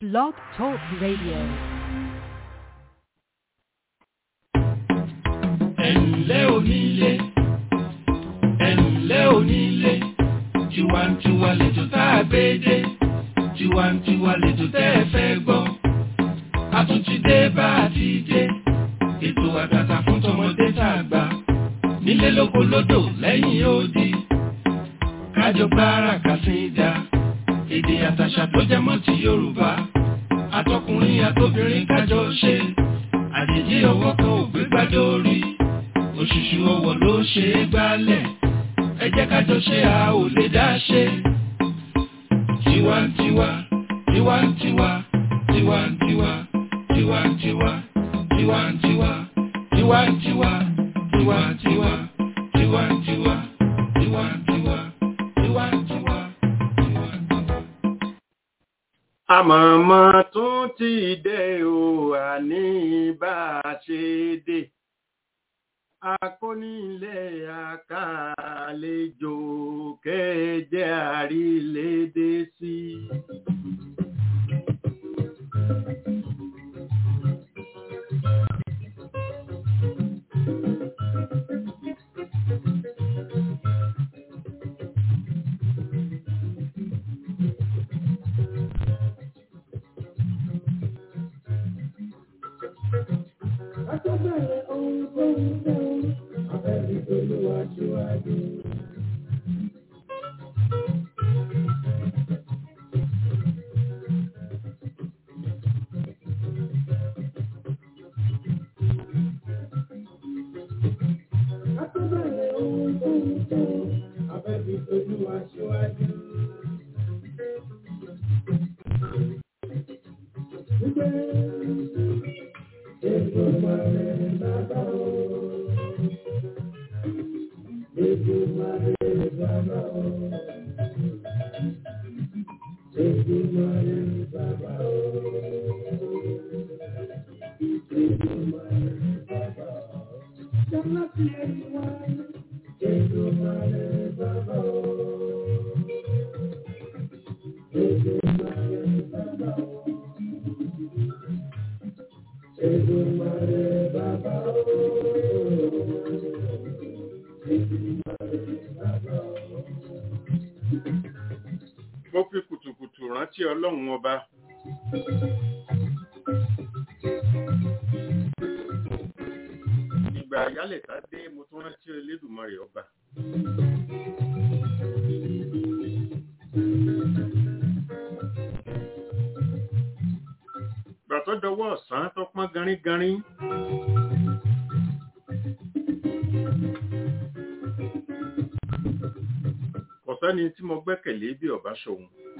Blog Talk Radio. ẹ̀ǹlẹ́ onílé ẹ̀ǹlẹ́ onílé tiwantiwa lẹ́jọ́ tá a gbé dé tiwantiwa lẹ́jọ́ tẹ́ ẹ fẹ́ gbọ́ a tún ti dé bá a ti dé ètò àtàtà fún tọmọdé tá a gbà nílé lóko lódò lẹ́yìn odi kájọ gbára kàsíńdà èdè àtàṣà tó jẹ mọ́ ti Yorùbá àtọkùnrin àtobìnrin kájọ ṣe àjèjì ọwọ́ kan ò gbé gbádé orí òṣùṣù ọwọ́ ló ṣe é gbálẹ̀ ẹ jẹ́ kájọ ṣe a ò lè dá ṣe. tiwantiwa tiwantiwa tiwantiwa tiwantiwa tiwantiwa tiwantiwa tiwantiwa tiwantiwa tiwantiwa tiwantiwa tiwantiwa. àmọ̀mọ́ tún ti dé o àní bá a ṣe dé akónílẹ̀ àkàlejò kẹjẹ àrílédé sí. Akọ́bẹ̀rẹ̀ ohun tó ń fẹ́ abẹ́bí olúwa síwájú. Akọ́bẹ̀rẹ̀ ohun tó ń fẹ́ abẹ́bí olúwa síwájú. Wípé ètò ìmọ̀lẹ̀ bàbá o. Ètò ìmọ̀lẹ̀ bàbá o. Ètò ìmọ̀lẹ̀ bàbá o. Ètò ìmọ̀lẹ̀ bàbá o. Jọ́nà tí ẹ ti wá. Ètò ìmọ̀lẹ̀ bàbá o. Ètò ìmọ̀lẹ̀ bàbá o. Èdùmàrè bàbá o. Èdùmàrè bàbá o. mo fi kùtùkùtù rántí ọlọ́run ọba. ìgbà àyálẹ̀ta dé mo tún rántí Elédùmarè ọba. ìgbà tó dọwọ́ ọ̀sán tó pọ́n garígarín. kò sẹ́ni tí mo gbẹ́kẹ̀lé bí ọba ṣòun.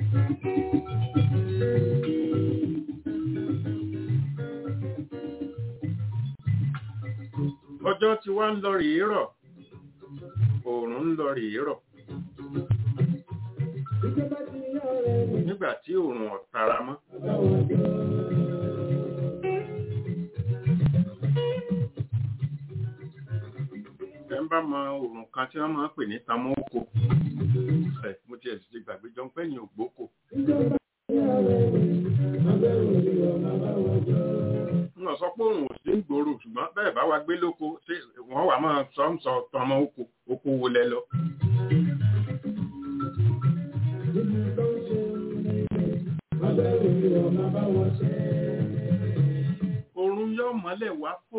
ọjọ́ tí wá ń lọ rèé rọ̀ oòrùn ń lọ rèé rọ̀ Ìjọba ti yá ọ̀rẹ́ mi. nígbà tí oòrùn ọ̀tara mọ́. Báwo jọ? ẹ ń bá mọ oòrùn kan tí wọ́n máa ń pè ní tamọ́kò. ẹ mo tiẹ̀ sì ti gbàgbé jọ ń pẹ́yìn ògbókò. Ìjọba ti yá ọ̀rẹ́ mi. Abẹ́rù mi ọ̀nà báwo jọ? wọ́n sọ pé òun ò sí ń gbòòrò ṣùgbọ́n bẹ́ẹ̀ bá wa gbé lóko ṣé wọ́n wà máa sọ ń sọ tọmọ oko oko wo lẹ lọ. Ibi tó ń ṣe ní abẹ́rù mi ọ̀nà báwo ṣe? oòrùn yóò mọ́lẹ̀ wá fò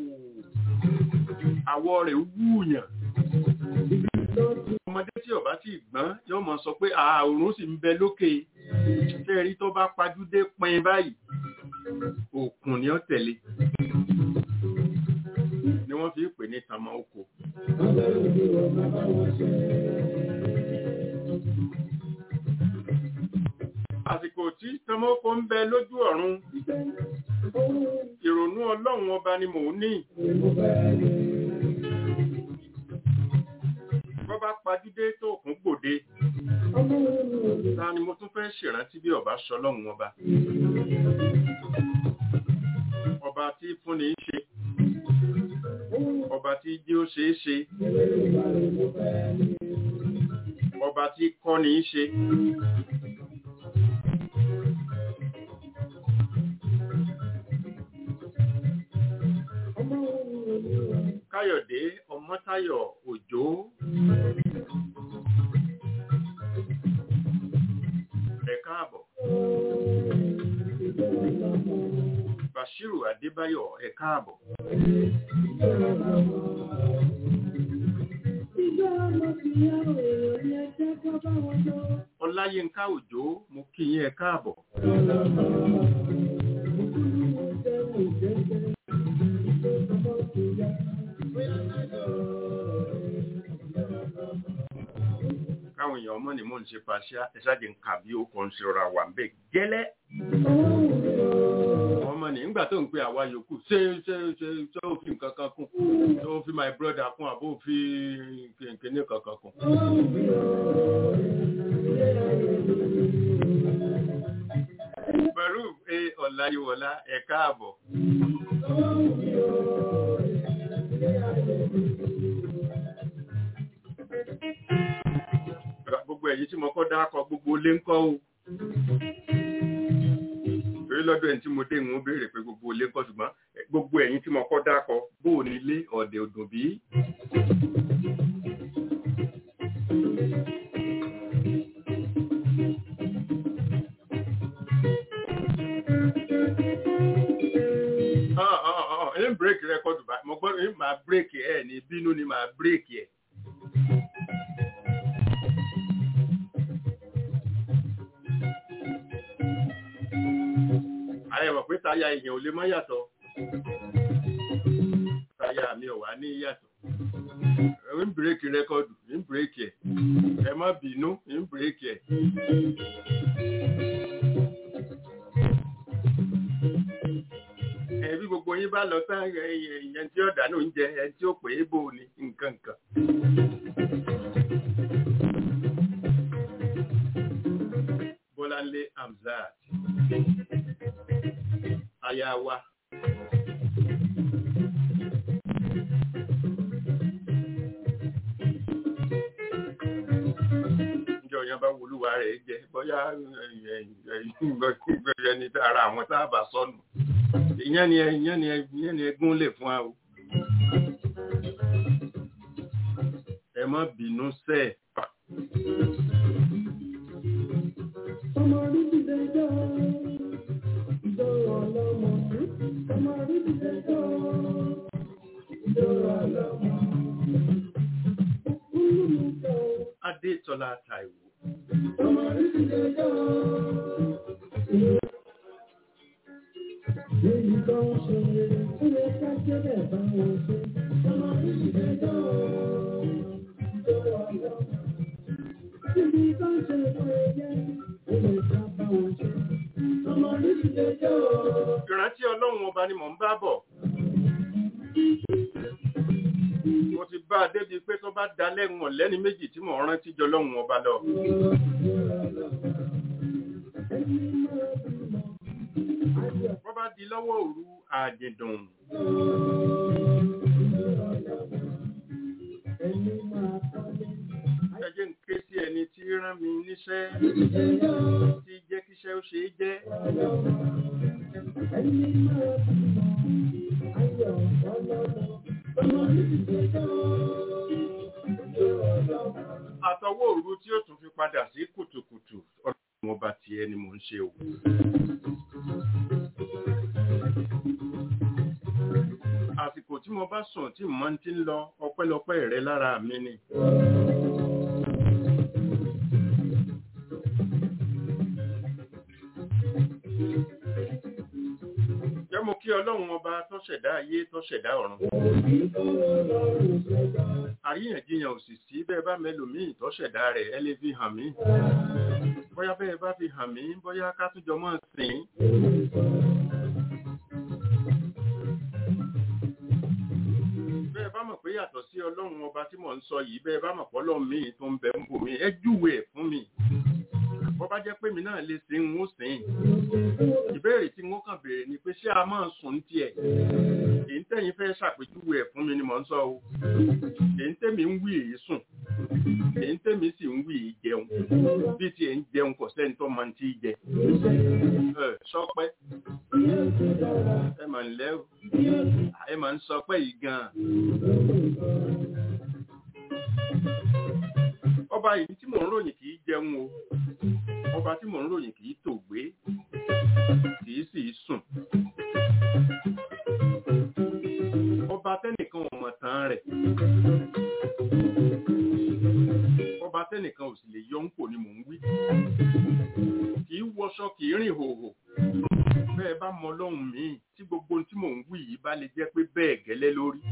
àwọ̀ rẹ̀ wúùyàn. ọmọdé tí ọba tí gbọ́n yóò mọ̀ sọ pé àòrùn sì ń bẹ lókè ṣé ẹ rí tó bá pajúdé pin báyìí òkun ni ó tẹ̀lé ni wọ́n fi pè ní tamọ́ oko. Abẹ́rù mi ọ̀nà báwo ṣe? àsìkò tí tamọ́ oko ń bẹ lójú ọ̀run ìrònú ọlọ́run ọba ni mò ń ní bọ́ bá pajúdé tó kún gbòde ta ni mo tún fẹ́ ṣèrántí bí ọba ṣọlọ́run ọba ọba tí fúnni ń ṣe ọba tí jí ó ṣe é ṣe ọba tí kọ́ni í ṣe káyọ̀dé ọmọ́táyọ̀ òjó ẹ káàbọ̀ bashiru adébáyọ̀ ẹ káàbọ̀ ọláyínká òjó mo kí yín ẹ káàbọ̀ káwọn èèyàn mọ̀ ní mò ń ṣe pàṣẹ ẹ̀ṣáàjì ń kà bí ó kàn ń ṣe ọ̀rọ̀ àwà ń bẹ̀ gẹ́lẹ́ ọmọ ní nígbà tó ń pe àwa yòókù ṣé ṣé ṣé ṣé ó fi nǹkan kan kún ṣé ó fi my brother kún àbó fi kíní kankan kún. Baruf A. Ọláyíwọlá ẹ káàbọ̀. Gbogbo ẹ̀yin tí mo kọ́ dákọ gbogbo lé ń kọ́ o. Torí lọ́dọ̀ ẹni tí mo dé ìwọ̀n béèrè pé gbogbo lé ń kọ́ ṣùgbọ́n gbogbo ẹ̀yin tí mo kọ́ dákọ bóò ní ilé ọ̀dẹ̀ òdùn bí. ń bírèkì rẹ́kọ̀dù báyìí mo gbọ́dọ̀ ń máa bírèkì ẹ̀ ní bínú ni máa bírèkì ẹ̀. àyẹ̀wò pé táyà èèyàn ò lè mọ́ yàtọ̀ táyà mi ò wá ní yàtọ̀ ń bírèkì rẹ́kọ̀dù ń bírèkì ẹ̀ ẹ má bínú ń bírèkì ẹ̀. ẹbí gbogbo yín bá lọ tán ẹyẹn tí ó dànù oúnjẹ ẹni tí ó pè é bò ní nǹkan kan. Bọ́láńlé Hamzat aya wa. Ǹjẹ́ ọ̀yàn bá wolúwa rẹ̀ jẹ bóyá ẹni ara àwọn tá a bá sọnù ìyẹn ni ìyẹn ni ìyẹn ni ẹgún lè fún wa o. ẹ má bínú sẹ́ ẹ̀. ọmọ orí ti dé jọ́ ìjọ ọlọ́mọ ọmọ orí ti dé jọ́ ìjọ ọlọ́mọ. Adétọ́lá Táíwò. ọmọ orí ti dé jọ́. Níbi tó ń ṣe rere, ó yẹ ká jẹ́bẹ̀ bá wọn ṣe. Ọmọ orí ti dé jọ́ ìjọ ọlọ́mọ. Níbi tó ń ṣe rere, ó yẹ ká bá wọn ṣe. Ọmọ orí ti dé jọ́. Ìrántí Ọlọ́run ọba ni mò ń bá bọ̀. Mo ti bá a débi pé tó bá da lẹ́wọ̀n lẹ́ni méjì tí mò ń rántí jọ lọ́run ọba lọ. Wọ́n bá di lọ́wọ́ òru àdìdùn. Ẹ jẹ́ ń ké sí ẹni tí rán mi níṣẹ́ tí jẹ́ kíṣẹ́ ó ṣe é jẹ́. Àtọwọ́ òru tí ó tún fi padà sí kùtùkùtù ọlọ́run ọba ti ẹni mò ń ṣe o. Àsìkò tí mo bá sùn tí mo ti ń lọ ọpẹ́lọpẹ́ rẹ lára mi ni. Jẹ́ mo kí ọlọ́run ọba tó ṣẹ̀dá ayé tó ṣẹ̀dá ọ̀run. Àríyànjiyàn ò sì sí bẹ́ẹ̀ bá mẹ́lòmíì tó ṣẹ̀dá rẹ̀ ẹ lè fi hàn mí. Bóyá bẹ́ẹ̀ bá fi hàn mí, bóyá ká tún jọ mọ́ sìn. Bẹ́ẹ̀ bá mọ̀ pé yàtọ̀ sí ọlọ́run ọba tí mò ń sọ yìí, bẹ́ẹ̀ bá mọ̀ pé ọlọ́run míì tó ń bẹ ń bò mí, ẹ júwe ẹ̀ fún mi. Bọ́ bá jẹ́ pé mi náà lè sin ń ó sìn. Ìbéèrè tí wọ́n kàn béèrè ni pé ṣé a máa sùn tiẹ̀? Èyí tẹ̀yìn fẹ́ ṣàpèjúwe ẹ̀ fún mi ni mò ń sọ o. Èyí tẹ̀mí ń wí èyí sùn. èyí tèmi sì ń wí yìí jẹun bí tiẹ̀ ń jẹun kò sẹ́ni tó máa ń tí jẹ ẹ sọpẹ́ ẹ mà ń lẹ́ o ẹ mà ń sọpẹ́ yìí gan-an. ọba yìí tí mò ń ròyìn kì í jẹun o ọba tí mò ń ròyìn kì í tògbé kì í sì í sùn ọba tẹ́nìkan ò mọ̀ tán rẹ̀ ọba tẹ́nìkan ò sì lè yọ ń pò ni mò ń wí kì í wọṣọ kì í rìn hòhò bẹ́ẹ̀ bá mọ ọlọ́run míì tí gbogbo ohun tí mò ń wí yìí bá lè jẹ́ pé bẹ́ẹ̀ gẹ́lẹ́ lórí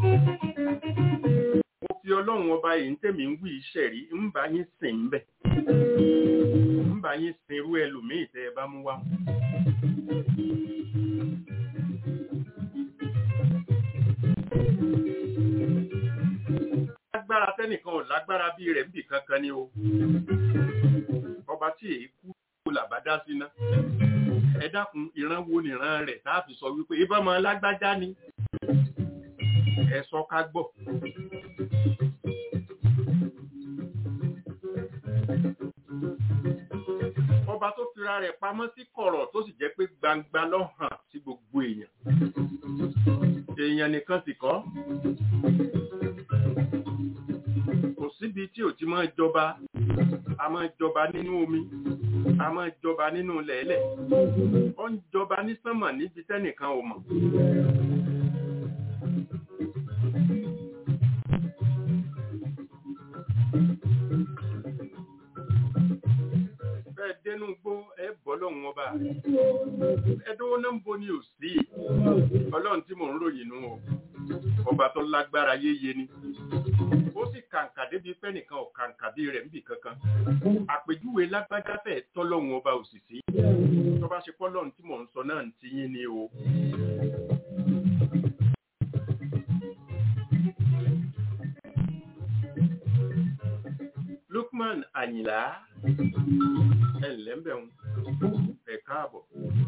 mo fi ọlọ́run ọba yìí ń tẹ̀mí ń wí iṣẹ́ rí ń bá yín sìn ń bẹ̀ ń bá yín sin irú ẹlòmíì tẹ́ ẹ bá mú wá. lágbára tẹ́nìkan ò lágbára bí rẹ̀ ń bì kankan ni o ọba tí èyí kú kó làbá dá sí ná ẹ dákun ìran wo nìran rẹ̀ tá a fi sọ wípé ibà máa lágbájá ni ẹ sọ ká gbọ́. ọba tó fira rẹ̀ pamọ́ sí kọ̀rọ̀ tó sì jẹ́ pé gbangba ló hàn sí gbogbo èèyàn èèyàn nìkan sì kọ́ kò síbi tí ò ti máa jọba a máa jọba nínú omi a máa jọba nínú lẹ̀ẹ́lẹ̀ ó ń jọba ní sánmà níbi tẹ́nìkan ò mọ̀. bẹ́ẹ̀ dénú gbó ẹ bọ́ lọ́hùn ọba ẹdínwó náà ń bo ni ò sí ọlọ́run tí mò ń ròyìn nù o ọba tó lágbára yéye ni ó sì kàǹkà débi pẹ́ nìkan ò kàǹkà bí rẹ̀ níbì kankan àpèjúwe lágbájá fẹ́ tọ́lọ́hun ọba òsìsí tó bá ṣe pọ́lọ́run tí mò ń sọ náà ń ti yín ni o. Lukman Àyìnlá ẹ ǹlẹ́ ń bẹ̀ ń ẹ káàbọ̀.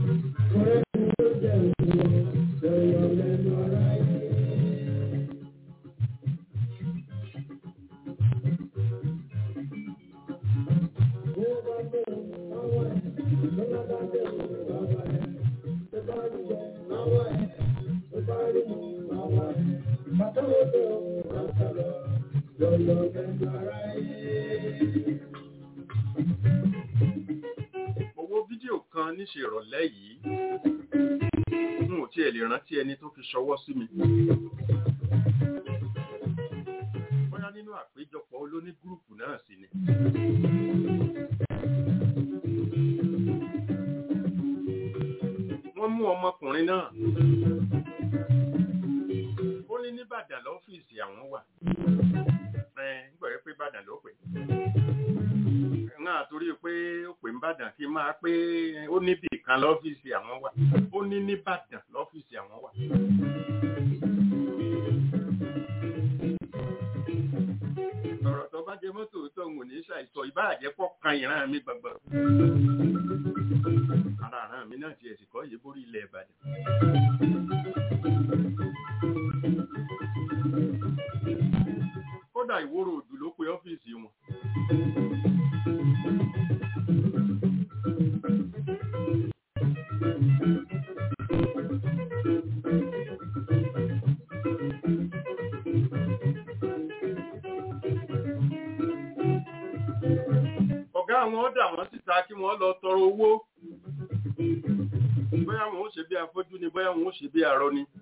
Owó fídíò kan níṣe ìrọ̀lẹ́ yìí n ò tiẹ̀ lè rántí ẹni tó fi ṣọwọ́ sí mi. Bóyá nínú àpéjọpọ̀ olóní gúrùpù náà sì ni. Wọ́n mú ọmọkùnrin náà. Ó ní nìbàdàn lọ́fíìsì àwọn wà. Ẹ ń gbọ̀rẹ́ pé Ìbàdàn ló pè. Náà torí pé ó pè ń bàdàn kí n máa pé ó níbì kan lọ́fíìsì àwọn wà. Ó ní nìbàdàn lọ́fíìsì àwọn wà. Ọ̀rọ̀ tó bá jẹ mọ́tò tó ń wò ní ṣàìsọ ìbáàjẹ́ pọ̀ kan ìran mi gbọ̀ngbọ̀n. Ara àrán mi náà ti ẹ̀sìn kọ́ yìí borí ilẹ̀ Ìbàdàn. Kódà ìwòrò òdù ló pe ọ́fíìsì wọn. Ọ̀gá àwọn ọ̀dà wọn síta kí wọ́n lọ tọrọ owó. Bóyá wọn ó ṣe bí afọ́jú ni, bóyá wọn ó ṣe bí arọ ni.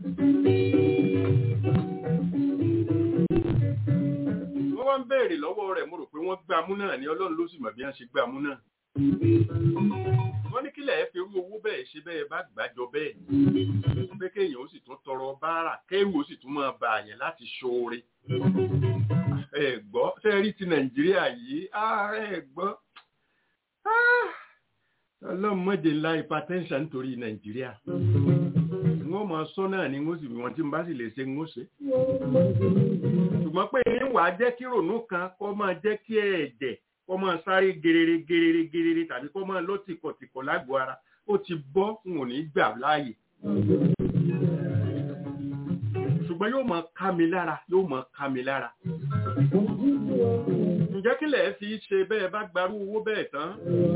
Wọ́n wá ń béèrè lọ́wọ́ rẹ̀ mo rò pé wọ́n gbámú náà ni Ọlọ́run ló sì mọ̀ bí wọ́n ṣe gbámú náà. Wọ́n ní kílẹ̀ ẹ fi irú owó bẹ́ẹ̀ ṣe bẹ́ẹ̀ bá gbàjọ bẹ́ẹ̀. Pé kéèyàn ó sì tún tọrọ báárà, kéèrú ó sì tún máa bà àyàn láti ṣoore. Ẹ gbọ́, ṣé ẹ rí ti Nàìjíríà yìí? Ah, ẹ gbọ́. Ah, Ọlọ́run mọ̀jẹ̀ ńlá hypertension nítorí Nàìjíríà. Wọ́n máa sọ náà ni wọ́n sì wọ́n tí n bá sì lè ṣe ń ṣe. Ṣùgbọ́n pé ní wàá jẹ́ kí rònú kan kó máa jẹ́ kí ẹ̀jẹ̀ kó máa sáré gerere gerere gerere tàbí kó máa lọ tìkọ̀tìkọ̀ lágbo ara ó ti bọ́ n ò ní gbà láàyè. ṣùgbọ́n yóò máa ká mi lára yóò máa ká mi lára ǹjẹ́ kí lẹ̀ fi ṣe bẹ́ẹ̀ bá gbarú owó bẹ́ẹ̀ tán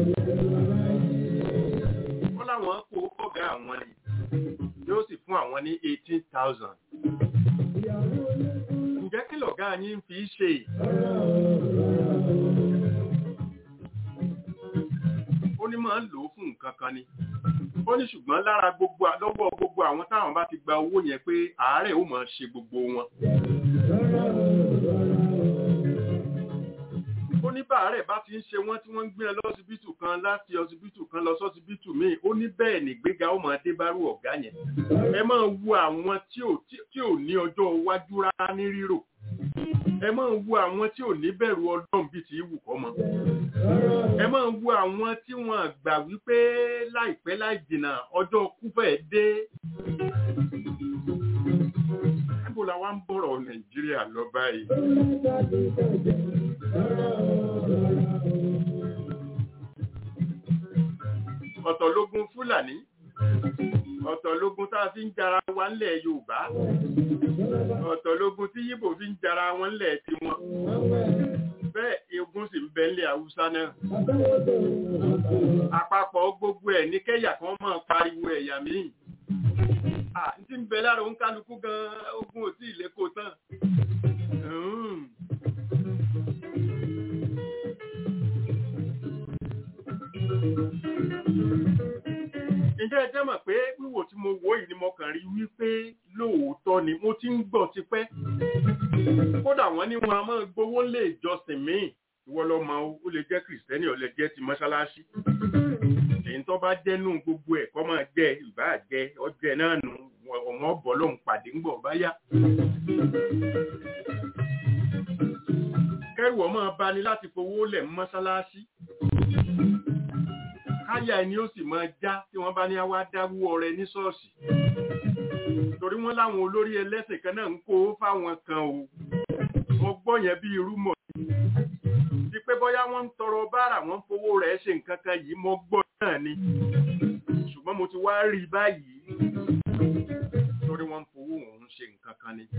wọ́n láwọn kó kọ́gá àwọn ni yóò sì fún àwọn ní eighteen thousand ǹjẹ́ kí lọ̀gá yín fi ṣe ó ní máa ń lò ó fún nǹkan kan ni ó ní ṣùgbọ́n lára gbogbo lọ́wọ́ gbogbo àwọn táwọn bá ti gba owó yẹn pé àárẹ̀ ó máa ṣe gbogbo wọn ó ní bàárẹ̀ bá ti ń ṣe wọ́n tí wọ́n ń gbé ẹ lọ́sibítù kan láti ọsibítù kan lọ sọ́sibítù míì ó ní bẹ́ẹ̀ nígbéga ó máa dé bárú ọ̀gá yẹn ẹ máa wo àwọn tí ò tí ò ní ọjọ́ iwájú rárá ní rírò ẹ máa wo àwọn tí ò ní bẹ̀rù ọlọ́run bíi ti wù kọ́ mọ́ ẹ máa wo àwọn tí wọ́n gbà wípé láìpẹ́ láì jìnnà ọjọ́ kú fẹ́ẹ́ dé níbo la wá ń bọ̀rọ̀ nàìjíríà lọ báyìí. ọ̀tọ̀ lógun fúlàní ọ̀tọ̀ lógun tá a fi ń jara wa ńlẹ̀ yorùbá ọ̀tọ̀ lógun tí yíbò fi ń jara wọn ńlẹ̀ tiwọn bẹ́ẹ̀ egun sì ń bẹ ńlẹ̀ haúsá náà àpapọ̀ gbogbo ẹ̀ ní kẹ́yà kan máa pariwo ẹ̀yà míì tí ń bẹ lára òun kálukú gan ogun òtí ìlékò tán ǹjẹ́ ẹ jẹ́ mọ̀ pé wíwò tí mo wò yìí ni mo kàn rí wípé lóòótọ́ ni mo ti ń gbọ́ tipẹ́ kódà wọ́n ní wọn a máa gbowó lé ìjọsìn míì ìwọ lọ mọ ó lè jẹ́ kìrìsìtẹ́nì ó lè jẹ́ ti mọ́ṣáláṣí èyí tó bá jẹ́nu gbogbo ẹ̀ kọ́ máa jẹ́ ìbá jẹ́ ọjẹ́ náà nù ọmọ bọ̀ lóhun pàdé ń gbọ̀ báyà. kẹ́rù ọmọ bani láti fowó lẹ̀ mọ́ṣáláṣí káyà ẹni ó sì máa já tí wọ́n bá ní wá dáwó ọrẹ ní ṣọ́ọ̀ṣì torí wọ́n láwọn olórí ẹlẹ́sìn kan náà ń kó fáwọn kan o wọ́n gbọ́ yẹn bí irú mọ̀ ti pé bóyá wọ́n ń tọrọ báárà wọ́n ń fowó rẹ̀ ṣe nǹkan kan yìí mo gbọ́ náà ni ṣùgbọ́n mo ti wá rí i báyìí torí wọ́n ń fowó òun ṣe nǹkan kan ni.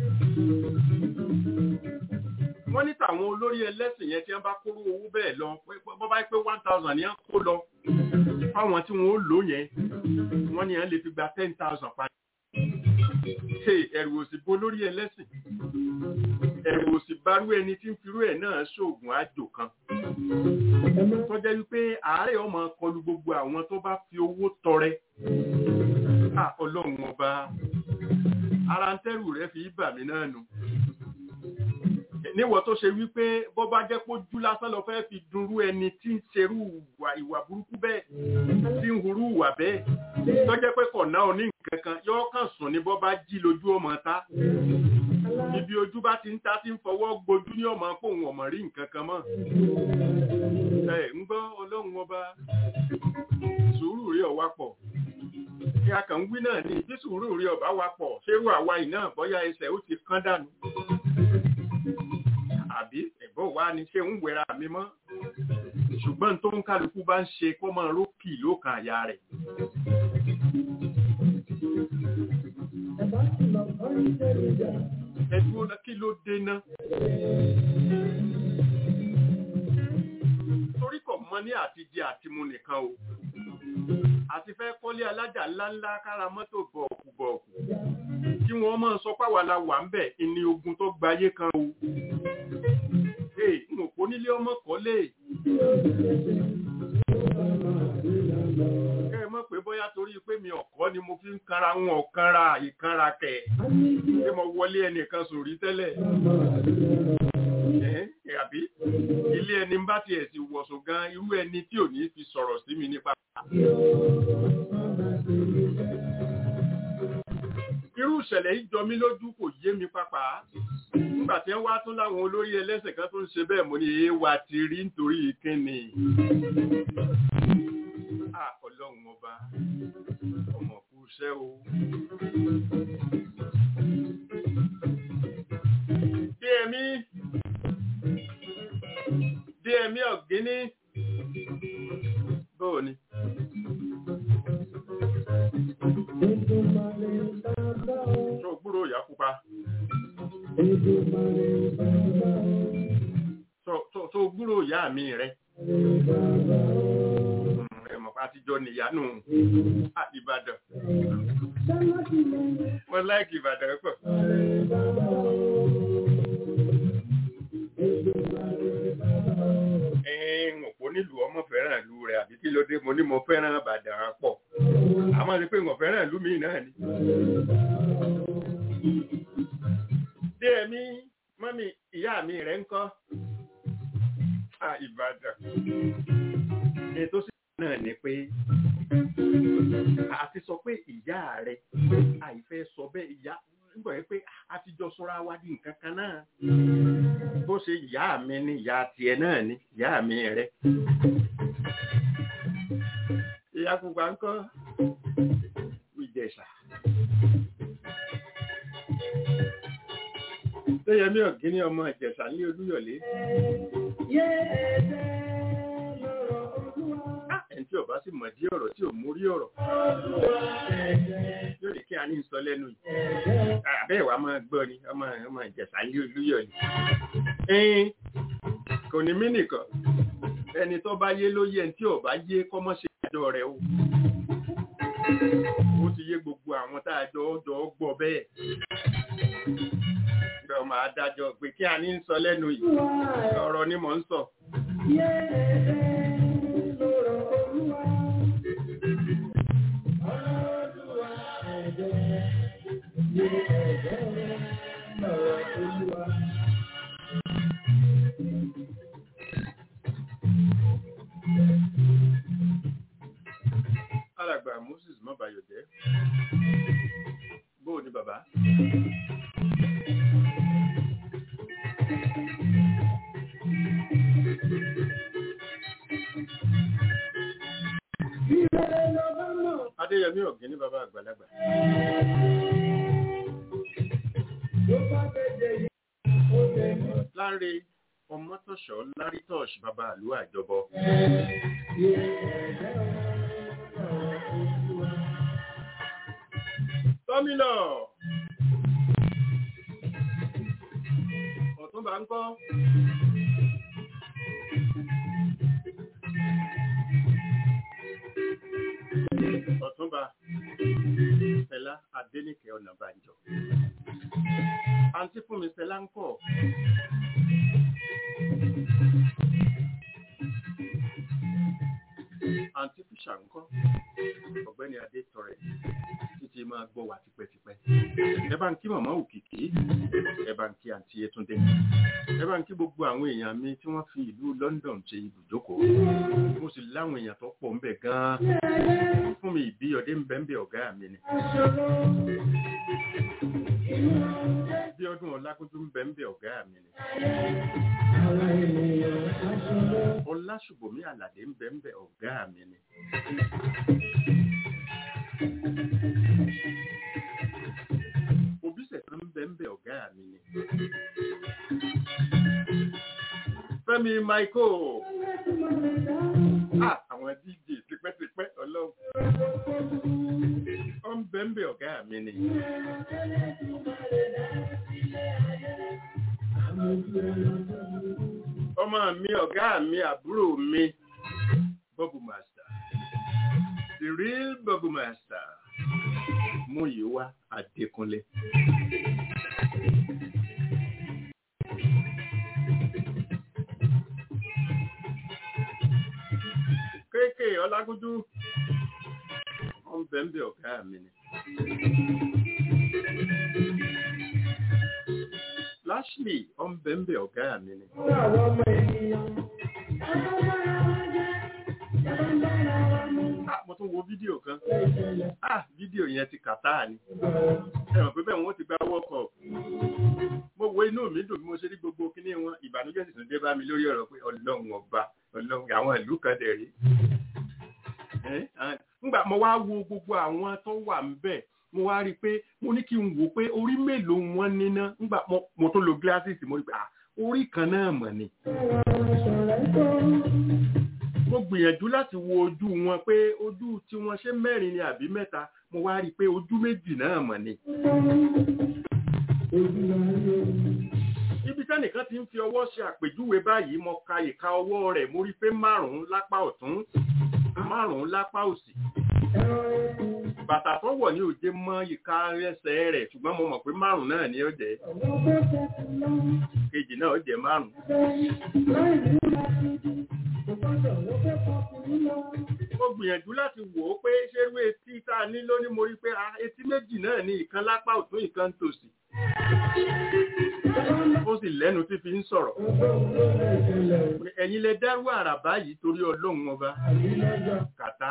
wọ́n ní tàwọn olórí ẹlẹ́sìn yẹn tí wọ́n bá kóró owó bẹ́ẹ̀ lọ bọ́ bá pé one thousand ni wọ́n kó lọ fáwọn tí wọ́n ó lò yẹn wọ́n ní wọ́n lè fi gba ten thousand padà. ẹ̀rù òsì bo lórí ẹlẹ́sìn ẹ̀rù òsì barú ẹni tí ń firú ẹ̀ náà ṣoògùn àjò kan tó jẹ́ wípé àárẹ̀ ọmọ kọlu gbogbo àwọn tó bá fi owó tọrẹ ọlọ́run ọba ara ń tẹ́rù rẹ̀ fi bà mí náà nù níwọ̀ tó ṣe wípé bọ́ bá jẹ́ pé ojú lásán lọ fẹ́ fi dunrú ẹni tí ń ṣerú ìwà burúkú bẹ́ẹ̀ tí ń hurú ìwà bẹ́ẹ̀ tó jẹ́ pé kọ̀ọ̀nà òní nǹkan kan yóò kàn sùn ní bọ́ bá jí lójú ọmọ ta ibi ojú bá ti ń ta tí ń fọwọ́ gbojú ní ọmọ pò wọn ọmọ rí nǹkan kan mọ́ ẹ ń gbọ́ ọlọ́run ọba sùúrù rí ọ̀wá pọ̀ kí a kàn ń wí náà ní bí sùúrù rí ọba wa pọ̀ ṣérú àwa yìí náà bọ́yá ẹsẹ̀ ó ti kán dànù àbí ẹ̀bọ́ wa ni ṣé ń wẹra mi mọ́ ṣùgbọ́n tó ń kálukú bá ń ṣe kó máa rókì lókàn àyà rẹ̀. ẹ̀dùn kí ló dé ná. torí kò mọ ní àtijẹ àtimu nìkan o àti fẹ́ kọ́lé alájà ńláńlá kára mọ́tò bọ̀ọ̀kù bọ̀ọ̀kù kí wọ́n máa sọ páwa la wà ń bẹ̀ ìní ogun tó gbayé kan o. ee n ò kó nílé ọmọ kọ́lé. kẹ́ ẹ mọ̀ pé bóyá torí pé mi ọ̀kọ́ ni mo fi ń kanra ń ọ̀kanra ìkanra kẹ̀ ṣé mo wọlé ẹnìkan sòrí tẹ́lẹ̀ àbí ilé ẹni bá tiẹ̀ sì wọ̀sùn gan irú ẹni tí ò ní fi sọ̀rọ̀ sí mi nípa. irú ìṣẹ̀lẹ̀ yìí jọ mí lójú kò yé mi pápá nígbà tí wọ́n wá tún láwọn olórí ẹlẹ́sẹ̀ kan tó ń ṣe bẹ́ẹ̀ mo ní èé wa ti rí nítorí kíni. ọlọ́run ọba ọmọ kú iṣẹ́ o. bí ẹ̀mí bí ẹ̀mí ọ̀gíní bóò ni. Ṣé o gbúrò ìyá pupa? tó tó tó gbúrò ìyá mi rẹ ẹ mọ̀ pé àtijọ́ nìyanu Ìbàdàn mo láìkì Ìbàdàn pọ̀. ẹ̀ẹ́n òpó nílùú ọmọ fẹ́ràn ìlú rẹ̀ àbí kí ló dé mo ní mo fẹ́ràn Ìbàdàn pọ̀ àmọ́ ni pé mo fẹ́ràn ìlú mi náà ni. dé ẹ̀mí mọ́mí ìyá mi rẹ̀ ń kọ́ Ìbàdàn ètò sí náà ni pé àti sọ pé ìyá rẹ̀ àìfẹ́ sọ bẹ́ẹ̀ ìyá nígbà yẹn pé a ti jọ sọ́ra wá di nǹkan kan náà bó ṣe ìyá mi ni ìyá tiẹ̀ náà ni ìyá mi rẹ̀ ìyá pupa ń kọ́ ìjẹ̀ṣà. Téyẹmí ọ̀gíní ọmọ ìjẹ̀ṣà ní Olúyọ̀lé. Ẹni tí ọba sì mọ̀ dí ọ̀rọ̀ tí ò mú rí ọ̀rọ̀. Yóò lè kí a ní sọ lẹ́nu yìí. Àbẹ́ ìwà máa gbọ́ ni ọmọ ọmọ ìjẹ̀ṣà ní Olúyọ̀lé. Ẹyin kò ní mí nìkan. Ẹni tó bá yé ló yé ẹni tí ọba yé kọ́mọ́ ṣe ìdájọ́ rẹ̀ o. Ó ti yé gbogbo àwọn tá a jọ jọ gbọ́ bẹ́ẹ̀ ọmọ adájọ́ pé kí a ní ń sọ lẹ́nu yìí ọ̀rọ̀ ni mò ń sọ. alàgbà Moses mọ́bàyọ̀jẹ́ bóò ni bàbá. Adéyẹmí ọ̀gẹ́ ní bàbá àgbàlagbà. Láńre ọmọtọ̀ṣọ́ Lárítọ̀ṣ bàbá àlú àjọbọ. Tọ́mínà ọ̀túnbà ń kọ́. Ọ̀túnba Fẹlá Adéníkẹ́ Ọ̀nàbànjọ. Àǹtí fún mi Fẹlá ń kọ̀. Àǹtí Fìṣà ń kọ́. Ọ̀gbẹ́ni Adé tọrẹ títí máa gbọ́ wà tipẹ́tipẹ́. Ẹ bá ń kí màmá òkìkí. Ẹ bá ń kí àǹtí Yétúndé. Ẹ bá ń kí gbogbo àwọn èèyàn mi tí wọ́n fi ìlú London ṣe ibùjókòó. Mo sì láwọn èèyàn tó pọ̀ ń bẹ̀ gan-an fún mi ìbíyọdé ń bẹ́ ń bẹ ọ̀gá mi ni. bí ọdún ọlágúnjú ń bẹ ń bẹ ọ̀gá mi ni. ọlásùbọ̀mí àlàdé ń bẹ ń bẹ ọ̀gá mi ni. òbísẹ̀ kan ń bẹ ń bẹ ọ̀gá mi ni. Fẹ́mi Michael. Ah, àwọn DJ tipẹ́tipẹ́ ọlọ́run. Ó ń bẹ ń bẹ ọ̀gá mi ni. Ọmọ mi ọ̀gá mi àbúrò mi Bọ́bù Master. The real Bọ́bù Master. Múyìwá Adékúnlé. kéèké ọlágúdú wọn bẹ ń bẹ ọgá mi ni. Lashley wọn bẹ ń bẹ ọgá mi ni. Ah, mo tún wo fídíò kan. Ah, fídíò yẹn ti kàtá ni. Ẹ mọ̀ pé bẹ́ẹ̀ wọ́n ti gba wọ́kọ̀. Mo wo inú mi dùn bí mo ṣe rí gbogbo kíní wọn. Ìbànújẹ́ sì tún dé bá mi lórí ọ̀rọ̀ pé ọlọ́run ọba ọlọ́run àwọn ìlú kan dẹ̀ rí. Nígbà mo wá wo gbogbo àwọn tó wà ń bẹ̀, mo wá rí i pé mo ní kí n wò pé orí mélòó wọn níná. Nígbà mo tó lo glasses mo rí i pé orí kan náà mọ̀ ni. Mo gbìyànjú láti wo ojú wọn pé ojú tí wọ́n ṣe mẹ́rin ni àbí mẹ́ta, mo wá rí i pé ojú méjì náà mọ̀ ni. ibi tẹ́nìkan ti ń fi ọwọ́ ṣe àpèjúwe báyìí mo ka ìka ọwọ́ rẹ̀ mo rí pé márùn-ún lápá ọ̀tún márùn-ún lápá òsì bàtà tó wọ̀ ní òde mọ́ ìka ẹsẹ̀ rẹ̀ ṣùgbọ́n mo mọ̀ pé márùn-ún náà ni ó jẹ́ kejì náà ó jẹ́ márùn-ún mo gbìyànjú láti wò ó pé ṣerú etí tá a ní lóní mo rí pé ah, etí méjì náà ní ìkan lápá ọ̀tún ìkan tòsì ó sì lẹ́nu tí fi ń sọ̀rọ̀ ẹ̀yin lẹ dárú àrà báyìí torí ọlọ́run ọba kàtà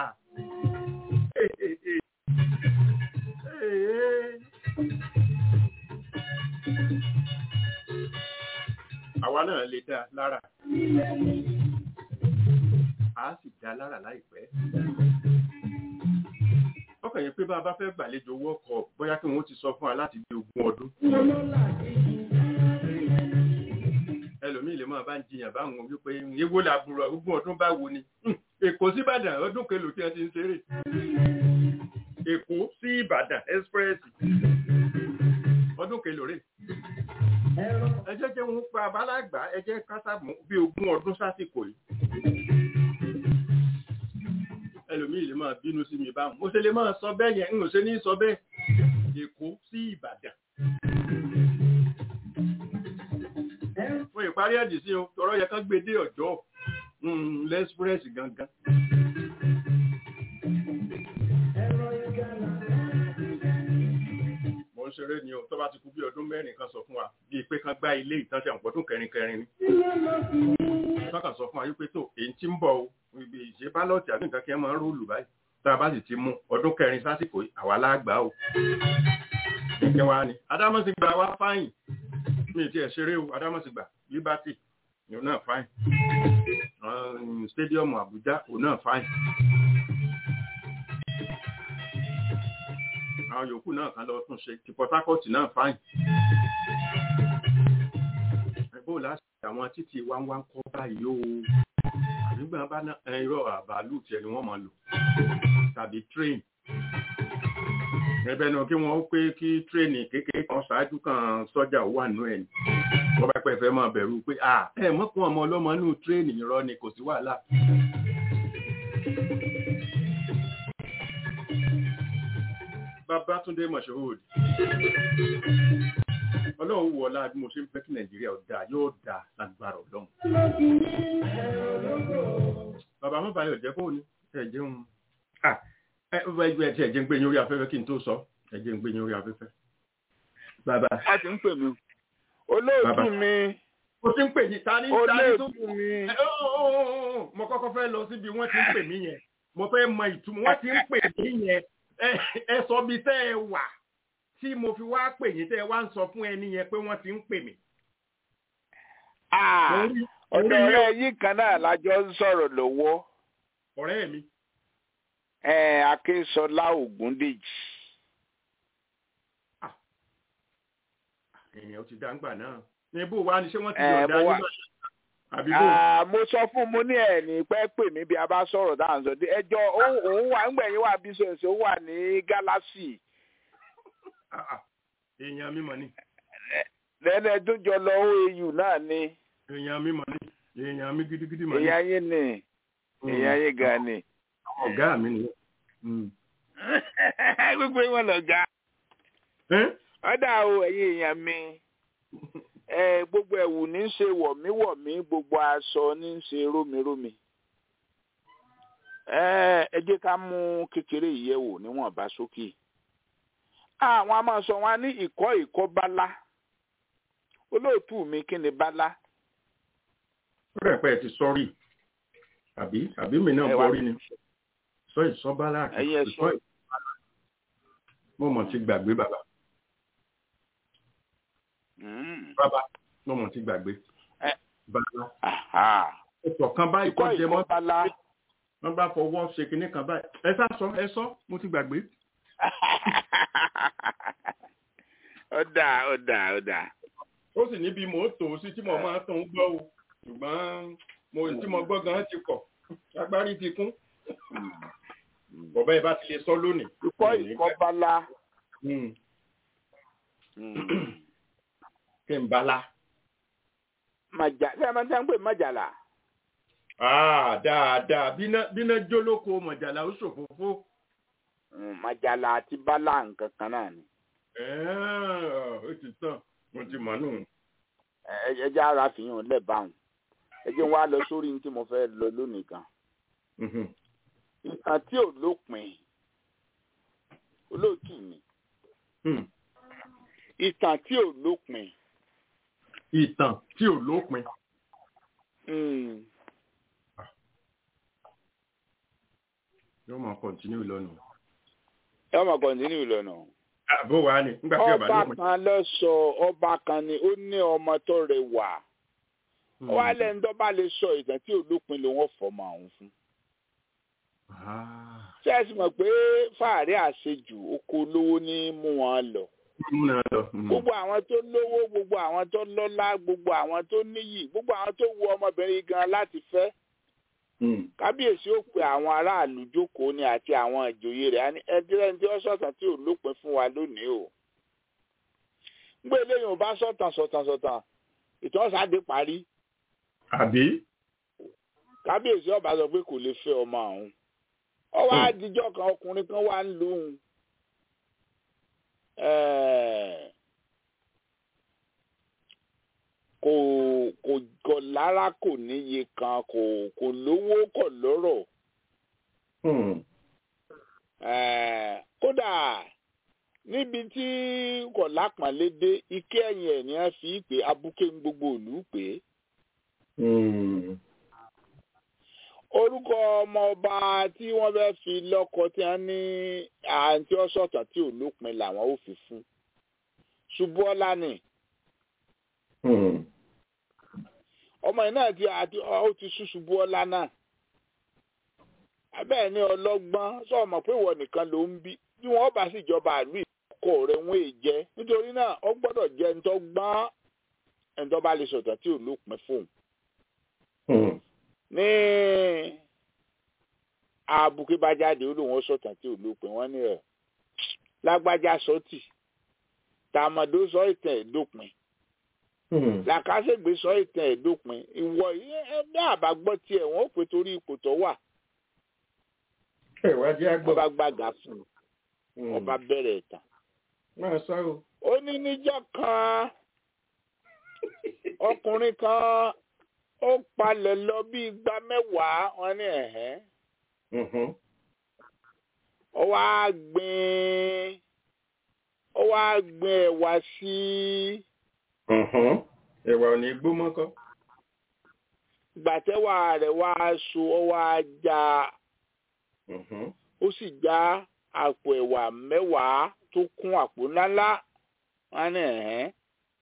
àwa náà lè dá lára a sì dá lára láìpẹ́ ọkàn yẹn pé bá a bá fẹ́ gbàlejò wọ́ọ̀kọ̀ bóyá kí wọ́n ti sọ fún wa láti bí ogún ọdún ẹlòmíì lè máa bá ń jiyàn báwọn wípé ewo làbúrò ogún ọdún bá wo ni Hmm, èkó sí ìbàdàn ọdún kelo tí wọ́n ti ń ṣeré èkó sí ìbàdàn express ọdún kelo rè ẹ jẹ́ jẹ́ wọn pa abálàgbà ẹ jẹ́ kásàmù bí ogún ọdún sásìkò yìí ẹlòmíì lè máa bínú sí mi báwọn mo ṣe lè máa sọ bẹ́ẹ̀ yẹn ń ò ṣe ní sọ bẹ́ẹ̀ èkó sí ìbàdàn fún ìparí ẹ̀dì sí o tọrọ yẹ kán gbé dé ọjọ́ mm, lẹ́sprẹ́sì gangan mo ń ṣeré ni o tó bá ti kú bí ọdún mẹ́rin kan sọ fún wa bíi pé kán gbá ilé ìtàn ṣe àpọ̀dún kẹrin kẹrin ni wọ́n kàn sọ fún wa wípé tó èyí tí ń bọ̀ o ibi ìṣe bálọ̀tì àbí nǹkan kí wọ́n máa ń róòlù báyìí tá a bá sì ti mú ọdún kẹrin sásìkò yìí, àwa lágbàá o kẹ̀kẹ́ wa ni adámọ̀ ti gba wá fáyìn mi ti ẹ̀ ṣeré o adámọ̀ ti gbà liberty òun náà fáyìn um, stadium Abuja òun náà fáyìn àwọn yòókù náà kan lọ tún ṣe ti Port Harcourt náà fáyìn ẹgbẹ́ láti àwọn títí wá ń wá ń kọ́ báyìí o àbígbà bá ná ẹ̀rọ àbálù tiẹ̀ ni wọ́n máa lò tàbí train ẹ̀bẹ̀ náà kí wọ́n pé kí tírèènì kékeré kan ṣáájú kan sọ́jà wà nù ẹ̀ ní wọ́n bá pẹ́ fẹ́ máa bẹ̀rù pé à ẹ mọ́kún ọmọ ọlọ́mọ nù tírèènì irọ́ ni kò sí wàhálà. Babátúndé Moshood ọlọ́run wọ ọlá bí mo ṣe ń fẹ́ kí Nàìjíríà ó dáa yóò dáa lágbára ọlọ́run. Bàbá mọ́ báyọ̀ jẹ́ fóònù ẹ̀ jẹun. Ah, ẹ ẹ ẹ tí ẹ jẹ́ ń gbé yín orí afẹ́fẹ́ kí n tó sọ ẹ jẹ́ ń gbé yín orí afẹ́fẹ́. Bàbá a ti ń pè mí olóòtú Bàbá. mi mo ti ń pè yín ta ní ta ní tó. olóòtú mi Ẹ, ó, ó, ó, ó, ó, mo kọ́kọ́ fẹ́ lọ síbi wọ́n ti ń pè mí yẹn mo fẹ́ mọ ìtumọ̀ wọ́n ti ń pè mí yẹn ẹ ẹ sọ bí tẹ́ ẹ wà tí mo fi wá pè yín tẹ́ ẹ wá ń sọ fún ẹni yẹn pé wọ́n ti ń pè mí. Ah, Mo rí- mo ọ̀dọ̀ rí ọ̀rẹ́ yìí kan náà lájọ ń sọ̀rọ̀ lọ́wọ́ ọ̀rẹ́ mi ẹ̀ Akínsọlá Ògúndèjì èèyàn ó ti dáńgbà náà ní bó wa ni ṣé wọ́n ti Ẹ, yọ̀ǹda mo yín wà- báyìí? àbí bó Ah, mo sọ fún mo ní ẹ̀ ní pẹ́ pè mí bí a bá sọ̀rọ̀ dáhà ń sọ dé ẹjọ́ òun òun wà ńgbẹ̀yìn wà bísọ̀ọ̀sì ó wà ní gálásì Ah, ah, èèyàn mi mọ̀ ni lẹ́nu ẹjọ́ jọ lọ OAU náà ni èèyàn mi mọ̀ ni èèyàn mi gidigidi mọ̀ ni èèyàn yín ni èèyàn yín gan ni. ọ̀gá mi nìyẹn. Mm. gbogbo wọn lọ ga Ẹ́? ọ̀dà o ẹ̀yin èèyàn mi ẹ gbogbo ẹ̀wù ní í ṣe wọ̀míwọ̀mí gbogbo aṣọ ní í ṣe rómirómi ẹ ẹ jẹ́ ká mú kékeré ìyẹ̀wò níwọ̀nba sókè àwọn a máa sọ wọn ní ìkọ́ ìkọ́ bálá olóòtú mi kí ni bálá rẹ̀ pẹ́ ti sọ́rí àbí àbí mi náà Ẹ wá- bọ́rí ni sọ ìsọ́bálá àti Ẹ̀yin ẹ sọ. ìsọ́ mo mọ̀ ti gbàgbé bàbá Mm. bàbá mo mọ̀ ti gbàgbé Ẹ. bàbá Aha. ọ̀pọ̀ kan báyìí ìkọ́ kọ́ jẹ mọ́ ìkọ́ bálá wọ́n bá fọwọ́ ṣe kinní kan báyìí ẹ sá sọ ẹ sọ mo ti gbàgbé ọ̀dà ọ̀dà ọ̀dà. ó sì níbi mò ń tò ó sí tí mo máa tó ń gbọ́ o ṣùgbọ́n mo tí mo gbọ́ gan ti kọ̀ agbárí ti kún bọ̀bá ẹ bá ti lè sọ lónìí. ìkọ́ ìkọ́ bálá. Mm. Mm. kí n bala. màjà ṣé ẹ máa ń tẹ́ ń pè májàlá Ah, dáadáa bíná bíná jólóko mọ̀jàlá ó ṣòfófó. Mm, májàlá àti bálá nǹkan kan náà ni Ẹ́ẹ̀, ó ti tán mo ti mọ̀ nù. Ẹ- ẹ jẹ́ ara fìyàn lẹ́bàáhùn ẹ jẹ́ wá lọ sórí ní tí mo fẹ́ lọ lónìí kan Mhm. ìtàn tí ò lópin olóòtú mi Hmm. ìtàn tí ò lópin ìtàn tí ò lópin. Mm, yóò máa kọ̀ntínú lọ́nà. ẹ ọmọ kọ̀ǹtínú ìlànà àbó wa ni nígbà tí ọba ọba lópin. kan lọ sọ ọba kan ni ó ní ọmọ tó rẹwà wọ́n á lẹ́nu tó bá lè sọ ìtàn tí ò lópin ló wọ́n fọmọ àwọn fún Ah, ṣé ẹ sì mọ̀ pé fàárẹ̀ àṣejù oko olówó ní mú wọn lọ múna lọ. Mhm. gbogbo àwọn tó lówó gbogbo àwọn tó lọ́lá gbogbo àwọn tó níyì gbogbo àwọn tó wu ọmọbìnrin gan láti fẹ́ Hmm. kábíyèsí ó pe àwọn aráàlú jókòó ni àti àwọn ìjòyè rẹ̀ á ní ẹdírẹ́ ní tí ó sọ̀tàn tí ò lópin fún wa lónìí o gbé eléyìí ò bá sọ̀tàn sọ̀tàn sọ̀tàn ìtọ́sàdé parí àbí. kábíyèsí ọba sọ pé kò lè fẹ́ ọmọ àwọn ọwọ́ àdìjọ́ kan ọkùnrin kan wà ń lóhùn kò kò kò lára kò níye kan kò kò lówó kò lọ́rọ̀ Hmm. Eh, kódà níbi tí kò lápọ̀nlé dé ike ẹ̀yìn ẹ̀ ni wọ́n fi pé abuké ń gbogbo òlú pé Hmm. orúkọ ọmọ ọba tí wọ́n fẹ́ fi lọ́kọ tí wọ́n ní àǹtí ọ̀sọ̀tàn tí ò lópin làwọn ò fi fún ṣubúọ́lá ni Hmm. ọmọ yìí náà ti àti ó ti sú ṣubúọ́lá náà abẹ́ẹ̀ ni ọlọ́gbọ́n sọ̀mọ̀ pé ìwọ nìkan ló ń bí bí wọ́n bá sì jọba àlú ìkọkọ rẹ̀ wọ́n èè jẹ́ nítorí náà ó gbọ́dọ̀ jẹ́ ẹni tó gbọ́n ẹni tó bá lè sọ̀tàn tí ò lópin fóun Hmm. ní àbùkù bá jáde ó lóun ó sọ̀tàn tí ò lópin wọ́n ní ẹ̀ lágbájá sọ́tì tàmọ̀dó sọ ìtàn ẹ̀ dópin Hmm. làkàṣègbè sọ ìtàn ẹ̀ dópin ìwọ yìí ẹ bí àbágbọ́ tiẹ̀ wọ́n ó pè torí ipò tó wà ẹ wá jẹ́ àgbọ̀. wọ́n bá gbàgà fún un Hmm. wọ́n bá bẹ̀rẹ̀ ìtàn. máa sá o. ó ní níjọ́ kan ọkùnrin kan ó palẹ̀ lọ bí igba mẹ́wàá wọn ní ẹ̀hẹ́ Mhm. ó wá gbìn ó wá gbìn ẹ̀wà sí Mhm. ẹ̀wà ò ní gbó mọ́kọ́. gbàtẹ́wà rẹ̀ wá so ó wá já Mhm. ó sì já àpò ẹ̀wà mẹ́wàá tó kún àpò ńláńlá wọn ní ẹ̀hẹ́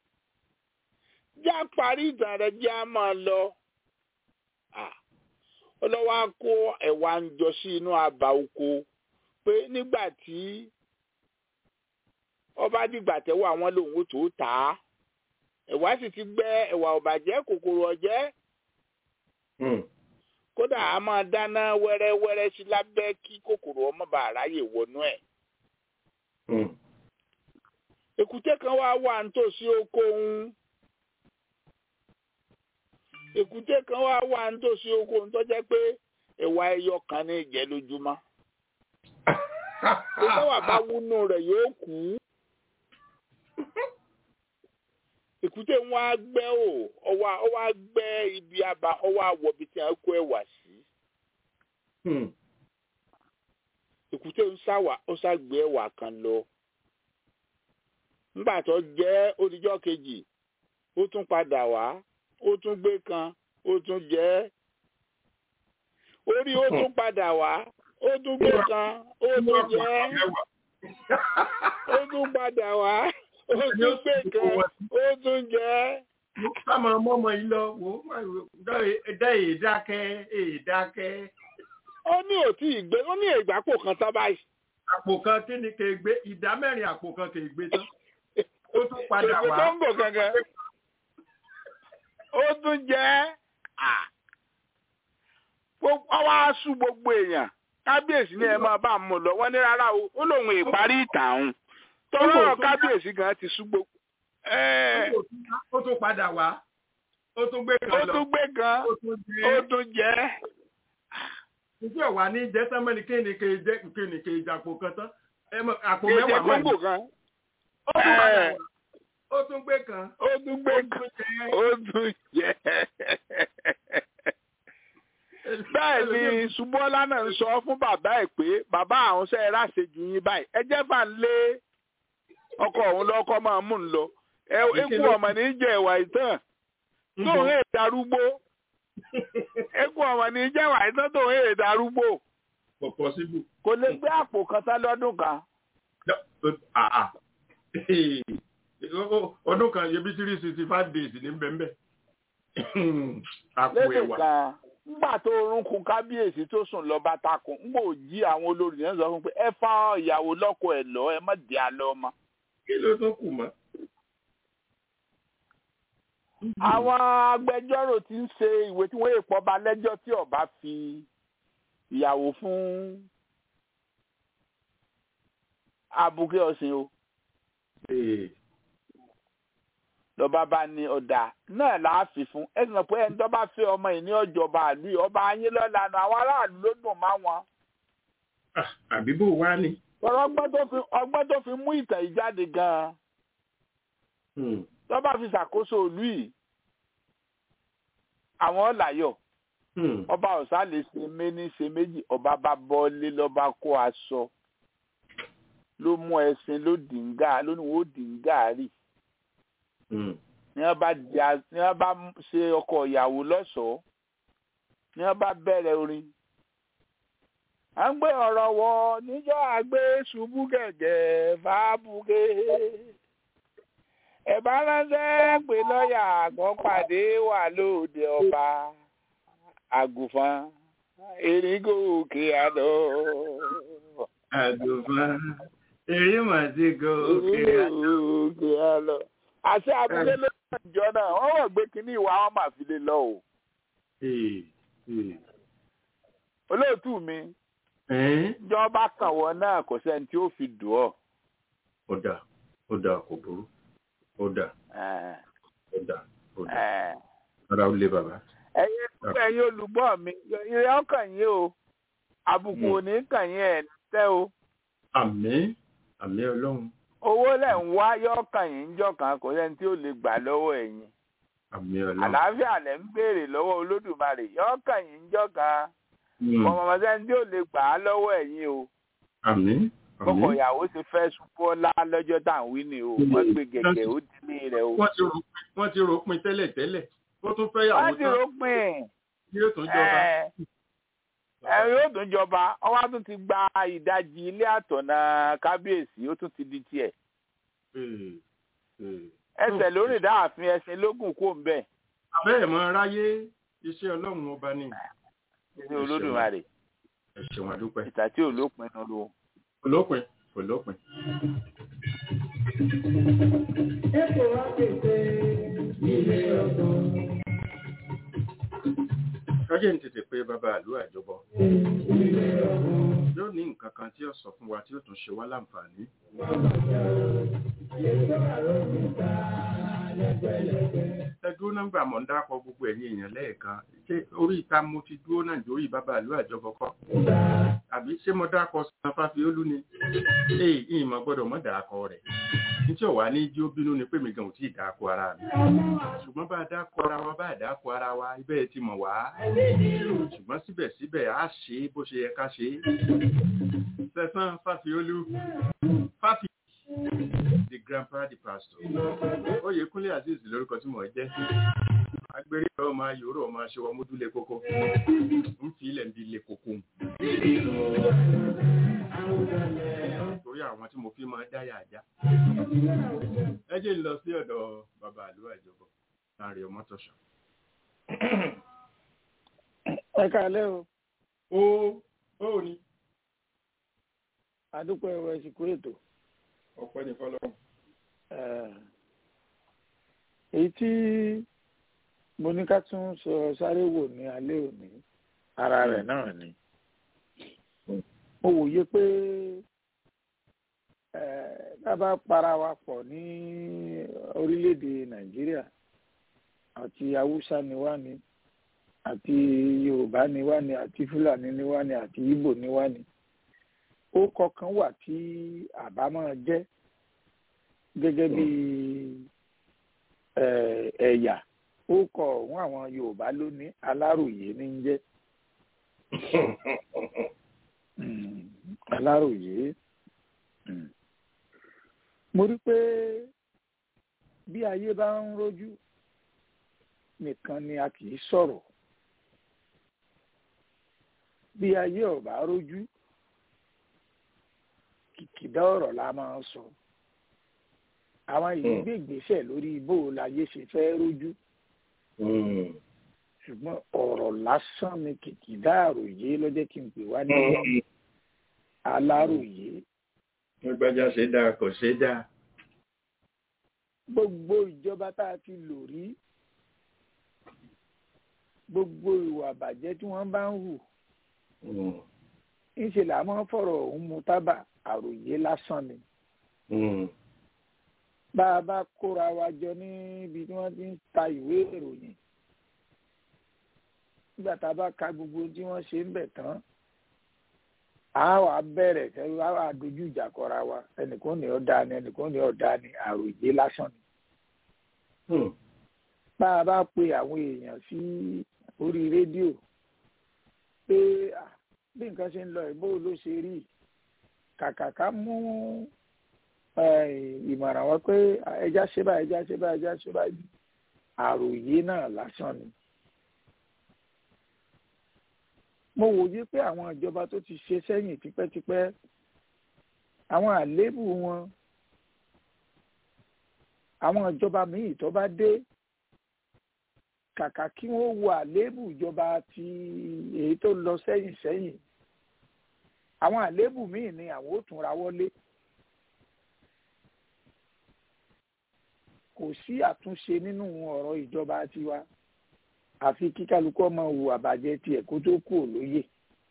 já parí ìtàn rẹ̀ já máa lọ. Ah, ó lọ wá kó ẹ̀wà ń jọ sí inú abà oko pé nígbà tí ọba dìgbà tẹ́wọ́ àwọn lòun ó tó tà á ẹ̀wà sì ti gbẹ́ ẹ̀wà ọ̀bàjẹ́ kòkòrò ọ̀jẹ́ Hmm. kódà a máa dáná wẹ́rẹ́wẹ́rẹ́ sí lábẹ́ kí kòkòrò ọmọ bá ráyè wọnú ẹ̀ Hmm. èkúté kan wá wà nítòsí oko òun èkúté kan wá wà nítòsí oko òun tó jẹ́ pé ẹ̀wà ẹyọ kan ní ìjẹ́ lójúmọ́ tó wà bá wúnú rẹ̀ yóò kú èkúté ń wá gbẹ́ ò ọwá ọwá gbẹ́ ibi àbá ọwá wọ̀bi tí a kó ẹ̀wà sí Hmm. èkúté ń sáwà ó ságbé ẹ̀wà kan lọ nígbà tó jẹ́ odijọ́ kejì ó tún padà wá ó tún gbé kan ó tún jẹ́ orí ó tún padà wá ó tún gbé kan ó tún jẹ́ ó tún padà wá ó tún gbé kan ó tún jẹ́ ká máa mọ́mọ́ yìí lọ wò ó dá èyí dákẹ́ èyí dákẹ́. ó ní òtí ìgbé ó ní ìgbàpò kan tán báyìí àpò kan kí ni kè gbé ìdá mẹ́rin àpò kan kè gbé tán ó tún padà Ègbè wá. tó ń bò gangan ó tún jẹ́ à gbogbo ọwọ́ aṣú gbogbo èèyàn kábíyèsí ni ẹ máa bá mú lọ wọ́n ní rárá o ó lóun ìparí ìtàn òun tọ́lọ́ kábíyèsí gan ti sú gbogbo ẹ ó tún padà wá ó tún gbé ó kan lọ tún gbé gan ó tún ó jẹ́ tún jẹ́ ìjọ wà ní jẹ́sẹ́mẹ́ni kéènì kéè jẹ́ kéènì kéè jàpò kan tán ẹ mọ̀ àpò kéde mẹ́wàá mọ́ kóńgò kan ó tún padà ẹ. wá ó tún gbé kan ó tún gbé gan ó tún jẹ́ bẹ́ẹ̀ ni ṣubọ́lá náà ń sọ fún bàbá ẹ̀ pé bàbá àwọn ṣe é ráṣejù yín báyìí ẹ jẹ́ fà ń lé ọkọ òun lọ́kọ́ máa mú un lọ ẹ ikú ọmọ ní jẹ́ ìwà ìtàn tóun èè darúgbó ikú ọmọ ní jẹ́ ìwà ìtàn tóun èè darúgbó kò pọ́síbù kò lè gbé àpò kan tá lọ́dún kan àà ọdún kan yẹbi three sixty five days ní bẹ́ẹ̀ àpò lẹ́sìn ẹ̀wà kan ńgbà tó orunkun kábíyèsí tó sùn lọ bá takùn ńgbà ò jí àwọn olórí yẹn sọ fún pé ẹ fa ìyàwó lọ́kọ ẹ̀ lọ ẹ má dì á lọ mọ́. kí ló tún kù mọ́. àwọn agbẹjọ́rò ti ń ṣe ìwé tí wọ́n yè pọ̀ ba lẹ́jọ́ tí ọba fi ìyàwó fún abuké ọ̀sìn o Ee, lọ́ba bá ní ọ̀dà náà láàfin fún ẹ sì mọ̀ pé ẹni tó bá fẹ́ ọmọ yìí ní ọjọba àlú yìí ọba ayé lọ́lànà àwọn aráàlú ló dùn má wọn. ah, àbí bò wá ni. ọ̀rọ̀ ọgbọ́n tó fi ọgbọ́n tó fi mú ìtàn yìí jáde gan-an Hmm, lọ́ba fi ṣàkóso ìlú yìí àwọn ọ̀làyọ̀ hmm, ọba ọ̀sá lè ṣe méní ṣe méjì ọba bá bọ́lé lọ́ba kó aṣọ ló mú ẹṣin ló dìngà ló ní wọ́n dìngà rì hmm. ní wọ́n bá di a- ní wọ́n bá ṣe ọkọ ìyàwó lọ́ṣọ̀ọ́ ní wọ́n bá bẹ̀rẹ̀ orin. à ń gbé ọ̀rọ̀ wọ níjọ́ àgbé ṣubú gẹ̀gẹ̀ fàbùkẹ́ ẹ̀bá ránṣẹ́ pé lọ́ọ̀yà àgbọ̀n pàdé wà lóde ọba àgùnfọn eringo òkè àdó. àgùnfọn eré màtí go òkè eringo òkè àdó. àṣẹ abúlé ló ń jọ náà wọ́n wọ̀ gbé kínní ìwà wọn máa fi lè lọ o. Ee, ee. olóòtú mi Ẹ́n, ìjọba kàn wọ́n náà kò sẹ́ni tí ó fi dùn ọ́. ó dà ó dà kò burú ó dà Eh, ó dà ó dà eh. ara ó lé bàbá. ẹ̀yin ẹ̀yin olùgbọ́ mi ìrẹ́ ọkàn yín o àbùkù Mm. ò ní kàn yín ẹ̀ tẹ́ o àmín àmín ọlọ́run owó lẹ̀ ń wá yọ̀ọ̀kàn yín ń jọ̀kan kò sẹ́ni tí ó lè gbà lọ́wọ́ ẹ̀yin àmín ọlọ́run. àlàáfíà lẹ̀ ń béèrè lọ́wọ́ olódùmarè yọ̀ọ̀kàn yín ń jọ̀kan Hmm, ọmọ sẹ́ni tí ó lè gbà á lọ́wọ́ ẹ̀yin o àmín kọkọ àmín. ìyàwó ti fẹ́ ṣubú ọlá lọ́jọ́ tá à ń wí ni o wọ́n gbé gẹ̀gẹ̀ ó dílé rẹ̀ o. wọ́n ti rò pin wọ́n ti rò pin tẹ́lẹ̀ tẹ́lẹ̀ ó tún fẹ́ yàwó wọ́n ti tán rògbìn yóò tún jọba. ẹ̀ ẹ̀ yóò tún jọba ọwọ́ tún ti gba ìdajì ilé àtọ̀nà kábíyèsí ó tún ti di tiẹ̀. Ee, ee. ẹsẹ̀ lórí dáàfin ẹṣin lógún kó ń bẹ̀ abẹ́ẹ̀ mọ ráyé iṣẹ́ ọlọ́run ọba ni ní olódùmarè ẹ ṣeun àdúpẹ́ ìtà tí ò lópin nù ló. olópin olópin. Epo wa kéde ilé ọgbọ̀n. kájẹ́ ní tètè pé bàbá àlú àjọbọ Ilé ọgbọ̀n. yóò ní nǹkan kan tí ó sọ fún wa tí ó tún ṣe wá láǹfààní. Èso àròkúta lẹ́gbẹ̀lẹ́gbẹ̀. ẹ dúró nọ́mbà mọ̀ ń dákọ̀ gbogbo ẹ̀yin èèyàn lẹ́ẹ̀kan ṣé orí ìta mo ti dúró náà jórí bàbá àlú àjọbọ kọ́ àbí ṣé mo dákọ̀ san fáfiólú ni ee ìmọ̀ gbọ́dọ̀ mọ̀ dákọ̀ rẹ̀ nítorí ọ̀wá ní jí ó bínú ni pé mi gan ò tí ì dákọ̀ ara mi ṣùgbọ́n bá a dákọ̀ ara wa bá a dákọ̀ ara wa ibẹ̀ ti mọ̀ wá ṣùgbọ́n síbẹ̀síbẹ̀ á ṣe é bó ṣe yẹ ká ṣe é sẹ́sán fáfiólú fáfi the grandpa the pastor oyèkúnlé azeez lórúkọ tí mò ń jẹ́ agbèrè ọmọ ayòrò ọmọ aṣọ ọmọdúnlé kókó ń fi ilẹ̀ ń di ilé kókó torí àwọn tí mo fi máa dáyà ajá ẹ jẹ́ ń lọ sí ọ̀dọ̀ bàbá àlúwà ìjọba láàrin ọmọ tọ̀sán. ẹ káalẹ́ o ó ó ní àdúpẹ́ ẹ̀rọ ìsìnkú ètò ọpẹ́ ní fọlọ́run. Eh, èyí tí mo ní ká tún sọ sáré wò ní alẹ́ òní ara rẹ̀ náà ni mo wòye pé tá a bá para wa pọ̀ ní orílẹ̀-èdè nàìjíríà àti haúsá ni wá ni àti yorùbá ni wá ni àti fúlàní ni wá ni àti ìgbò ni wá ni ó kọ̀ọ̀kan wà tí àbá máa jẹ́ gẹ́gẹ́ bí ẹ̀yà ó kọ ọ̀hún àwọn yorùbá ló ní aláròyé ní ń jẹ́ aláròyé mo rí pé bí ayé bá ń rojú nìkan ni a kì í sọ̀rọ̀ bí ayé ò bá rojú kìkìdá ọ̀rọ̀ la máa ń sọ àwọn yìí gbé ìgbésẹ̀ lórí bó láyé ṣe fẹ́ rojú ṣùgbọ́n ọ̀rọ̀ lásán ni kìkìdá àròyé ló jẹ́ kí n pè wá ní aláròyé. nígbàjá ṣe dáa kò ṣe dáa. gbogbo ìjọba tá a ti lò rí gbogbo ìwà àbàjẹ́ tí wọ́n bá ń hù ńṣe là máa ń fọ̀rọ̀ òun mu tábà àròyé lásán ni. bá a bá kóra wa jọ níbi tí wọ́n ti ń ta ìwé ìròyìn nígbà tá a bá ka gbogbo tí wọ́n ṣe ń bẹ̀ tán a wà bẹ̀rẹ̀ sẹ́yìn a wà dojú ìjà kọra wa ẹnìkan ní ọ̀dà ni ẹnìkan ní ọ̀dà ni àròyé lásán ni. bá a bá pe àwọn èèyàn sí orí rédíò pé bí nǹkan ṣe ń lọ ìbò ló ṣe rí kàkà ká mú ìmọ̀ràn wá pé ẹja ṣe báyìí ẹja ṣe báyìí ẹja ṣe báyìí àròyé náà lásán ni. mo wòye pé àwọn ìjọba tó ti ṣe sẹ́yìn tipẹ́tipẹ́ àwọn àléébù wọn àwọn ìjọba míì tó bá dé kàkà kí wọ́n wo àléébù ìjọba ti èyí tó lọ sẹ́yìn sẹ́yìn àwọn àléébù míì ni àwọn ò tún ra wọlé kò sí àtúnṣe nínú ọ̀rọ̀ ìjọba tiwa àfi kí kálukú ọmọ wù àbàjẹ́ tiẹ̀ kó tó kú òlóyè.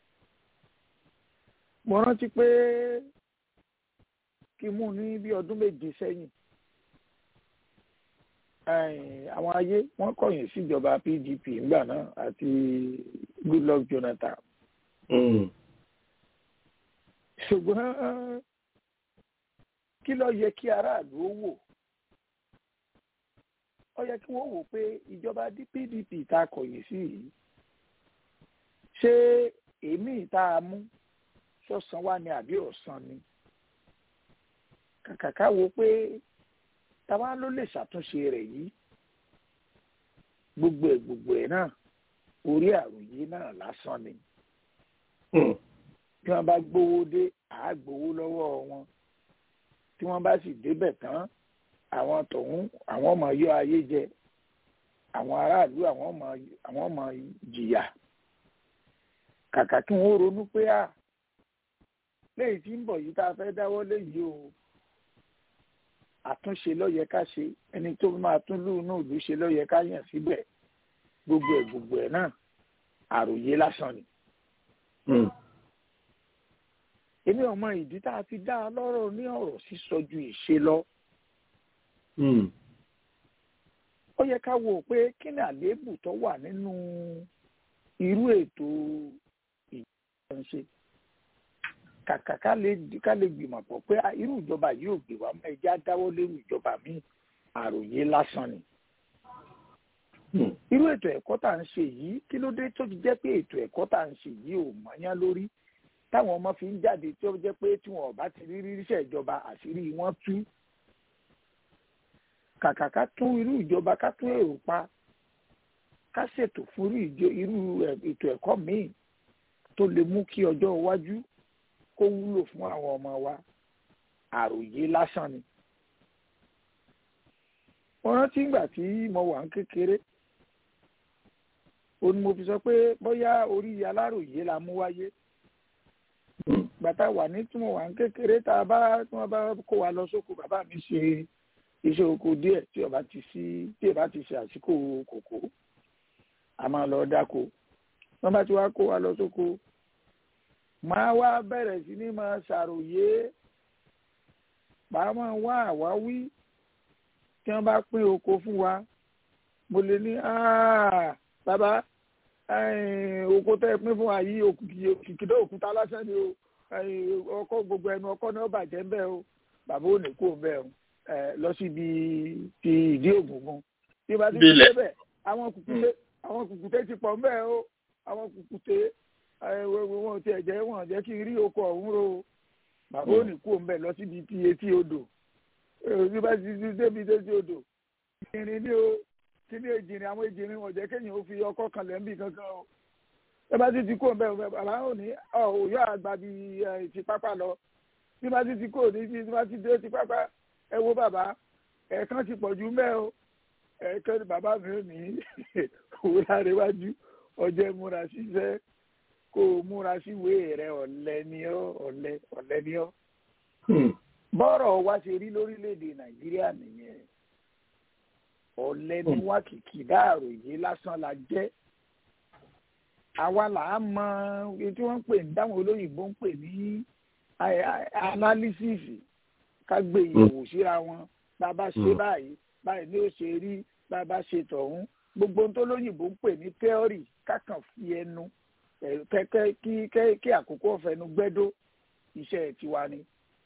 mo rántí pé kí mú ní bí ọdún méje sẹ́yìn àwọn ayé wọ́n kọ̀yìn síjọba PDP ńgbà náà àti Goodluck Jonathan. ṣùgbọ́n kí ló yẹ kí aráàlú ó wò ó yẹ kí wọ́n wò pé ìjọba PDP tá a kọ̀yìn sí yìí ṣé èmi tá a mú sọ̀sán wá ní àbí ọ̀sán ni kàkàká wo pé táwa ló lè ṣàtúnṣe rẹ̀ yìí gbogbo ẹ̀ gbogbo ẹ̀ náà orí àròyé náà lásán ni bí wọ́n bá gbowó dé àá gbowó lọ́wọ́ wọn tí wọ́n bá sì débẹ̀ tán àwọn tọ̀hún àwọn ọmọ yọ ayé jẹ àwọn aráàlú àwọn ọmọ àwọn ọmọ jìyà kàkà kí wọ́n ronú pé à lẹ́yìn tí ń bọ̀ yìí tá a fẹ́ dáwọ́ léyìí o àtúnṣe lọ́yẹ ká ṣe ẹni tó máa tún lù náà lù ṣe lọ́yẹ ká yàn síbẹ̀ gbogbo ẹ̀ gbogbo ẹ̀ náà àròyé lásán ni. èmi ò mọ ìdí tá a fi dá a lọ́rọ̀ ní ọ̀rọ̀ sísọ ju ìṣe lọ ó yẹ ká wò pé kí ni àléébù tó wà nínú irú ètò ìjọba ń ṣe kàkà ká lè ká lè gbìmọ̀ pọ̀ pé irú ìjọba yìí ò gbé wa mọ́ ẹja dáwọ́ lérú ìjọba míì àròyé lásán ni. irú ètò ẹ̀kọ́ tá à ń ṣe yìí kí ló dé tó ti jẹ́ pé ètò ẹ̀kọ́ tá à ń ṣe yìí ò mọ́yán lórí táwọn ọmọ fi ń jáde tí ó jẹ́ pé tí wọn ò bá ti rí ríṣẹ́ ìjọba àṣírí wọn tú kàkà ká tún irú ìjọba ká tún èrò pa ká ṣètò fún irú ètò ẹ̀kọ́ míì tó lè mú kí ọjọ́ iwájú kó wúlò fún àwọn ọmọ wa àròyé lásán ni. mo rántí ìgbà tí mo wà ń kékeré ó ní mo fi sọ pé bóyá orí aláròyé la mú wáyé gbàtà wà ní tí mo wà ń kékeré tá a bá tí wọ́n bá kó wa lọ sóko bàbá mi ṣe iṣẹ́ oko díẹ̀ tí ọba ti sí tí ọba ti ṣe àsìkò kòkó a máa lọ dáko wọ́n bá ti wá kó wa lọ sóko máa wá bẹ̀rẹ̀ sí ní máa ṣàròyé bá máa wá àwáwí tí wọ́n bá pín oko fún wa mo lè ní "Ah, bàbá eh, oko tẹ́ ẹ pín fún wa yìí òkìkìdá òkúta lásán ni o eh, ọkọ gbogbo ẹnu ọkọ náà bàjẹ́ ń bẹ́ẹ̀ o bàbá ò ní kó ń bẹ́ẹ̀ o eh, lọ síbi ti ìdí ògùngùn bí bá ti fi Bílẹ̀. débẹ̀ àwọn kùkùté àwọn kùkùté ti pọ̀ ń bẹ́ẹ̀ o àwọn kùkùté eh, wọn wọn ti ẹ̀jẹ̀ wọn jẹ́ kí n rí oko ọ̀hún ro o bàbá ò ní kó ń bẹ́ẹ̀ lọ síbi ti etí odò eh, bí bá ti ti débi etí odò ìrìn ní o kí ní èjìrìn àwọn èjìrìn wọn jẹ́ kéèyàn ó fi ọkọ̀ kan lẹ́ńbì kankan o ẹ bá ti ti kó ń bẹ́ẹ̀ bàbá ò ní ọ òyò àgbà bíi eh, ti pápá lọ bí bá ti ti kó ní bí bá ti dé ti pápá ẹ wo bàbá ẹ̀ẹ̀kan ti pọ̀ jù mẹ́ o ẹ̀ẹ̀kan ni bàbá mi ò ní òwe àríwájú ọjọ́ múra ṣiṣẹ́ kó o múra síwèé rẹ ọ̀lẹ ni ọ́ ọ̀lẹ ọ̀lẹ ni ọ́ bọ́rọ̀ wa ṣe rí lórílẹ̀‐èdè nàìjíríà nìyẹn ọ̀lẹ ni wá kìkì dáàròyé lásán la jẹ́ àwa là á mọ èyí tí wọ́n ń pè ní dáwọn olóyìnbó ń pè ní a- a- analysis ká gbé ìyẹ̀wò síra wọn bá a bá ṣe Mm. báyìí báyìí ni ó ṣe rí bá a bá ṣe tọ̀hún gbogbo ohun tó lóyìnbó ń pè ní theory kákan fi ẹnu ẹ̀, kẹ́kẹ́ kí kẹ́- kí àkókò ọ̀fẹ́nu gbẹ́dó iṣẹ́ tiwa ni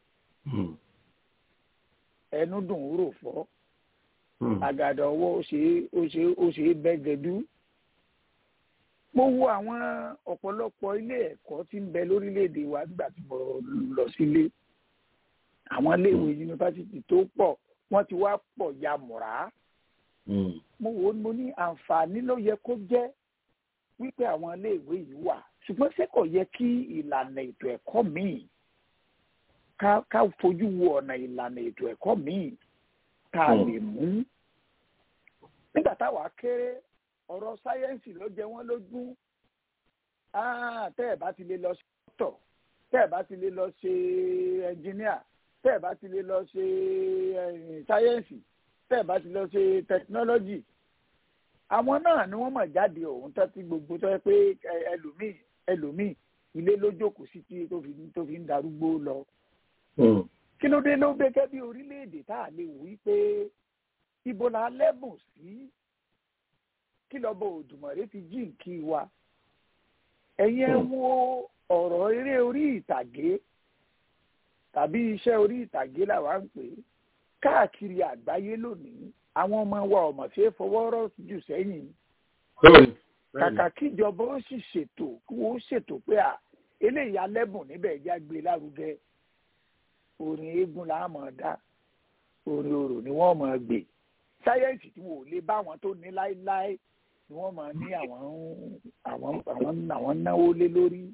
ẹnu dùn ún rò fọ́ àgàdà ọwọ́ ó ṣe é- ó ṣe é- ó ṣe é bẹ́gẹ̀dú. mo wo àwọn ọ̀pọ̀lọpọ̀ ilé ẹ̀kọ́ tí ń bẹ lórílẹ̀‐èdè wa nígbà tí mo lọ sílé àwọn iléèwé yunifásitì tó pọ̀ wọ́n ti wá pọ̀ ya mùrá mo wò ó mo ní àǹfààní ló yẹ kó jẹ́ wípé àwọn iléèwé yìí wà ṣùgbọ́n ṣé kò yẹ kí ìlànà ètò ẹ̀kọ́ míì ká ká fojú wo ọ̀nà ìlànà ètò ẹ̀kọ́ míì tá a Hmm. lè mú nígbà táwa kéré ọ̀rọ̀ sáyẹ́ǹsì ló jẹ wọ́n lógún Ah, tẹ́ ẹ̀ bá ti lè lọ sí dókítọ̀ tẹ́ ẹ̀ bá ti lè lọ ṣe ẹnjìníà tẹ́ ẹ̀ bá ti lè lọ ṣe eh, sáyẹ́ǹsì tẹ́ ẹ̀ bá ti lọ ṣe tẹkinọ́lọ́jì àwọn náà ni wọ́n mọ̀ jáde ọ̀hún tó ti gbogbo tó yẹ pé ẹ- ẹlòmíì ẹlòmíì ilé ló jókòó sí tí tó fi tó fi ń darúgbó lọ kí ló dé ló gẹ́gẹ́ bí orílẹ̀-èdè tá a lè wí pé ibo la lẹ́bùn sí kí lọ́bọ̀ òdùmọ̀rẹ́ fi jí nkí wa ẹ̀yin ẹ wo ọ̀rọ̀ eré orí ìtàgé tàbí iṣẹ́ orí ìtàgé làwa ń pè é káàkiri àgbáyé lónìí àwọn ọmọ wa ọmọ ṣe é fọwọ́ rọ́ jù sẹ́yìn kàkà kíjọba ó sì ṣètò kí wọ́n ṣètò pé à eléyìí alẹ́bùn níbẹ̀ já gbé lárugẹ orin eégún là á mọ̀ dá orin orò ni wọ́n mọ̀ gbé sáyẹ́ǹsì tí wọn ò lè bá wọn tó ní láéláé ni wọ́n mọ̀ ní àwọn ń- àwọn àwọn àwọn náwó lé lórí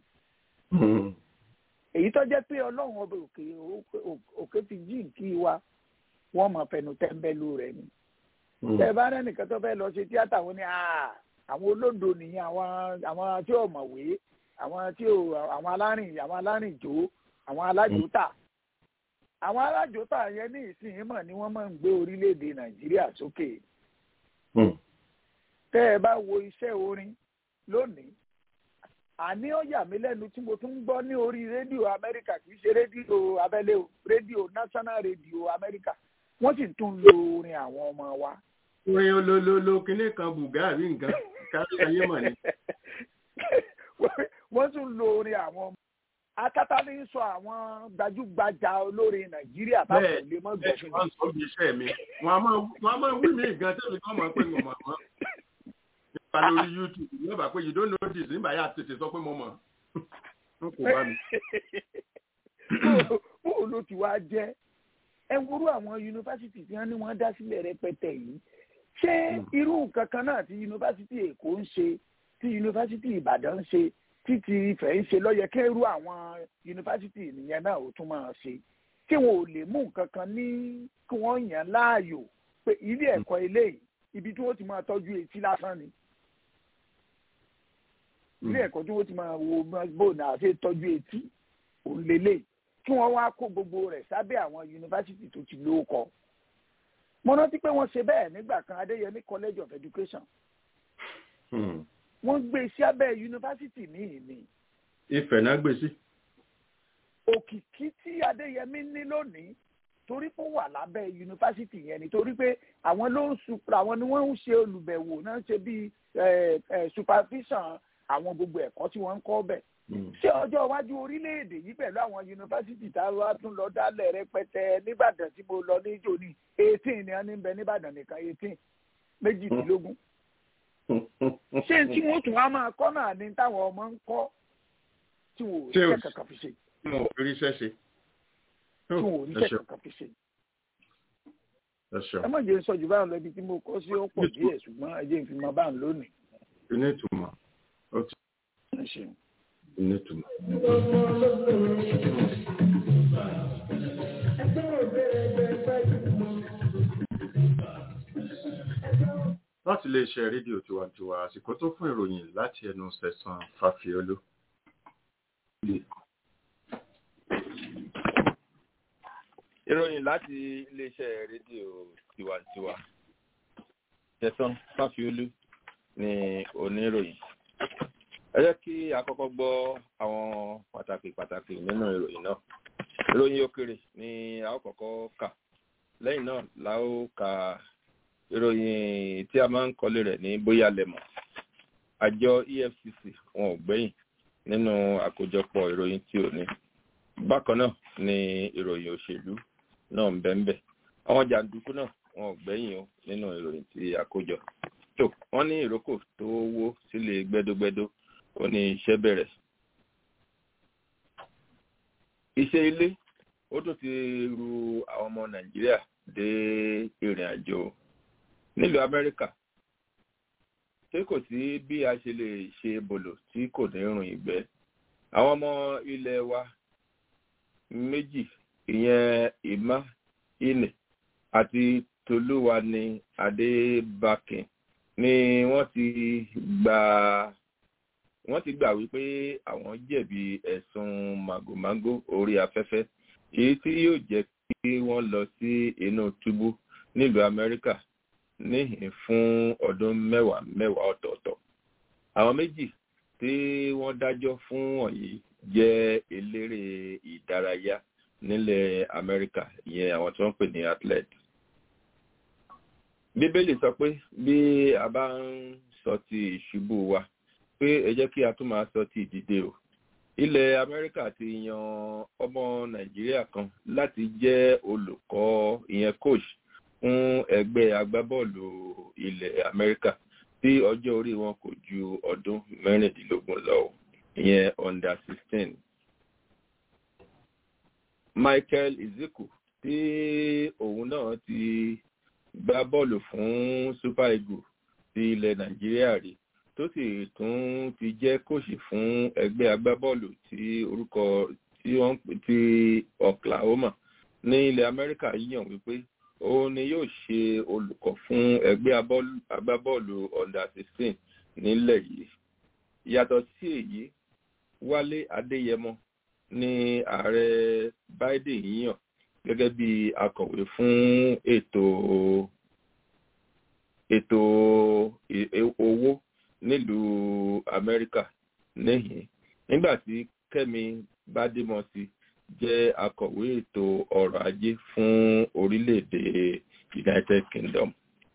èyí tó jẹ́ pé ọlọ́run ọba òkè òkè ti jí nkí wa wọ́n mọ̀ fẹnu tẹ́ńbẹ́lú rẹ̀ ni tẹ bá rẹ nìkan tó fẹ́ lọ ṣe tíátà wọn ni "Ah, àwọn olóńdó nìyẹn àwọn àwọn tí ò mọ̀wé àwọn tí ò àwọn alárìn àwọn alárìnjó àwọn alájòótà àwọn alájòótà yẹn ní ìsinyìí mọ̀ ni wọ́n máa ń gbé orílẹ̀-èdè nàìjíríà sókè tẹ́ ẹ bá wo iṣẹ́ orin lónìí àní ó yà mí lẹ́nu tí mo tún ń gbọ́ ní orí rédíò amẹ́ríkà kì í ṣe rédíò abẹ́lé o rédíò national radio amẹ́ríkà wọ́n sì tún lo orin àwọn ọmọ wa orin olólóló kinní kan bùgá àbí nǹkan kárí ayé mọ̀ ni. wọ́n tún lo orin àwọn ọmọ akátá ní sọ àwọn gbajúgbajà olórin nàìjíríà táwọn ò lè mọ́ bẹ́ẹ̀ gbẹ̀fín wọ́n sọ bí iṣẹ́ mi wọ́n á máa wọ́n á máa wí mí gan tẹ́lẹ̀ kọ́ mọ̀ pé mo mọ̀ wọ́n. nípa lórí youtube yóò bá pé you don't know this nígbà yà tètè sọ pé mo mọ̀ n kò bá mi. bó ló ti wá jẹ́ ẹ wúrú àwọn yunifásitì tí wọ́n ní wọ́n dá sílẹ̀ rẹpẹtẹ yìí ṣé irú nǹkan kan náà tí yunifásitì èkó ń ṣe tí yunifásitì ìbàdàn ń ṣe tí ti ìfẹ́ ń ṣe lọ́yẹ kẹ́rù àwọn yunifásitì nìyẹn náà ó tún máa ṣe tí wọn ò lè mú nǹkan kan ní kí wọ́n yàn láàyò pé ilé ẹ̀kọ́ eléyìí ibi tí wọ́n ti máa tọ́jú etí lásán ni ilé ẹ̀kọ́ tí wọ́n ti máa wo bóun àti tọ́jú etí òun lélẹ̀ kí wọ́n wá kó gbogbo rẹ̀ sábẹ́ àwọn yunifásitì tó ti lóko mo rántí pé wọ́n ṣe bẹ́ẹ̀ nígbà kan adéyẹmí college of education wọ́n gbé sí abẹ́ yunifásitì míì ni ìfẹ́ náà gbé sí. òkìkí tí adéyẹmí ní lónìí torí pé ó wà lábẹ́ yunifásitì yẹn ni torí pé àwọn ló ń supra àwọn ni wọ́n ń ṣe olùbẹ̀wò náà ṣe bí supervision àwọn gbogbo ẹ̀kọ́ tí wọ́n ń kọ́ bẹ̀. ṣé ọjọ́ iwájú orílẹ̀-èdè yìí pẹ̀lú àwọn yunifásitì tá a wá tún lọ dálẹ̀ rẹpẹtẹ nìbàdàn tí mo lọ níjó ní eighteen ni wọ́n ní bẹ nìbàdàn nìkan eighteen méjìdínlógún. ṣé tí wọ́n tún wá máa kọ́ náà ní táwọn ọmọ ń kọ́ tí wò ó ṣe kankan fi ṣe. tí wọn ò rí iṣẹ́ ṣe. tí wọn ò rí iṣẹ́ kankan fi ṣe. ẹ má jẹ́ sọ jù báyìí lọ ibi tí mo kọ́ sí ó pọ̀ díẹ̀ ṣùgbọ́n ẹ jẹ́ ìfimọ́ báyìí lónìí. ilé ìtumọ̀ ó ti ẹ ṣeun. ilé ìtumọ̀. láti lè ṣe rédíò tiwantiwa àsìkò tó fún ìròyìn láti ẹnu sẹ̀sán fàfíọ́lù. ìròyìn láti iléeṣẹ́ rédíò tiwantiwa sẹ̀sán fàfíọ́lù ni oníròyìn ẹ jẹ́ kí a kọ́kọ́ gbọ́ àwọn pàtàkì pàtàkì nínú ìròyìn náà ìròyìn òkèrè ni a ó kọ́kọ́ kà lẹ́yìn náà la ó ka ìròyìn tí a máa ń kọ́lé rẹ̀ ní bóyá lẹ́mọ̀ àjọ efcc wọn ò gbẹ́yìn nínú àkójọpọ̀ ìròyìn tí ò ní bákan náà ni ìròyìn òṣèlú náà ń bẹ́ńbẹ́ àwọn jàǹdùkú náà wọn ò gbẹ́yìn o nínú ìròyìn tí a kó jọ tó wọ́n ní ìrókò tó wó sílé gbẹ́dógbẹ́dó ó ní iṣẹ́ bẹ̀rẹ̀ iṣẹ́ ilé ó tún ti ru àwọn ọmọ nàìjíríà dé ìrìn àjò nílùú amẹ́ríkà ṣé kò sí bí a ṣe lè ṣe bòlò tí kò ní rùn ìgbẹ́ àwọn ọmọ ilẹ̀ wa méjì ìyẹn ìmá ìnì àti tolúwani adébákin ni wọ́n ti gbà wọ́n ti gbà wípé àwọn jẹ̀bi ẹ̀sùn màgòmágó orí afẹ́fẹ́ èyí tí yóò jẹ́ kí wọ́n lọ sí inú túbú nílùú amẹ́ríkà níhìn fún ọdún mẹ́wàá mẹ́wàá ọ̀tọ̀ọ̀tọ̀ àwọn méjì tí wọ́n dájọ́ fún wọ̀nyí jẹ́ eléré ìdárayá nílẹ̀ amẹ́ríkà ìyẹn àwọn tí wọ́n pè ní athlete bíbélì sọ pé bí a bá ń sọ ti ìṣubú wa pé ẹ jẹ́ kí a tún máa sọ ti ìdìde o ilẹ̀ amẹ́ríkà ti yan ọmọ nàìjíríà kan láti jẹ́ olùkọ́ ìyẹn coach fún ẹgbẹ́ agbábọ́ọ̀lù ilẹ̀ amẹ́ríkà tí ọjọ́ orí wọn kò ju ọdún mẹ́rìndínlógún lọ ìyẹn under sixteen. michael iziku tí òun náà ti gbá bọ́ọ̀lù fún super eagles ti ilẹ̀ nàìjíríà rí tó sì tún ti jẹ́ kóòsì fún ẹgbẹ́ agbábọ́ọ̀lù tí orúkọ tí wọ́n pè ti oklahoma ní ilẹ̀ amẹ́ríkà yíyàn wípé òun ni yóò ṣe olùkọ́ fún ẹgbẹ́ agbábọ́ọ̀lù under sixteen nílẹ̀ yìí yàtọ̀ sí èyí wálé adéyẹmọ ní ààrẹ biden yíyàn gẹ́gẹ́ bí akọ̀wé fún ètò ètò owó nílùú amẹ́ríkà níhìn nígbà tí kẹ́mi bádémọ́sí jẹ́ akọ̀wé ètò ọrọ̀ ajé fún orílẹ̀-èdè united kingdom.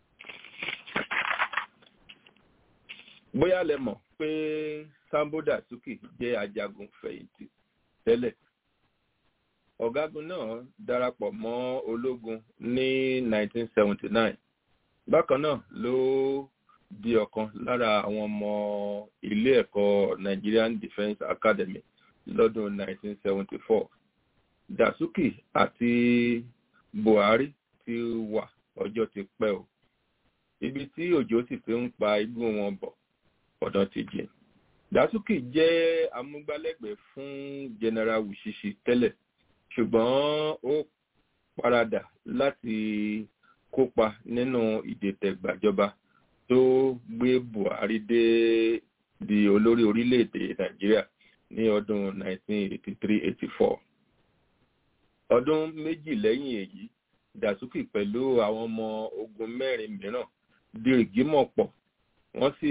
bóyá lẹ mọ̀ pé sambo dasuki jẹ́ ajagun fẹ̀yìntì tẹ́lẹ̀ ọ̀gágun náà darapọ̀ mọ́ ológun ní 1979 bákan náà ló di ọ̀kan lára àwọn ọmọ ilé ẹ̀kọ́ nigerian defence academy lọ́dún 1974 dasuki àti buhari ti wà ọjọ́ ti pẹ́ o ibi tí òjò sì fi ń pa igbó wọn bọ̀ ọ̀dọ́ ti jìn dasuki jẹ́ amúgbálẹ́gbẹ̀ẹ́ fún general wushishi tẹ́lẹ̀ ṣùgbọ́n ó paradà láti kópa nínú ìdètẹ̀gbàjọba tó gbé buhari dé di olórí orílẹ̀-èdè nàìjíríà ní ọdún 1983-84 ọdún méjì lẹ́yìn èyí dasuki pẹ̀lú àwọn ọmọ ogun mẹ́rin mìíràn dìrìgímọ̀ pọ̀ wọ́n sì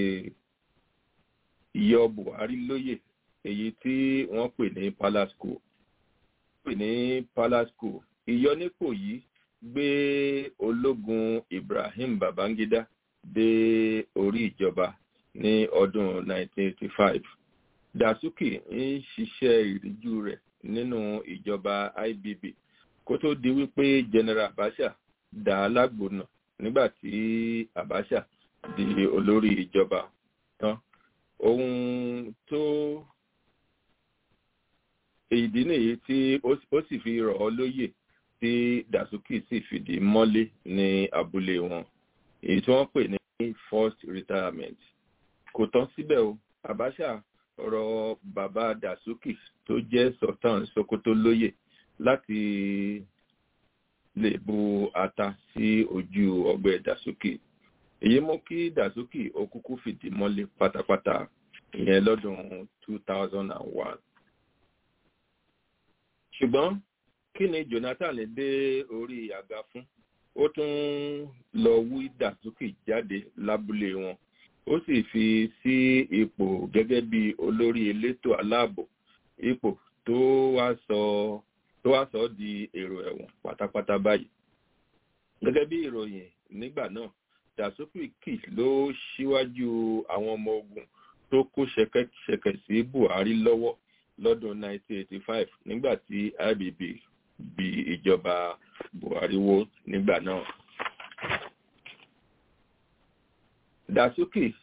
yọ buhari lóyè èyí tí wọ́n pè ní palace school pè ní palace school ìyọnípò yìí gbé ológun ibrahim babangida dé orí ìjọba ní ọdún 1985 dasuki ń ṣiṣẹ́ ìríjú rẹ̀ nínú ìjọba ibb kó tó di wípé general abacha dá a lágbóná nígbà tí abacha di olórí ìjọba tán ohun tó ìdí nìyí tí ó sì fi rọ̀ ọ́ lóyè tí dasuki sì fìdí mọ́lé ní abúlé wọn èyí tí wọ́n pè ní first retirement kò tán síbẹ̀ o abacha rọ bàbá dasuki tó jẹ́ sultan sokoto lóyè láti lè bu ata sí ojú ọgbẹ́ dasuki èyí mú kí dasuki ó kúkú fìdí mọ́lé pátápátá ìyẹn lọ́dún 2001 ṣùgbọ́n kí ni jonathan dé orí àga fún ó tún lọ wí dasuki jáde lábúlé wọn ó sì fi sí ipò gẹ́gẹ́ bí olórí elétò aláàbò ipò tó wá sọ tó wá sọ di èrò ẹ̀wọ̀n pátápátá báyìí gẹ́gẹ́ bí ìròyìn nígbà náà dasuki ló ṣíwájú àwọn ọmọ ogun tó kó ṣẹ̀kẹ̀ṣẹ̀kẹ̀ sí buhari lọ́wọ́ lọ́dún 1985 nígbà tí ibb bí ìjọba buhari wó nígbà náà. dasuki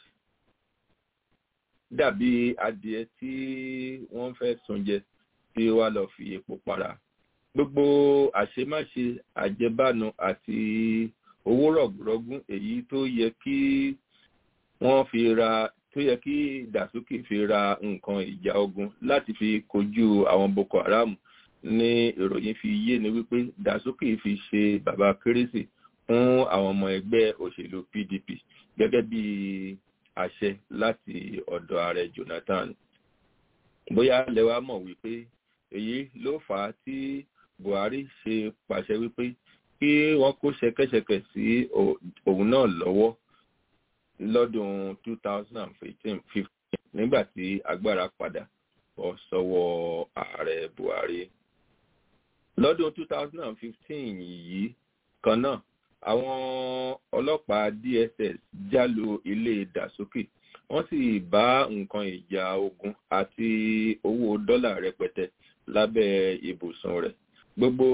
dàbí adìẹ tí wọ́n fẹ́ sunjẹ tí wàá lọ fi epo para gbogbo àṣemáṣe àjẹbánu àti owó rọ̀gùrọ̀gùn èyí tó yẹ kí wọ́n fi ra tó yẹ kí dasuki fi ra nǹkan ìjà ogun láti fi kojú àwọn boko haram ní ìròyìn fi yé ni wípé dasuki fi ṣe bàbá kérésì fún àwọn ọmọ ẹgbẹ́ òṣèlú pdp gẹ́gẹ́ bí àṣẹ láti ọ̀dọ̀ ààrẹ jonathan bóyá lẹ́wà mọ̀ wípé èyí ló fà á tí buhari ṣe pàṣẹ wípé kí wọ́n kó ṣẹkẹ́ṣẹkẹ̀ sí òun náà lọ́wọ́ lọ́dún 2015 nígbà tí agbára padà bọ́ sọ́wọ́ ààrẹ buhari lọ́dún 2015 yìí kan náà àwọn ọlọ́pàá dss jálu ilé dàsókè wọ́n sì bá nǹkan ìjà ogun àti owó dọ́là rẹpẹtẹ lábẹ́ ibùsùn rẹ̀ gbogbo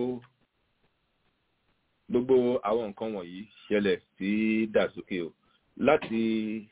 gbogbo àwọn nǹkan wọ̀nyí ṣẹlẹ̀ sí dàsókè o láti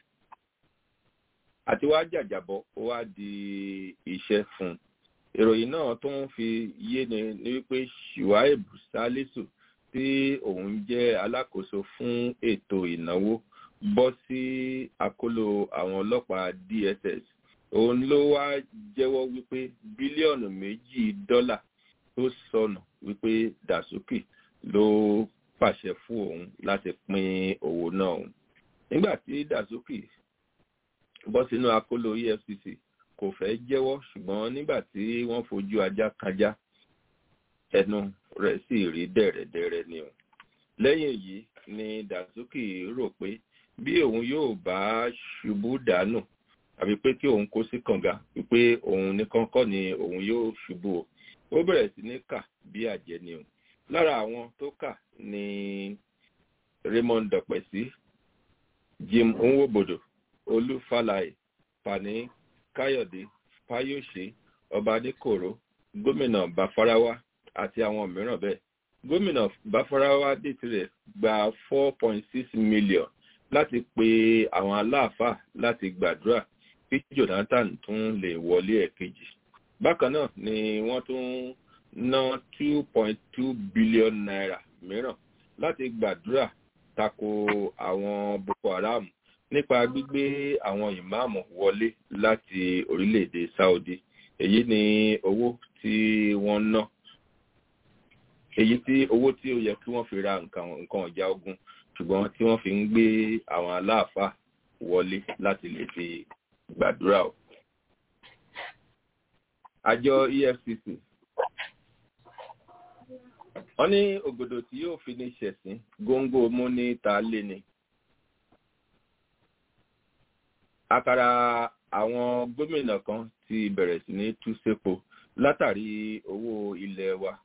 àti wá jàjàbọ̀ ó wá di iṣẹ́ fún un ìròyìn náà tó ń fi yé ni ní wípé shuaib salisu tí òun jẹ́ alákòóso fún ètò ìnáwó bọ́ sí àkólò àwọn ọlọ́pàá dss òun ló wá jẹ́wọ́ wípé bílíọ̀nù méjì dọ́là tó sọnù wípé dasuki ló pàṣẹ fún òun láti pín owó náà òun nígbà tí dasuki bọ́ sínú àkólò efcc kò fẹ́ jẹ́wọ́ ṣùgbọ́n nígbà tí wọ́n fojú ajá kájá ẹnu rẹ̀ sì rí dẹ̀rẹ̀dẹ̀rẹ̀ ni o lẹ́yìn èyí ni dasuki rò pé bí òun yóò bá ṣubú dànù àbí pé kí òun kó sí kànga wípé òun nìkan kọ́ ni òun yóò ṣubú o ó bẹ̀rẹ̀ sí ní kà bí àjẹ́ ni o lára àwọn tó kà ni raymond dọ̀pẹ̀sí jim nwobodo olú falaye fani káyọ̀dé fáyọ̀ṣe ọba adékòró gómìnà bàfarawa àti àwọn mìíràn bẹ́ẹ̀ gómìnà bàfarawa dé tirẹ̀ gba four point six million láti pe àwọn aláàfáà láti gbàdúrà kí jonathan tún lè wọlé ẹ̀kejì bákan náà ni wọ́n tún ná two point two billion naira mìíràn láti gbàdúrà tako àwọn boko haram nípa gbígbé àwọn ìmáàmù wọlé láti orílẹ̀-èdè saudi èyí ni owó tí wọ́n ná èyí tí owó tí ó yẹ kí wọ́n fi ra nǹkan nǹkan ọ̀já ogun ṣùgbọ́n tí wọ́n fi ń gbé àwọn aláàfáà wọlé láti lè fi gbàdúrà o. àjọ efcc wọ́n ní ògòdò tí yóò fi ní ṣẹ̀sín góńgó mú ní ta lé ni. àkàrà àwọn gómìnà kan ti bẹ̀rẹ̀ sí ní tú sépo látàrí owó ilẹ̀ wa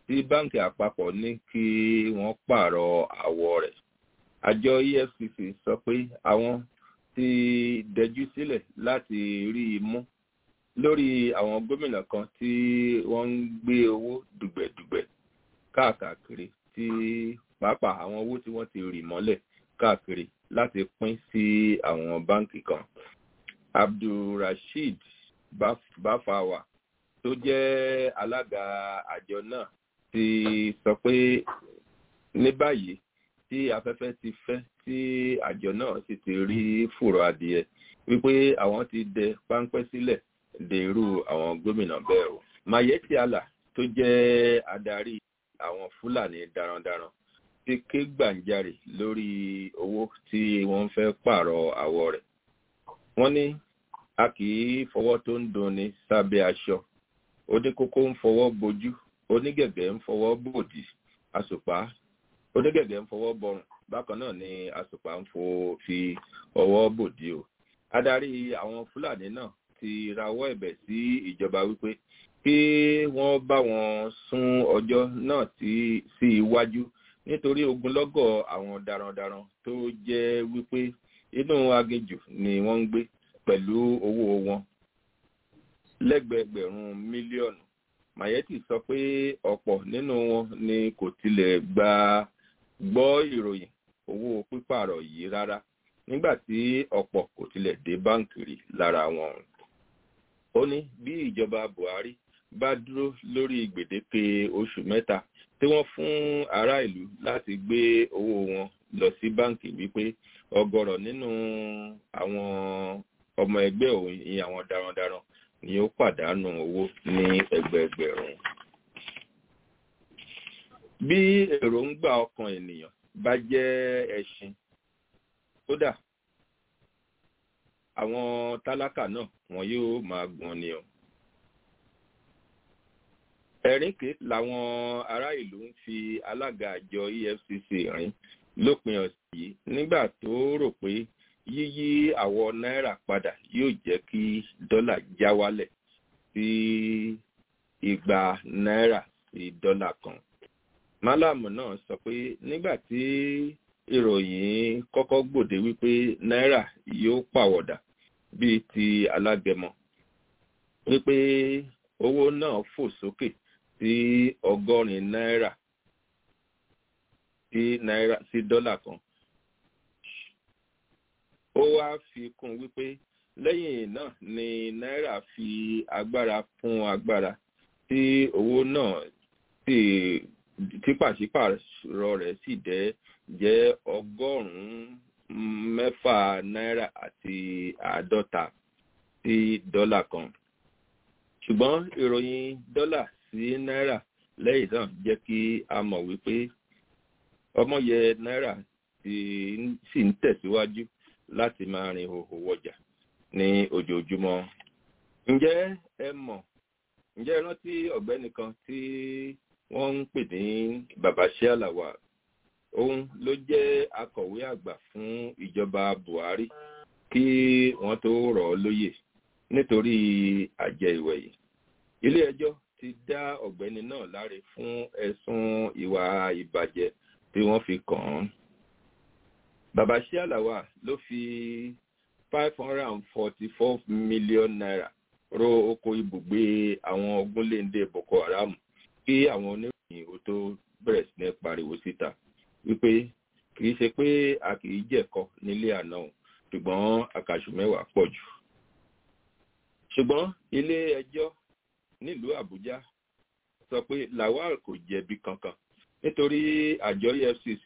tí báńkì àpapọ̀ ní kí wọ́n pààrọ̀ àwọ̀ rẹ̀ àjọ efcc sọ pé àwọn ti dẹjú sílẹ̀ láti rí i mú lórí àwọn gómìnà kan tí wọ́n ń gbé owó dùgbẹ̀dùgbẹ̀ káàkiri tí pàápàá àwọn owó tí wọ́n ti rì mọ́lẹ̀ káàkiri láti pín sí àwọn báńkì kan abdulrasheed bafawa tó jẹ́ alága àjọ náà ti sọ pé ní báyìí tí afẹ́fẹ́ ti fẹ́ tí àjọ náà sì ti rí fùrọ̀ adìẹ wípé àwọn ti dẹ páńpẹ́ sílẹ̀ de irú àwọn gómìnà bẹ́ẹ̀ o. mayeti allah tó jẹ́ adarí àwọn fúlàní darandaran ti ké gbàǹjarè lórí owó tí wọ́n fẹ́ pààrọ̀ àwọ̀ rẹ̀. wọ́n ní a kì í fọwọ́ tó ń dunni sábẹ́ aṣọ oníkókó ń fọwọ́ bojú onígẹ̀gẹ̀ ń fọwọ́ bòdì àsùpá onígẹ̀gẹ̀ ń fọwọ́ bọrùn bákan náà ni àsùpá ń fo fi ọwọ́ bòdì o. adarí àwọn fúlàní náà ti rawọ́ ẹ̀bẹ̀ sí ìjọba wípé kí wọ́n bá wọn sún ọjọ́ náà sí iwájú nítorí ogunlọ́gọ̀ àwọn darandaran tó jẹ́ wípé inú aginjù ni wọ́n ń gbé pẹ̀lú owó wọn lẹ́gbẹ̀ẹ́gbẹ̀rún mílíọ̀nù mayeti sọ pé ọ̀pọ̀ nínú wọn ni kò tilẹ̀ gba gbọ́ ìròyìn owó pípààrọ̀ yìí rárá nígbà tí ọ̀pọ̀ kò tilẹ̀ dé báǹkì rí lára wọn ó ní bí ìjọba buhari bá dúró lórí gbèdéke oṣù mẹ́ta tí wọ́n fún ará ìlú láti gbé owó wọn lọ sí báǹkì wípé ọgọrọ nínú àwọn ọmọ ẹgbẹ́ òun ìyẹn àwọn darandaran ni ó pàdánù owó ní ẹgbẹẹgbẹ̀rún. bí èròǹgbà ọkàn ènìyàn bá jẹ́ ẹṣin kódà àwọn tálákà náà wọn yóò máa gbọ́n ni o. ẹ̀rínkè làwọn ará ìlú ń fi alága àjọ efcc rìn lópin ọ̀sẹ̀ yìí nígbà tó rò pé yíyí àwọ̀ náírà padà yóò jẹ́ kí dọ́là já wálẹ̀ sí igba náírà sí dọ́là kan. málàmù náà sọ pé nígbà tí ìròyìn kọ́kọ́ gbòde wípé náírà yóò pàwọ̀dà bíi ti alágẹmọ wípé owó náà fò sókè sí ọgọ́rin náírà sí náírà sí dọ́là kan ó wá fi kún wípé lẹ́yìn náà ni náírà fi agbára fún agbára tí owó náà sì tí pàṣípàrọ̀ rẹ̀ sì dẹ́ jẹ́ ọgọ́rùn-ún mẹ́fà náírà àti àádọ́ta sí dọ́là kan ṣùgbọ́n ìròyìn dọ́là sí náírà lẹ́yìn náà jẹ́ kí a mọ̀ wípé ọmọye náírà sì ń tẹ̀síwájú láti máa rin òhò wọjà ní ojoojúmọ́. ǹjẹ́ ẹ mọ̀ ǹjẹ́ ẹ rántí ọ̀gbẹ́ni kan tí wọ́n ń pè ní babashir alawa òun ló jẹ́ akọ̀wé àgbà fún ìjọba buhari kí wọ́n tó rọ̀ ọ́ lóyè nítorí àjẹ ìwẹ̀yìn. ilé ẹjọ́ ti dá ọ̀gbẹ́ni náà láre fún ẹ̀sùn ìwà ìbàjẹ́ tí wọ́n fi kàn án babashir alawa ló fi five hundred and forty-four million naira ro oko ibùgbé àwọn ogunléndé boko haram kí àwọn oníròyìn ó tó bẹ̀rẹ̀ sí ní pariwo síta wípé kì í ṣe pé a kì í jẹ̀kọ nílé àná o ṣùgbọ́n àkàṣù mẹ́wàá pọ̀ jù. ṣùgbọ́n ilé ẹjọ́ nílùú àbújá sọ pé lawal kò jẹ̀bi kankan nítorí àjọ efcc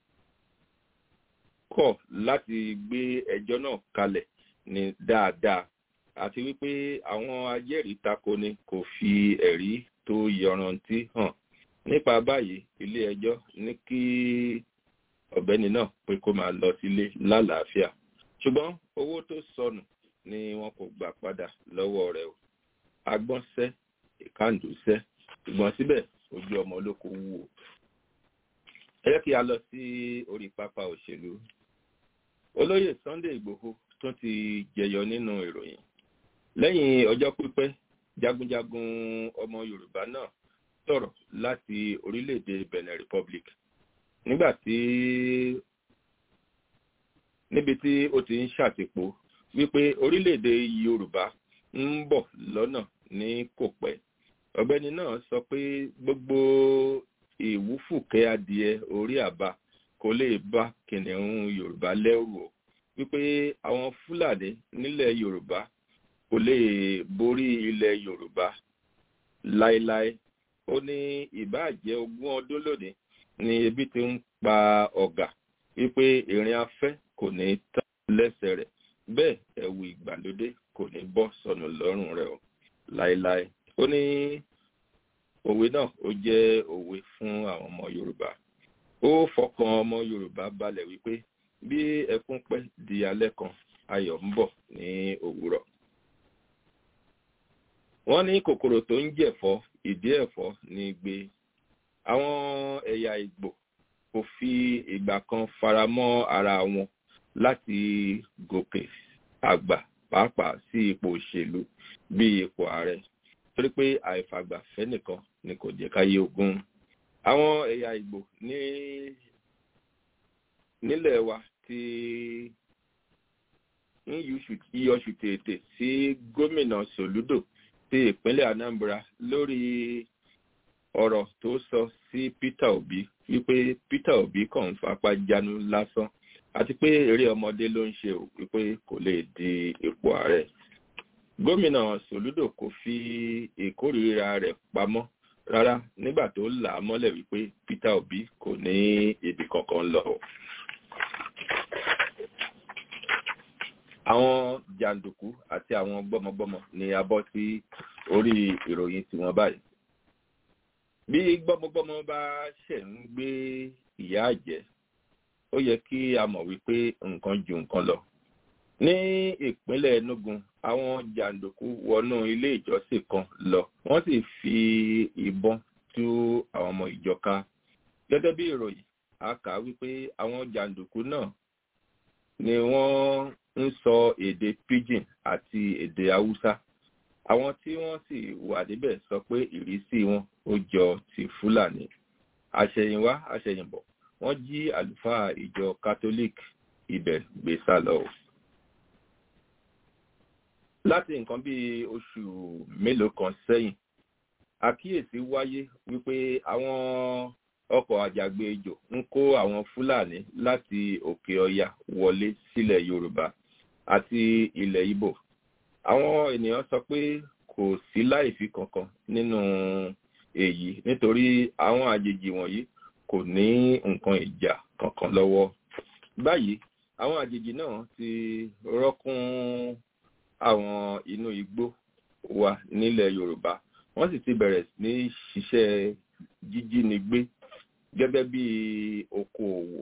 kọ̀ láti gbé ẹjọ́ náà kalẹ̀ ní dáadáa àti wípé àwọn ajẹ́rìí takoni kò fi ẹ̀rí tó yọrantí hàn nípa báyìí ilé ẹjọ́ ní kí ọ̀gbẹ́ni náà pé kó máa lọ sílé lálàáfíà ṣùgbọ́n owó tó sọnù ni wọn kò gbà padà lọ́wọ́ rẹ̀ o agbọ́nsẹ́ ìkàndùsẹ́ ṣùgbọ́n síbẹ̀ ojú ọmọ olóko wúwo ẹ jẹ́ kí a lọ sí orí pápá òṣèlú olóyè sunday igbòho tún ti jẹyọ nínú ìròyìn lẹ́yìn ọjọ́ pípẹ́ jagunjagun ọmọ yorùbá náà sọ̀rọ̀ láti orílẹ̀-èdè benin republic nígbà tí níbi tí ó ti ń ṣàtìpó wípé orílẹ̀-èdè yorùbá ń bọ̀ lọ́nà ní kò pẹ́ ọ̀gbẹ́ni náà sọ pé gbogbo ìwúfùkẹ́ adìẹ orí àbá kò lè bá kìnìún yorùbá lẹ́rù o wípé àwọn fúlàní nílẹ̀ yorùbá kò lè borí ilẹ̀ yorùbá láéláé ó ní ìbáàjẹ́ ogún ọdún lónìí ni ebi ti ń pa ọ̀gà wípé ìrìn afẹ́ kò ní tán lẹ́sẹ̀ rẹ̀ bẹ́ẹ̀ ẹ̀wù ìgbàlódé kò ní bọ́ sọnù lọ́rùn rẹ̀ o láéláé ó ní òwe náà ó jẹ́ òwe fún àwọn ọmọ yorùbá ó fọkàn ọmọ yorùbá balẹ̀ wípé bí ẹkún pẹ́ di alẹ́ kan ayọ̀ ń bọ̀ ní òwúrọ̀ wọ́n ní kòkòrò tó ń jẹ̀fọ́ ìdí ẹ̀fọ́ ní gbé àwọn ẹ̀yà ìgbò kò fi ìgbà kan faramọ́ ara wọn láti gòkè àgbà pàápàá sí ipò òṣèlú bí ipò ààrẹ torí pé àìfàgbàfẹ́ nìkan ni kò jẹ́ káyé ogún àwọn ẹ̀yà ìgbò ní nílẹ̀ wa ti ń yíyọṣù tètè sí gómìnà soludo ti ìpínlẹ̀ anambra lórí ọ̀rọ̀ tó sọ sí peter obi wípé peter obi kàn ń fapá jánu lásán àti pé eré ọmọdé ló ń ṣe ò wípé kò lè di ipò ààrẹ gómìnà soludo kò fi ìkórìíra rẹ̀ pamọ́ rárá nígbà tó là á mọ́lẹ̀ wípé peter obi kò ní ibi kankan lọ. àwọn jàǹdùkú àti àwọn gbọ́mọgbọ́mọ ni a bọ́ sí orí ìròyìn tiwọn báyìí. bí gbọ́mọgbọ́mọ bá ṣẹ̀ ń gbé ìyá àjẹ́ ó yẹ kí a mọ̀ wípé nǹkan ju nǹkan lọ. ní ìpínlẹ̀ enugu àwọn jàǹdùkú wọnú ilé ìjọsìn kan lọ wọ́n sì fi ìbọn tú àwọn ọmọ ìjọ ká. gẹ́gẹ́ bí ìròyìn a kà á wípé àwọn jàǹdùkú náà ni wọ́n ń sọ èdè pidgin àti èdè haúsá àwọn tí wọ́n sì wà níbẹ̀ sọ pé ìrísí wọn ó jọ ti fúlàní àṣẹyìnwá àṣẹyìnbọ̀ wọ́n jí àlùfáà ìjọ catholic ibẹ̀ gbé sá lọ. láti nǹkan bíi oṣù mélòó kan sẹ́yìn àkíyèsí wáyé wípé àwọn ọkọ̀ àjàgbéjò ń kó àwọn fúlàní láti òkè ọya wọlé sílẹ̀ yorùbá àti ilẹ̀ ibo àwọn ènìyàn sọ pé kò sí láìfi kankan nínú èyí nítorí àwọn àjèjì wọ̀nyí kò ní nǹkan ìjà kankan lọ́wọ́ báyìí àwọn àjèjì náà ti rọ́kún àwọn inú igbó wa nílẹ̀ yorùbá wọ́n sì ti bẹ̀rẹ̀ ní ṣiṣẹ́ jíjínigbé gẹ́gẹ́ bí okoòwò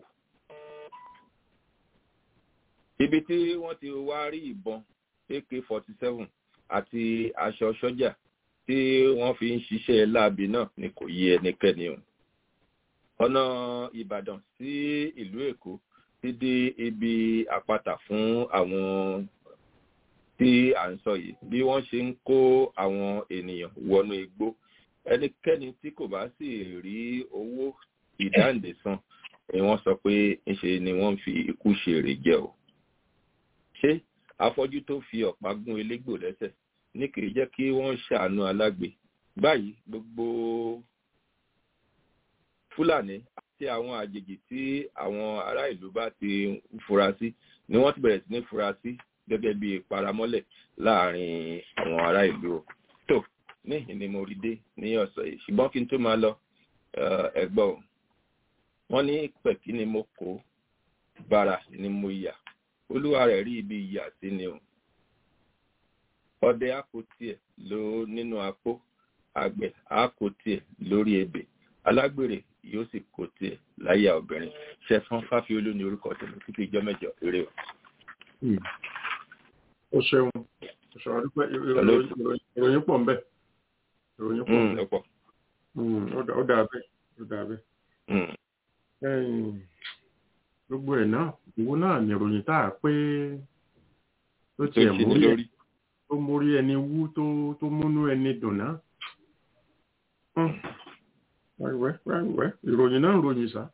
ibi tí wọ́n ti wá rí ìbọn ak forty seven àti aṣọ sọ́jà tí wọ́n fi ń ṣiṣẹ́ láabi náà ni kò yí ẹnikẹ́ni o ọ̀nà ìbàdàn sí ìlú èkó ti di ibi àpáta fún àwọn tí à ń sọ yìí bí wọ́n ṣe ń kó àwọn ènìyàn wọnú igbó ẹnikẹ́ni tí kò bá sì rí owó ìdáǹdè san ni wọ́n sọ pé ńṣe ni wọ́n fi ikú ṣe èrè jẹ o ṣé afọ́jú tó fi ọ̀pá gún elégbò lẹ́sẹ̀ ní kì í jẹ́ kí wọ́n ṣàánú alágbe báyìí gbogbo fúlàní àti àwọn àjèjì tí àwọn ará ìlú bá ti ń fura sí ni wọ́n ti bẹ̀rẹ̀ sí ní fura sí gẹ́gẹ́ bí paramọ́lẹ̀ láàrin àwọn ará ìlú o tó níhìn ni mo rí dé ní ọ̀sẹ̀ yìí ṣùgbọ́n kí n tó máa lọ ẹ̀gbọ́n o wọ́n ní pẹ̀kí ni mo kó bára ni mo yà olúwa rẹ̀ rí ibi ìyà sí ni o ọdẹ àpò tiẹ̀ ló nínú apó àgbẹ̀ àpò tiẹ̀ lórí ebè alágbèrè yóò sì kó tiẹ̀ láyà obìnrin ṣẹfọn fáfiolú ní orúkọ tẹ̀lé títí ìjọ mẹ́jọ eré o. o ṣeun o ṣeun adúpẹ́ ìròyìn pọ̀ ń bẹ̀ ìròyìn pọ̀ ń ọ̀pọ̀. bẹ̀ ó dà bẹ́ẹ̀ ó dà bẹ́ẹ̀ gbogbo ẹ̀ náà ìwo náà nìròyìn tá a pé tó tiẹ̀ mórí ẹ̀ tó mórí ẹni wú tó tó múnú ẹni dùn náà wẹ́wẹ́ wẹ́wẹ́ ìròyìn náà ń ròyìn sá.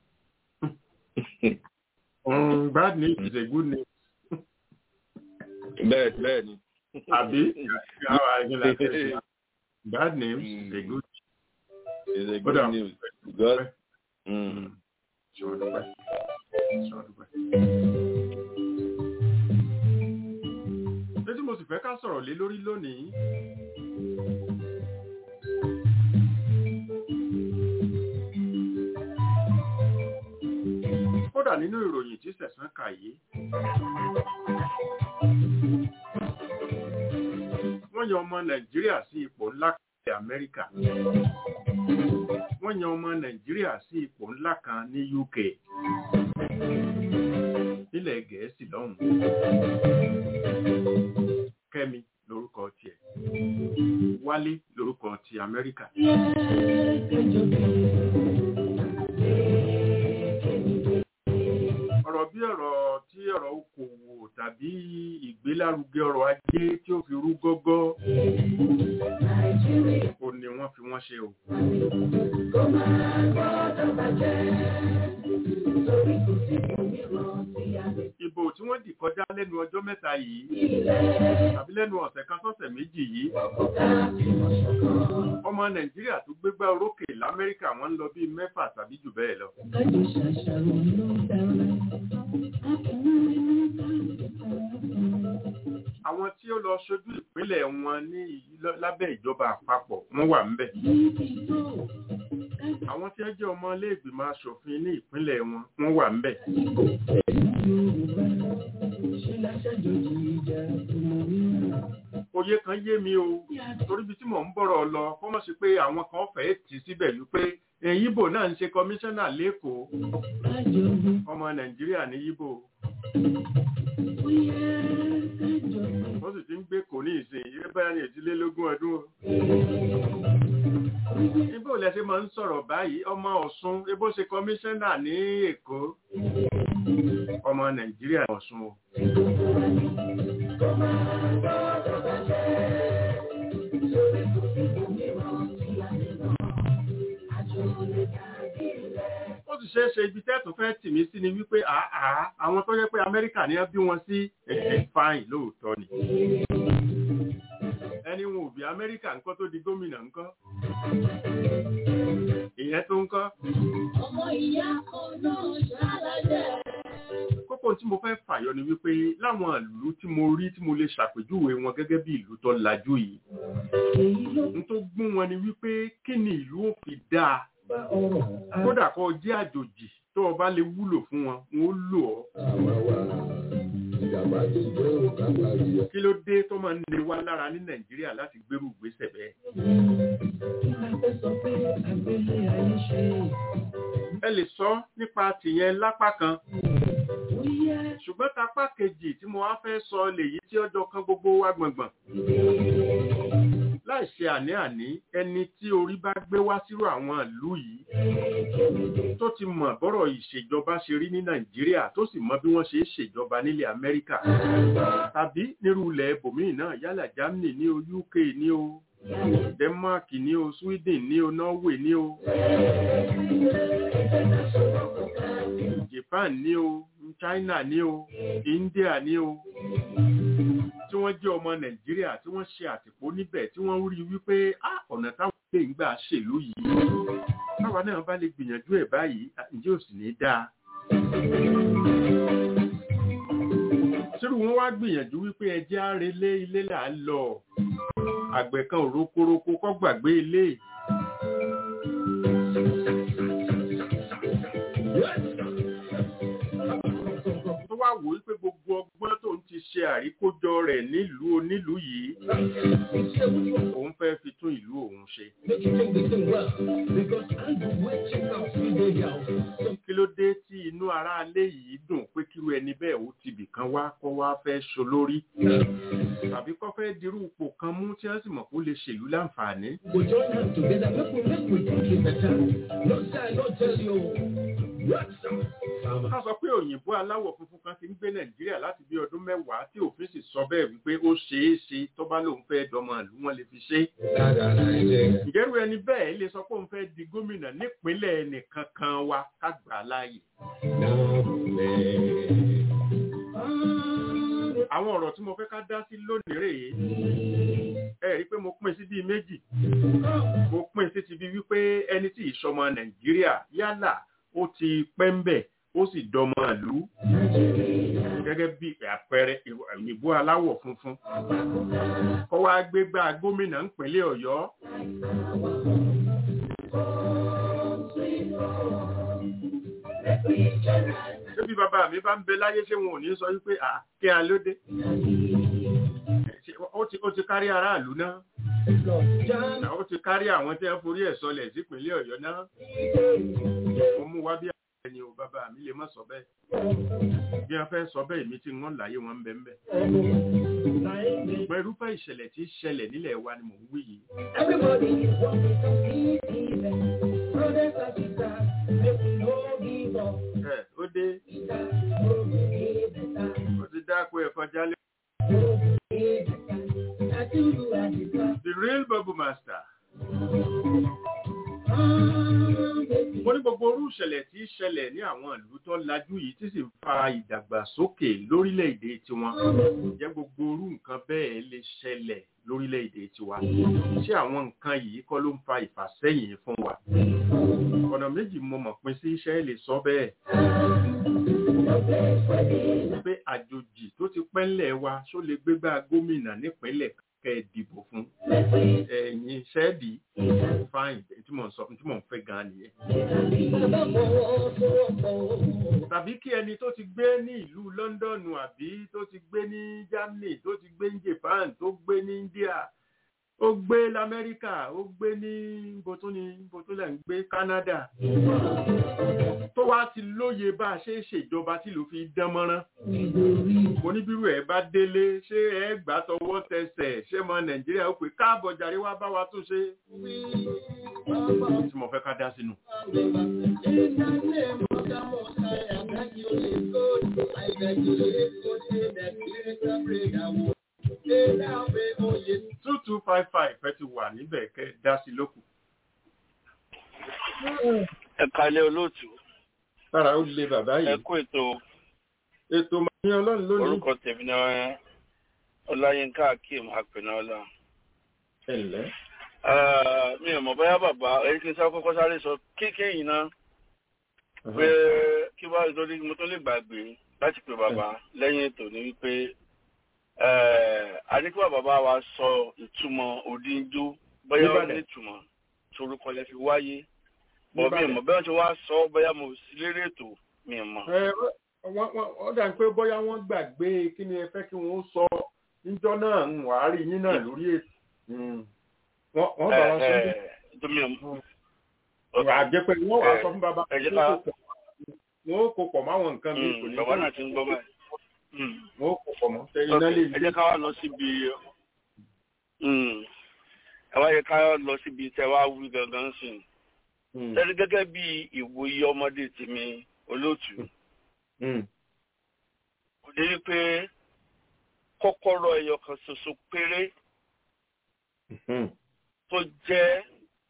Mm, bad news is a good news. bẹ́ẹ̀ bẹ́ẹ̀ ni. àbí àwọn àgbẹ̀lá tẹ̀sí. bad news is a good it's a Ó good dà. news because mm, ṣe wọ́n dúpẹ́. ṣe wọ́n dúpẹ́. ṣé tí mo sì fẹ́ ká sọ̀rọ̀ lé lórí lónìí. kódà nínú ìròyìn tí sẹ̀sán kà yìí. wọ́n yan ọmọ nàìjíríà sí ipò ńlá kan ní amẹ́ríkà. wọ́n yan ọmọ nàìjíríà sí ipò ńlá kan ní uk. nílẹ̀ gẹ̀ẹ́sì lọ́hùn. kẹ́mi lórúkọ tiẹ̀. wálé lórúkọ ti amẹ́ríkà. ọ̀rọ̀ bí ọ̀rọ̀ tí ọ̀rọ̀ okòwò tàbí ìgbélárugẹ ọrọ̀ ajé tí ó fi rú gọ́gọ́ ó ní wọ́n fi wọ́n ṣe o. ìbò tí wọ́n dì kọjá lẹ́nu ọjọ́ mẹ́ta yìí tàbí lẹ́nu ọ̀sẹ̀ kan sọ́sẹ̀ méjì yìí ọmọ nàìjíríà tó gbégbá orókè lamẹ́ríkà wọ́n ń lọ bíi mẹ́fà tàbí jù bẹ́ẹ̀ lọ. àwọn tí ó lọ ṣojú ìpínlẹ̀ wọn ní ìlọ- lábẹ́ ìjọba àpapọ̀ wọ́n wà ń bẹ̀. àwọn tí wọ́n jẹ́ ọmọ iléègbìmọ̀ asòfin ní ìpínlẹ̀ wọn wọ́n wà ń bẹ̀. òye kan yé mi o torí bí tí mò ń bọ̀rọ̀ lọ kó mọ̀ sí pé àwọn kan fẹ́ẹ́ tì í síbẹ̀ wípé ẹ̀yìn ibo náà ń ṣe kọmíṣánná lẹ́kọ̀ọ́ ọmọ nàìjíríà ní ibo wọ́n sì ti ń gbé kò ní ìsìn yìí báyà ní ìdílélógún ọdún o. Ibo lẹ ṣe máa ń sọ̀rọ̀ báyìí ọmọ Ọ̀ṣun ebó ṣe kọmíṣánná ní Èkó ọmọ Nàìjíríà Ọ̀ṣun o. ó sì ṣeé ṣe ibi tẹ́ẹ̀tù fẹ́ tì mí sí ni wípé àá àwọn tó yẹ pé Amẹ́ríkà ni wọ́n bí wọn sí ẹ̀ẹ́ fáìn lóòótọ́ ni ẹni wọn ò bí Amẹ́ríkà ńkọ́ tó di gómìnà ńkọ́ ìyẹn tó ńkọ́ Ọmọ ìyá kan náà ṣálájẹ́. kókó tí mo fẹ́ fàyọ ni wípé láwọn ìlú tí mo rí tí mo lè ṣàpèjúwe wọn gẹ́gẹ́ bí ìlú tó lajú yìí Èyí ló n tó gún wọn ni wípé kí ni ìlú ò fi dáa bá ọrọ̀ kódà kó o jẹ́ àjòjì tó o bá lè wúlò fún wọn wọn ó lò ọ́ kí ló dé tó máa ń lé wa lára ní Nàìjíríà láti gbérù ìgbésẹ̀ bẹ́ẹ̀ kí la fẹ́ sọ pé àgbélé ayé ṣe. ẹ lè sọ nípa tìyẹn lápá kan Ó yẹ ṣùgbọ́n tapá kejì tí mo wá fẹ́ sọ lèyí tí ọjọ́ kan gbogbo wa gbọ̀ngbọ̀n láì ṣe àní-àní ẹni tí orí bá gbé wá sírò àwọn ìlú yìí tó ti mọ̀ bọ́rọ̀ ìṣèjọba ṣe rí ní Nàìjíríà tó sì mọ bí wọ́n ṣe é ṣèjọba nílẹ̀ Amẹ́ríkà tàbí nírú ilẹ̀ ibòmíì náà yálà Germany ní o UK ní o Denmark ní o Sweden ní o Norway ní o Japan ní o China ní o India ní o tí wọ́n jẹ́ ọmọ Nàìjíríà tí wọ́n ṣe àtìpó níbẹ̀ tí wọ́n rí wípé "Ah, ọ̀nà táwọn lè ń gbà ṣèlú yìí táwa náà bá lè gbìyànjú ẹ̀ báyìí ǹjẹ́ ò sì ní dáa. sírù wọn wá gbìyànjú wípé ẹjẹ́ á relé ilé là ń lọ àgbẹ̀ kan ò rokoroko kọ́ gbàgbé ilé. tó wá wò wípé gbogbo ọgbọ́n tó ń ti ṣe àríkójọ rẹ̀ nílùú onílùú yìí òun fẹ́ fi tún ìlú òun ṣe. kí ló dé tí inú aráalé yìí dùn pé kíru ẹni bẹ́ẹ̀ ó ti bìkan wá kọ́ wá fẹ́ ṣolórí tàbí kọ́ fẹ́ dirú ipò kan mú tí wọ́n sì mọ̀ kó lè ṣèlú láǹfààní. We join hands together, make we make we think it better. No say I no tell you. What? Farmer ká sọ pé òyìnbó aláwọ̀ funfun kan ti ń gbé nàìjíríà láti bí ọdún mẹ́wàá tí òfin sì sọ bẹ́ẹ̀ wípé ó ṣeé ṣe tó bá lóun fẹ́ dọmọ ìlú wọn lè fi ṣe ìjẹ́rú ẹni bẹ́ẹ̀ lè sọ pé òun fẹ́ di gómìnà nípínlẹ̀ ẹnìkan kan wa ká gbà á láàyè àwọn ọ̀rọ̀ tí mo fẹ́ ká dá sí lónìí rèé ẹ rí i pé mo pín sí bíi méjì mo pín sí ti bí wípé ẹni tí ìṣọmọ nàìjíríà yálà ó ti pẹ́ ń bẹ̀ ó sì dọmọ ìlú gẹ́gẹ́ bí àpẹẹrẹ ìbò aláwọ̀ funfun kọ́ wá gbégbá gómìnà ńpínlẹ̀ ọ̀yọ́ ṣé bí bàbá mi bá ń bẹ láyé ṣé wọn ò ní sọ wípé à kí a lóde ó ti ó ti kárí aráàlú náà ó ti kárí àwọn tí wọ́n forí ẹ̀ sọlẹ̀ sípínlẹ̀ ọ̀yọ́ náà mo mú wá bí àwọn ẹni ò bàbá mi lè má sọ bẹ́ẹ̀ bí wọ́n fẹ́ sọ bẹ́ẹ̀ mi tí wọ́n láyé wọn ń bẹ ń bẹ. ṣùgbọ́n irúfẹ́ ìṣẹ̀lẹ̀ tí ṣẹlẹ̀ nílẹ̀ wa ni mò ń wí yìí. Everybody is wanting to see even. Brothers and sisters, make we no give up. ẹ ó dé Peter, no be better. ó ti dáko ẹ̀kọ́ jálẹ̀. No be better. I do you as it was. the real bubble master. Ah, baby. mo ní gbogbo orú ìṣẹ̀lẹ̀ tí í ṣẹlẹ̀ ní àwọn ìlú tó lajú yìí tí sì ń fa ìdàgbàsókè lórílẹ̀‐èdè tiwọn ǹjẹ́ gbogbo orú nǹkan bẹ́ẹ̀ lè ṣẹlẹ̀ lórílẹ̀‐èdè tiwa ṣé àwọn nǹkan yìí kọ́ ló ń fa ìfàsẹ́yìn fún wa ọ̀nà méjì mo mọ̀ pín sí iṣẹ́ lè sọ bẹ́ẹ̀ pé àjòjì tó ti pẹ́ńlẹ̀ wa ṣó lè gbégbá gómìnà nípínlẹ̀ kẹ́ ẹ dìbò fún ẹ̀yin ṣẹ́ẹ̀dì fáìn tí mò ń sọ tí mò ń fẹ́ gan nìyẹn Bàbá fọwọ́ sowọ́pọ̀. tàbí kí ẹni tó ti gbé ní ìlú lọ́ndọ̀nù àbí tó ti gbé ní germany tó ti gbé ní japan tó gbé ní india ó gbé lamẹ́ríkà ó gbé ní bótóni bótólẹ̀ ń gbé canada tó wá ti lóye bá a ṣe é ṣèjọba tí ló fi dán mọ́rán mo ní bírú ẹ̀ bá délé ṣé ẹ gbà tọwọ́ tẹsẹ̀ ṣé mọ nàìjíríà ó pè káàbọ̀ jàre wá bá wa tún ṣe tí mo fẹ́ ká dá sínú. two two five five ẹ ti wà níbẹ̀ kẹ́ dá sí lókù. ẹ kalẹ olóòtú lára ó lé bàbá ẹ yìí kú ètò ètò màá ọlọ́run lónìí. orúkọ tèmi náà ọláyínká akeem apẹnọlá ẹ ǹlẹ́ mi ò mọ bóyá bàbá èyí kí n sá kọ́kọ́ sáré sọ kéékèèyàn náà pé kí wàá nítorí mo tó lè gbàgbé láti pè bàbá lẹ́yìn ètò ní wípé a ní kí wàá bàbá wa sọ ìtumọ̀ òdìjó bóyá ó Níbàdàn. ní ìtumọ̀ torúkọ lẹ fi wáyé bọ̀ mi ò Níbàdàn. mọ̀ bẹ́ẹ̀ tí wọ́n á sọ bóyá mo sí lérè ètò mi ò mọ̀. ẹ wọ́n- wọ́n- ó dà pé bóyá wọ́n gbàgbé kí ni ẹ fẹ́ kí wọ́n sọ níjọ́ náà ń wà á rí yín náà lórí ètò Mm. wọ́n wọ́n bá wa sọ bí tó mi ò mọ̀. àjẹpẹ́ wọ́n wàá sọ fún bàbá ẹ jẹ́ ká- wọ́n ó kó pọ̀ máwọn nǹkan mi kò ní bàbá náà ti ń gbọ́ báyìí. Mm. wọ́n ó kó pọ̀ mọ́ ṣe iná Ok, lè ẹ jẹ́ ká wá lọ síbi Mm. ẹ wá yẹ ká lọ síbi tẹ wá wí gangan sí i. Mm. lẹ́nu gẹ́gẹ́ bí ìwòye ọmọdé tèmi olóòtú Mm. kò dé wípé kọ́kọ́rọ́ ẹyọ kan ṣoṣo péré Mm. tó jẹ́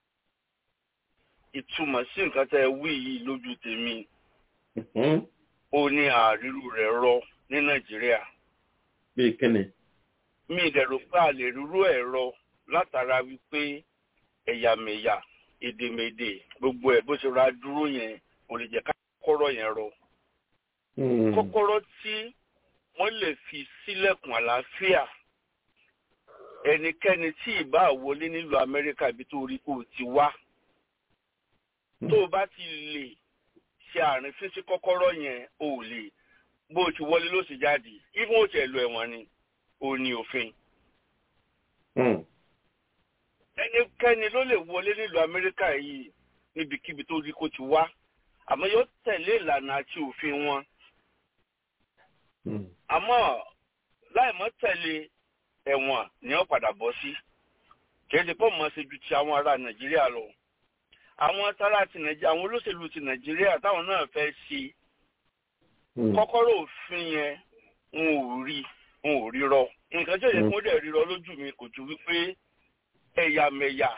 ìtumọ̀ sí nǹkan tẹ́ ẹ wí yìí lójú tèmi Mm. ó ní àrírù rẹ̀ rọ ní nàìjíríà bí kíni. mi ìdẹ̀rù pé a lè rúrú ẹ̀ rọ látara wípé ẹ̀yàmẹ̀yà èdèmèdè gbogbo ẹ̀ bó ṣe ra dúró yẹn kò lè jẹ́ ká kọ́kọ́rọ́ yẹn rọ. Mm. kọ́kọ́rọ́ tí wọ́n lè fi sílẹ̀kùn àlàáfíà ẹnikẹ́ni tí ìbá wọlé nílùú amẹ́ríkà ibi tó rí kó o ti wá tó o bá ti lè ṣe àárín fífi kọ́kọ́rọ́ yẹn o ò lè bó o ti wọlé ló sì jáde even ó tiẹ̀ lọ ẹ̀wọ̀n ni o ní òfin Mm. ẹnikẹ́ni ló lè wọlé nílùú amẹ́ríkà yìí níbikíbi tó rí kó ti wá àmọ́ yóò tẹ̀lé ìlànà àti òfin wọn Mm. àmọ́ láì mọ́ tẹ̀lé ẹ̀wọ̀n ni wọ́n padà bọ́ sí kìí ṣe pọ̀ mọ́ ṣe ju ti àwọn ará nàìjíríà lọ àwọn tara ti nàìjíríà àwọn olóṣèlú ti nàìjíríà táwọn náà fẹ́ ṣe kọ́kọ́rọ́ òfin yẹn n ò rí n ò rírọ nǹkan tí òye kún dẹ̀ rírọ lójú mi kò ju wípé ẹ̀yàmẹ̀yà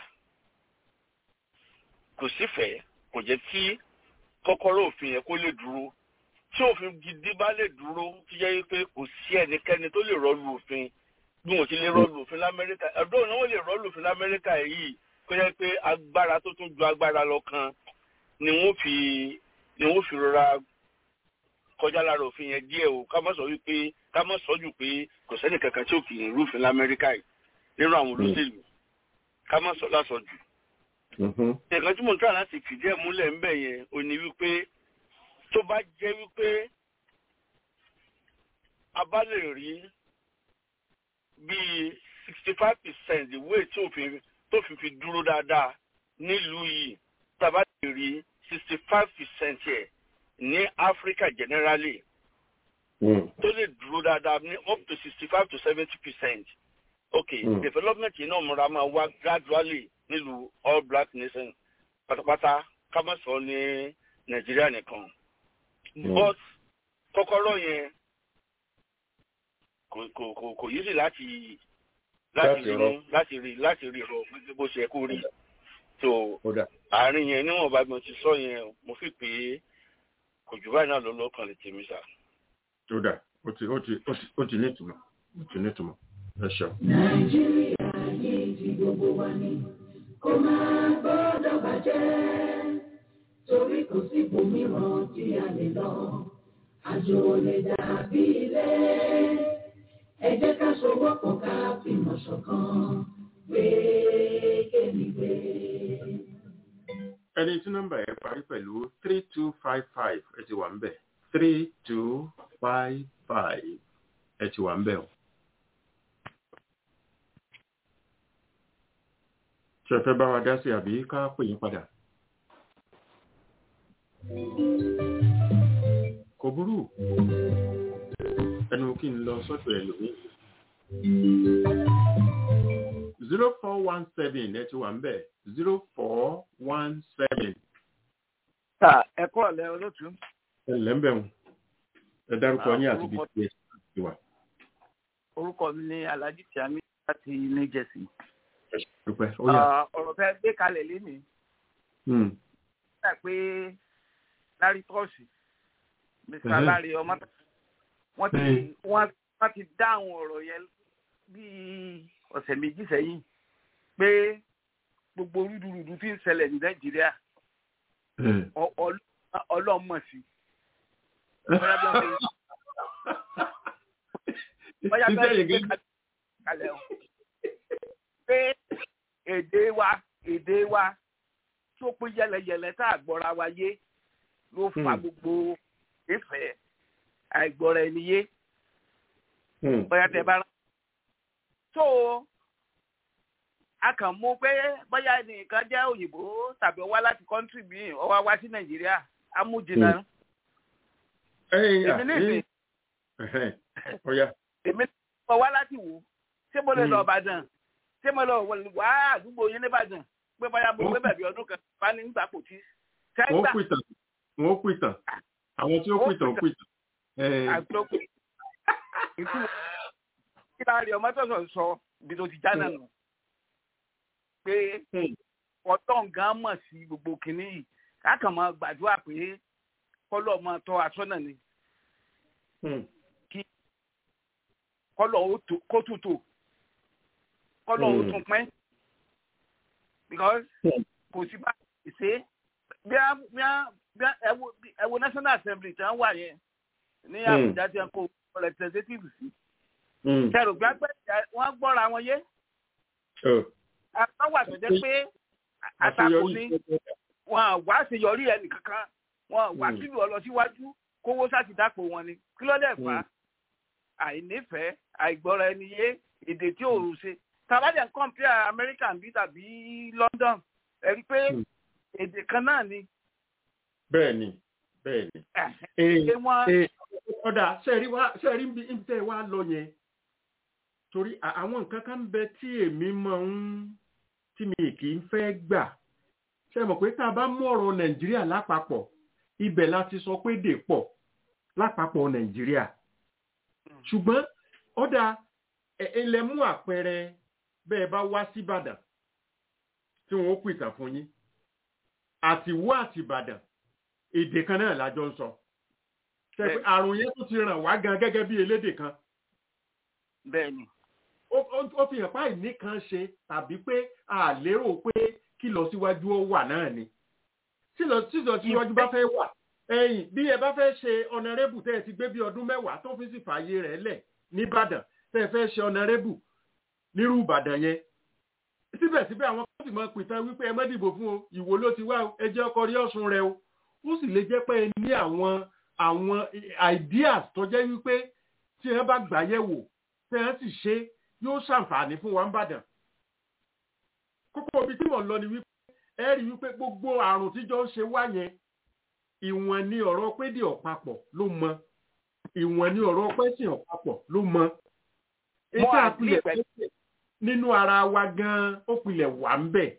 kò sífẹ̀ẹ́ kò jẹ́ kí kọ́kọ́rọ́ òfin yẹn kó lè dúró tí òfin gidi bá lè dúró tó jẹ́ wípé kò sí ẹnikẹ́ni tó lè rọ́ọ̀lù òfin bí wọ́n ti lè rọ́ọ̀lù òfin lamẹ́ríkà ọ̀dọ́ ni wọ́n lè rọ́ọ̀lù òfin lamẹ́ríkà yìí kó jẹ́ pé agbára tó tún ju agbára lọ kan ni wọ́n fi ni wọ́n fi rọra kọjá lára òfin yẹn díẹ̀ o ká má sọ wípé ká má sọ jù pé kò sẹ́ni kankan tí ò kì í rúfin lamẹ́ríkà yìí nínú àwọn olóṣèlú ká má sọ lásọ jù. nǹkan tí mo ń tà láti fìdí ẹ̀ múlẹ̀ ń bẹ̀ yẹn ò ní wípé tó bá jẹ́ wípé a bá lè rí bíi sixty five percent ìwé tí òfin tó fi fi dúró dáadáa nílùú yìí tá a bá lè rí sixty five percent yẹ ní Africa generally tó lè dúró dáadáa ní up to sixty five to seventy percent okay mm. development yìí náà múra máa wá gradually nílùú all black nation pátápátá ká má sọ ní Nàìjíríà nìkan but kọ́kọ́rọ́ yẹn kò kò kò kò yí sí láti láti rí láti rí láti rí rọ bó ṣe kó rí so àárín yẹn níwọ̀n bá mi ti sọ yẹn mo fi pé kò jù báyìí náà lọ lọ́kàn lè tèmi sá. tó dà ó ti ó ti ó ti ó ti nítumọ̀ ó ti nítumọ̀ ẹ ṣeun. nàìjíríà yìí ti gbogbo wa ni kó máa gbọ́dọ̀ bàjẹ́ torí kò sí ibòmíràn tí a lè lọ àjò ò lè dàbí ilé ẹ jẹ́ ká sowọ́pọ̀ ká fìmọ̀ ṣọ̀kan gbé kémi gbé. ẹni tí nọ́mbà yẹn parí pẹ̀lú three two five five ẹ ti wà ń bẹ̀ three two five five ẹ ti wà ń bẹ̀ o. ṣe fẹ́ bá wa dá sí àbí ká pè yín padà. kò burú ẹnu kí n lọ sọ́dọ̀ ẹlòmíì. zero four one seven ẹ ti wà ń bẹ̀ zero four one seven. ta ẹ kọ́ ọ̀lẹ́ olótú. ẹ ǹlẹ́ ń bẹ̀ wọn ẹ dárúkọ yín àti ibi tí ẹ ti wà. orúkọ mi ni alhaji tiami láti new jersey. dúpẹ́ ó yà. ọ̀rọ̀ fẹ́ gbé kalẹ̀ lénìí. nígbà pé lárí tọ́ọ̀sì mr lárí ọmọ wọ́n ti wọ́n ti dá àwọn ọ̀rọ̀ yẹn bíi ọ̀sẹ̀ méjì sẹ́yìn pé gbogbo rúdurùdu tí ń ṣẹlẹ̀ ní nàìjíríà ọlọ́mọ̀ sí bóyá bí wọ́n ṣe bóyá bí wọ́n ṣe gbé kalẹ̀ o pé èdè wa èdè wa tó pín yẹlẹyẹlẹ tá a gbọ́ra wa yé ló fa gbogbo ìfẹ́ àìgbọ́ra ẹni yé bóyá tẹ bá rán. tó a kàn mú pé bóyá nìkan jẹ́ òyìnbó tàbí ó wá láti kọ́ńtì míì ó wá wá sí nàìjíríà amújìnà. èmi nìsín èmi nìsín wá láti wò ṣé mo lè lọ ìbàdàn ṣé mo lọ wá àdúgbò yín nìbàdàn pé bóyá mo gbé bẹ̀bí ọdún kan bá ní gbà kò tí. wọ́n pìtàn wọ́n pìtàn àwọn tí ó pìtàn ó pìtàn. àgbọ̀pọ̀ kí láàrin ọmọ tó sọ ibi tó ti já náà nù pé ọ̀tọ̀ nǹkan mọ̀ sí gbogbo kìnní yìí káàkàn máa gbàdúrà pé kọ́lọ̀ máa tọ́ aṣọ́nà ni kí kọ́lọ̀ kó tutù kọ́lọ̀ ó tún pẹ́ because kò sí bá ṣe bí ẹ wo national assembly tí wọ́n wà yẹn ní àbújá tí wọ́n kó representative sí kẹrù gbàgbé wọ́n gbọ́ra wọn yé àwọn wà tó jẹ́ pé àtakò ni wọn wá àṣeyọrí ẹnì kankan wọn wá kílù ọ lọ síwájú kówó sáti dápò wọn ni kí ló dẹ̀ fà á àìnífẹ̀ẹ́ àìgbọ́ra ẹni yé èdè tí ò rù ṣe tàbádẹ̀ ń compare American bí tàbí London ẹ rí pé èdè kan náà ni. bẹ́ẹ̀ni bẹ́ẹ̀ni. ọ̀dà sẹ́ẹ̀rí bí tẹ́ wá lọ yẹn torí àwọn nǹkan kan ń bẹ tí èmi máa ń tí mi kì í fẹ́ gbà ṣe mọ̀ pé tá a bá mú ọ̀rọ̀ nàìjíríà lápapọ̀ ibẹ̀ la ti sọ pé dè pọ̀ lápapọ̀ nàìjíríà ṣùgbọ́n ó dáa ilẹ̀ mú àpẹẹrẹ bẹ́ẹ̀ bá wá sí ìbàdàn tí wọ́n ó pè tàn fún yín àti wá àti ìbàdàn èdè kan náà lájọ ń sọ Ṣé pé àrùn yẹn tún ti ràn wá gan gẹ́gẹ́ bí elédè kan bẹ́ẹ̀ni ó- ó ó fi hàn páì nìkan ṣe tàbí pé a lérò pé kí lọ síwájú ó wà náà ni tí lọ tí lọ síwájú bá fẹ́ wà ẹ̀yìn bí ẹ bá fẹ́ ṣe ọ̀nàrẹ́bù tẹ́ ẹ ti gbé bí ọdún mẹ́wàá tó fi sì fààyè rẹ̀ lẹ̀ nìbàdàn tẹ́ ẹ fẹ́ ṣe ọ̀nàrẹ́bù nírú ìbàdàn yẹn síbẹ̀síbẹ̀ àwọn kan sì máa pìtàn wípé ẹ má dìbò fún o ìwò ló ti wá o ẹ jẹ́ ọkọ rí ọ̀sùn rẹ o ó sì lè jẹ́ pé ẹ ní àwọn àwọn ideas tó jẹ́ wípé tí ẹ bá gbà yẹ̀ wò tẹ́ ẹ sì ṣe yóò ṣàǹfààní fún wa ń bàdàn kókó ibi tí mò ń lọ ni wípé ẹ rí wípé gbogbo àrùn tíjọ ń ṣe wá yẹn ìwọ̀n ni ọ̀rọ̀ pédè ọ̀pápọ̀ ló mọ ìwọ̀n ni ọ̀rọ̀ pẹ́sìn ọ̀pápọ̀ ló mọ ètò Wọ́n á àpilẹ̀ ní ìpẹ́- pẹ́sìn nínú ara wa gan-an ó pilẹ̀ wà ń bẹ̀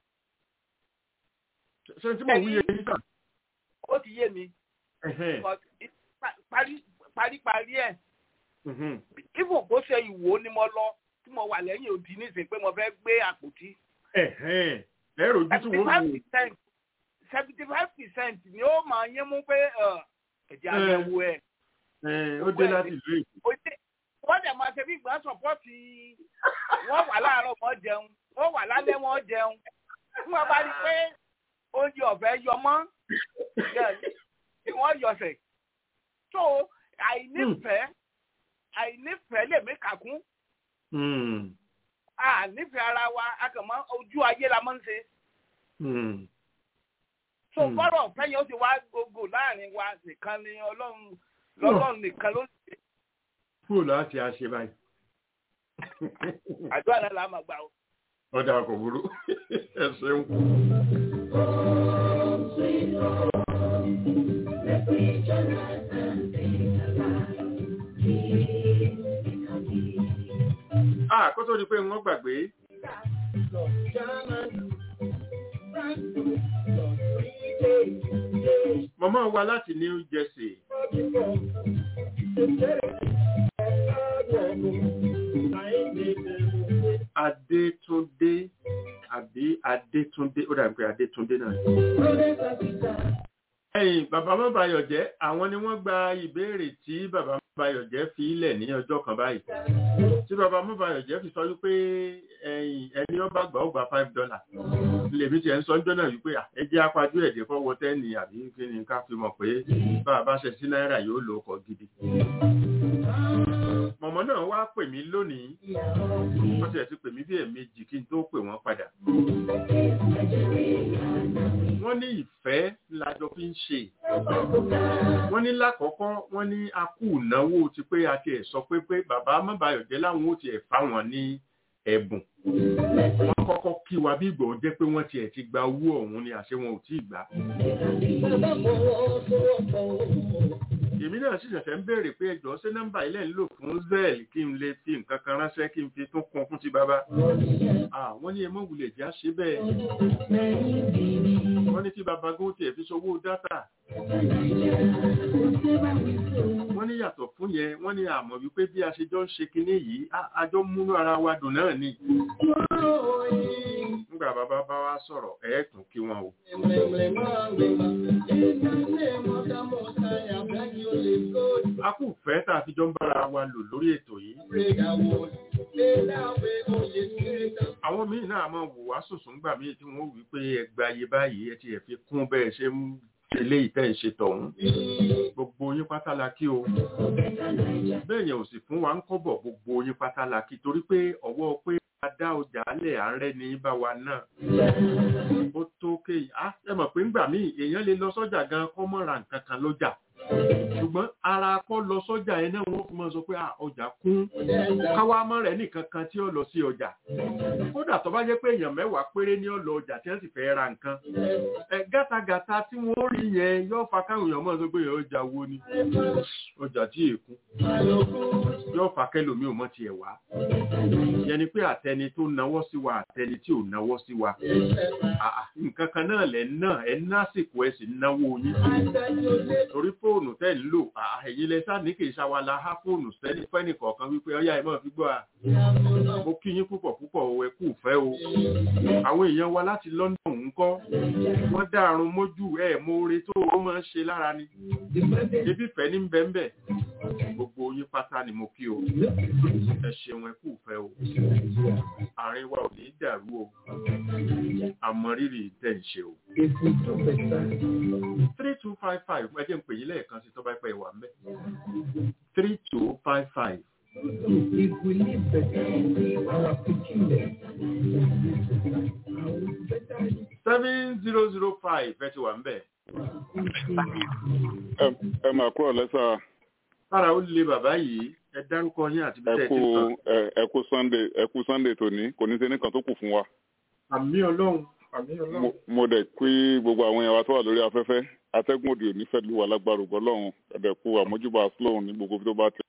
ṣe tí mò ń wúye yìí kàn ó ti yé mi but it- pa- parí paríparí ẹ̀ even bó ṣe ìwò ni mo lọ tí mo wà lẹ́yìn òdì nísìnyí pé mo fẹ́ gbé àpótí ẹ̀rọ ojú tí seventy wọ́n five lò percent seventy five percent ni ó máa yín mú pé ẹ, ẹ̀jẹ̀ àyẹ̀wò ẹ̀ ẹ̀, ó dé láti ìlú èkó ó dé wọ́n dẹ̀ máa ṣe bí ìgbà sọ̀pọ́ọ̀tì wọ́n wà láàárọ̀ wọ́n jẹun wọ́n wà lálẹ́ wọ́n jẹun tí wọ́n bá rí i pé oúnjẹ ọ̀fẹ́ yọ mọ́ tí wọ́n yọ̀sẹ̀ so àìnífẹ̀ẹ́ àìnífẹ̀ẹ́ lè mí kàkún Hmm, ànífẹ̀ẹ́ ara wa a kàn máa ojú ayé la máa ń ṣe hmm. so Hmm. fọ́rọ̀ ọ̀fẹ́ yẹn ó ti wá gbogbo láàrin wa nìkan ni ọlọ́run lọ́lọ́run nìkan ló ń ṣe kúrò láti àṣẹ báyìí àdúrà náà la máa gbà ó. ọ̀dà kò burú ẹ ṣeun. Ah, kó tó di pé wọ́n gbàgbé. Màmá wa láti New Jersey. Adétúndé àbí Adétúndé ó dàbí pé Adétúndé náà. Ẹ̀yin bàbá Mọ́báyọ̀ jẹ́ àwọn ni wọ́n gba ìbéèrè tí bàbá Mọ́báyọ̀ jẹ́ fi ilẹ̀ ní ọjọ́ kan báyìí. Tí bàbá Mọ́báyọ̀ jẹ́ fi sọ wípé ẹ̀yin ẹni ó bá gbà ó gba five dollar. Lèmi tiẹ̀ ń sọ ọjọ́ náà wípé à, ẹ jẹ́ apájú ẹ̀dẹ̀ fọwọ́ tẹ́ẹ̀nì àbí kí ni ká fi mọ̀ pé bá a bá ṣe sí náírà yóò lo ọkọ̀ gidi. Mọ̀mọ́ náà wá pè mí lónìí. Wọ́n ti ẹ̀ ti pè mí bí ẹ̀ẹ̀mejì kí n tó pè wọ́n padà. Wọ́n ní ìfẹ́ lájọ fi ń ṣe. Wọ́n ní lákọ̀ọ́kọ́ wọ́n ní a kú ìnáwó ti pé a ti ẹ̀ sọ pé pé bàbá Mọ́báyọ̀jẹ́ láwọn ó ti ẹ̀ fáwọn ní ẹ̀bùn. Wọ́n kọ́kọ́ kí wa bí ìgbọ̀ jẹ́ pé wọ́n ti ẹ̀ ti gba owó ọ̀hún ni àṣẹ wọn ò tí ì gbà. Èmi náà sì ṣẹ̀ṣẹ̀ ń béèrè pé ẹjọ́ ṣé nọ́mbà ilẹ̀ ń lò fún Zell kí n lè fi nǹkan kan ránṣẹ́ kí n fi tún kún fún ti bàbá. Ah, wọ́n ní ẹ mọ̀ wulẹ̀ já ṣe bẹ́ẹ̀. Wọ́n ní kí bàbá gún tiẹ̀ fi ṣòwò dátà. Wọ́n ní yàtọ̀ fún yẹn, wọ́n ní àmọ̀ wípé bí a ṣe jọ ń ṣe kinní yìí, a- a jọ ń múnú ara wa dùn náà ni. Nígbà bàbá bá wá sọ̀rọ̀, ẹ̀ tún kí wọn o. A kù fẹ́ tá a fi jọ ń bára wa lò lórí ètò yìí. Àwọn míì náà máa wò wá sùsùn gbà míì tí wọ́n wí pé ẹgbà ayé báyìí ẹ ti ẹ̀ fi kún bẹ́ẹ̀ ṣe ń ṣe léyìí tẹ́ ń ṣe tọ̀hún. Gbogbo yín pátá la kí o. Bẹ́ẹ̀ yẹn ò sì fún wa ń kọ́bọ̀ gbogbo yín pátá la kí torí pé ọwọ́ pé a dá ọjà lẹ̀ à ń rẹ́ni bá wa náà. Ó tó kéyìí. Á ẹ mọ̀ pé ńgbà míì èèyàn lè lọ sọ́jà gan kọ́ mọ́ ra nǹkan kan lọ́jà. Ṣùgbọ́n ara kọ́ lọ sọ́jà yẹn náà wọ́n fi máa sọ pé "Ah, ọjà kún káwá mọ́ rẹ̀ nìkan kan tí ó lọ sí ọjà. Kódà tó bá jẹ́ pé èèyàn mẹ́wàá péré ní ó lọ ọjà tí wọ́n sì fẹ́ ra nǹkan. Ẹ gátagàta tí wọ́n rí yẹn yóò fa káwọn èèyàn mọ̀ sọ pé ọjà wo ni. Ọjà tí èkú. Yóò fa kẹ́lòmí ò mọ̀ tiẹ̀ wá. Ìyẹn ni pé àtẹni tó nawọ́ sí wa àtẹni tí ò nawọ́ sí wa. Àà, Nǹkan kan náà lẹ̀ ń náà ẹ̀ ń násìkò ẹ̀ sì ń náwó yín. Torí fóònù tẹ́ tẹ́ ń lò ẹ̀yin lẹ sá ní kì í ṣàwàlà á fóònù sẹ́ni fẹ́nì kọ̀ọ̀kan wípé ọyá ẹ máa fi gbọ́ à mo kí yín púpọ̀ púpọ̀ o ẹ kú fẹ́ o àwọn èèyàn wa láti London ń kọ́ wọ́n dàrún mójú ẹ̀ mọ́re tó o máa ń ṣe lára ni ebi fẹ́ ní bẹ́ńbẹ́ gbogbo yín pátá ni mo kí o ẹ ṣeun ẹ kú fẹ́ o àárín wa ò ní dàrú o àmọ́ rírì tẹ̀ ń ṣe o. three two five five ẹ jẹ́ ń pè yín lẹ́ẹ̀kan sí tó bá pẹ́ wà mẹ́ three two five five. If we live better, our picking seven zero zero five ẹ ti wà ń bẹ̀. ẹ máa kúrò lẹ́sà. lára ó lé bàbá yìí ẹ dárúkọ yín àti bí ẹ tẹ́ ẹ kú ti sọ. ẹ kú sunday ẹ kú sunday tòní kò ní sẹ́ni kan tó kù fún wa. àmì ọlọ́run àmì ọlọ́run. Mo- mo dẹ̀ pé gbogbo àwọn èèyàn wa tó wà lórí afẹ́fẹ́ atẹ́gùn òdì òní fẹ́ lu wa lágbára ògbọ́ lọ́hùn ẹ̀dẹ̀ kú àmójúbà slow ní gbogbo tó bá tẹ̀.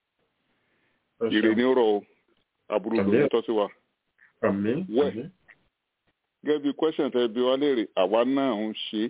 ire ní rọ̀ o àbúrò kò ní tọ́ sí wa. àmì Wẹ̀. àmì. gẹ́gẹ́ bí question tẹ bí wá léèrè àwa náà ń ṣe é.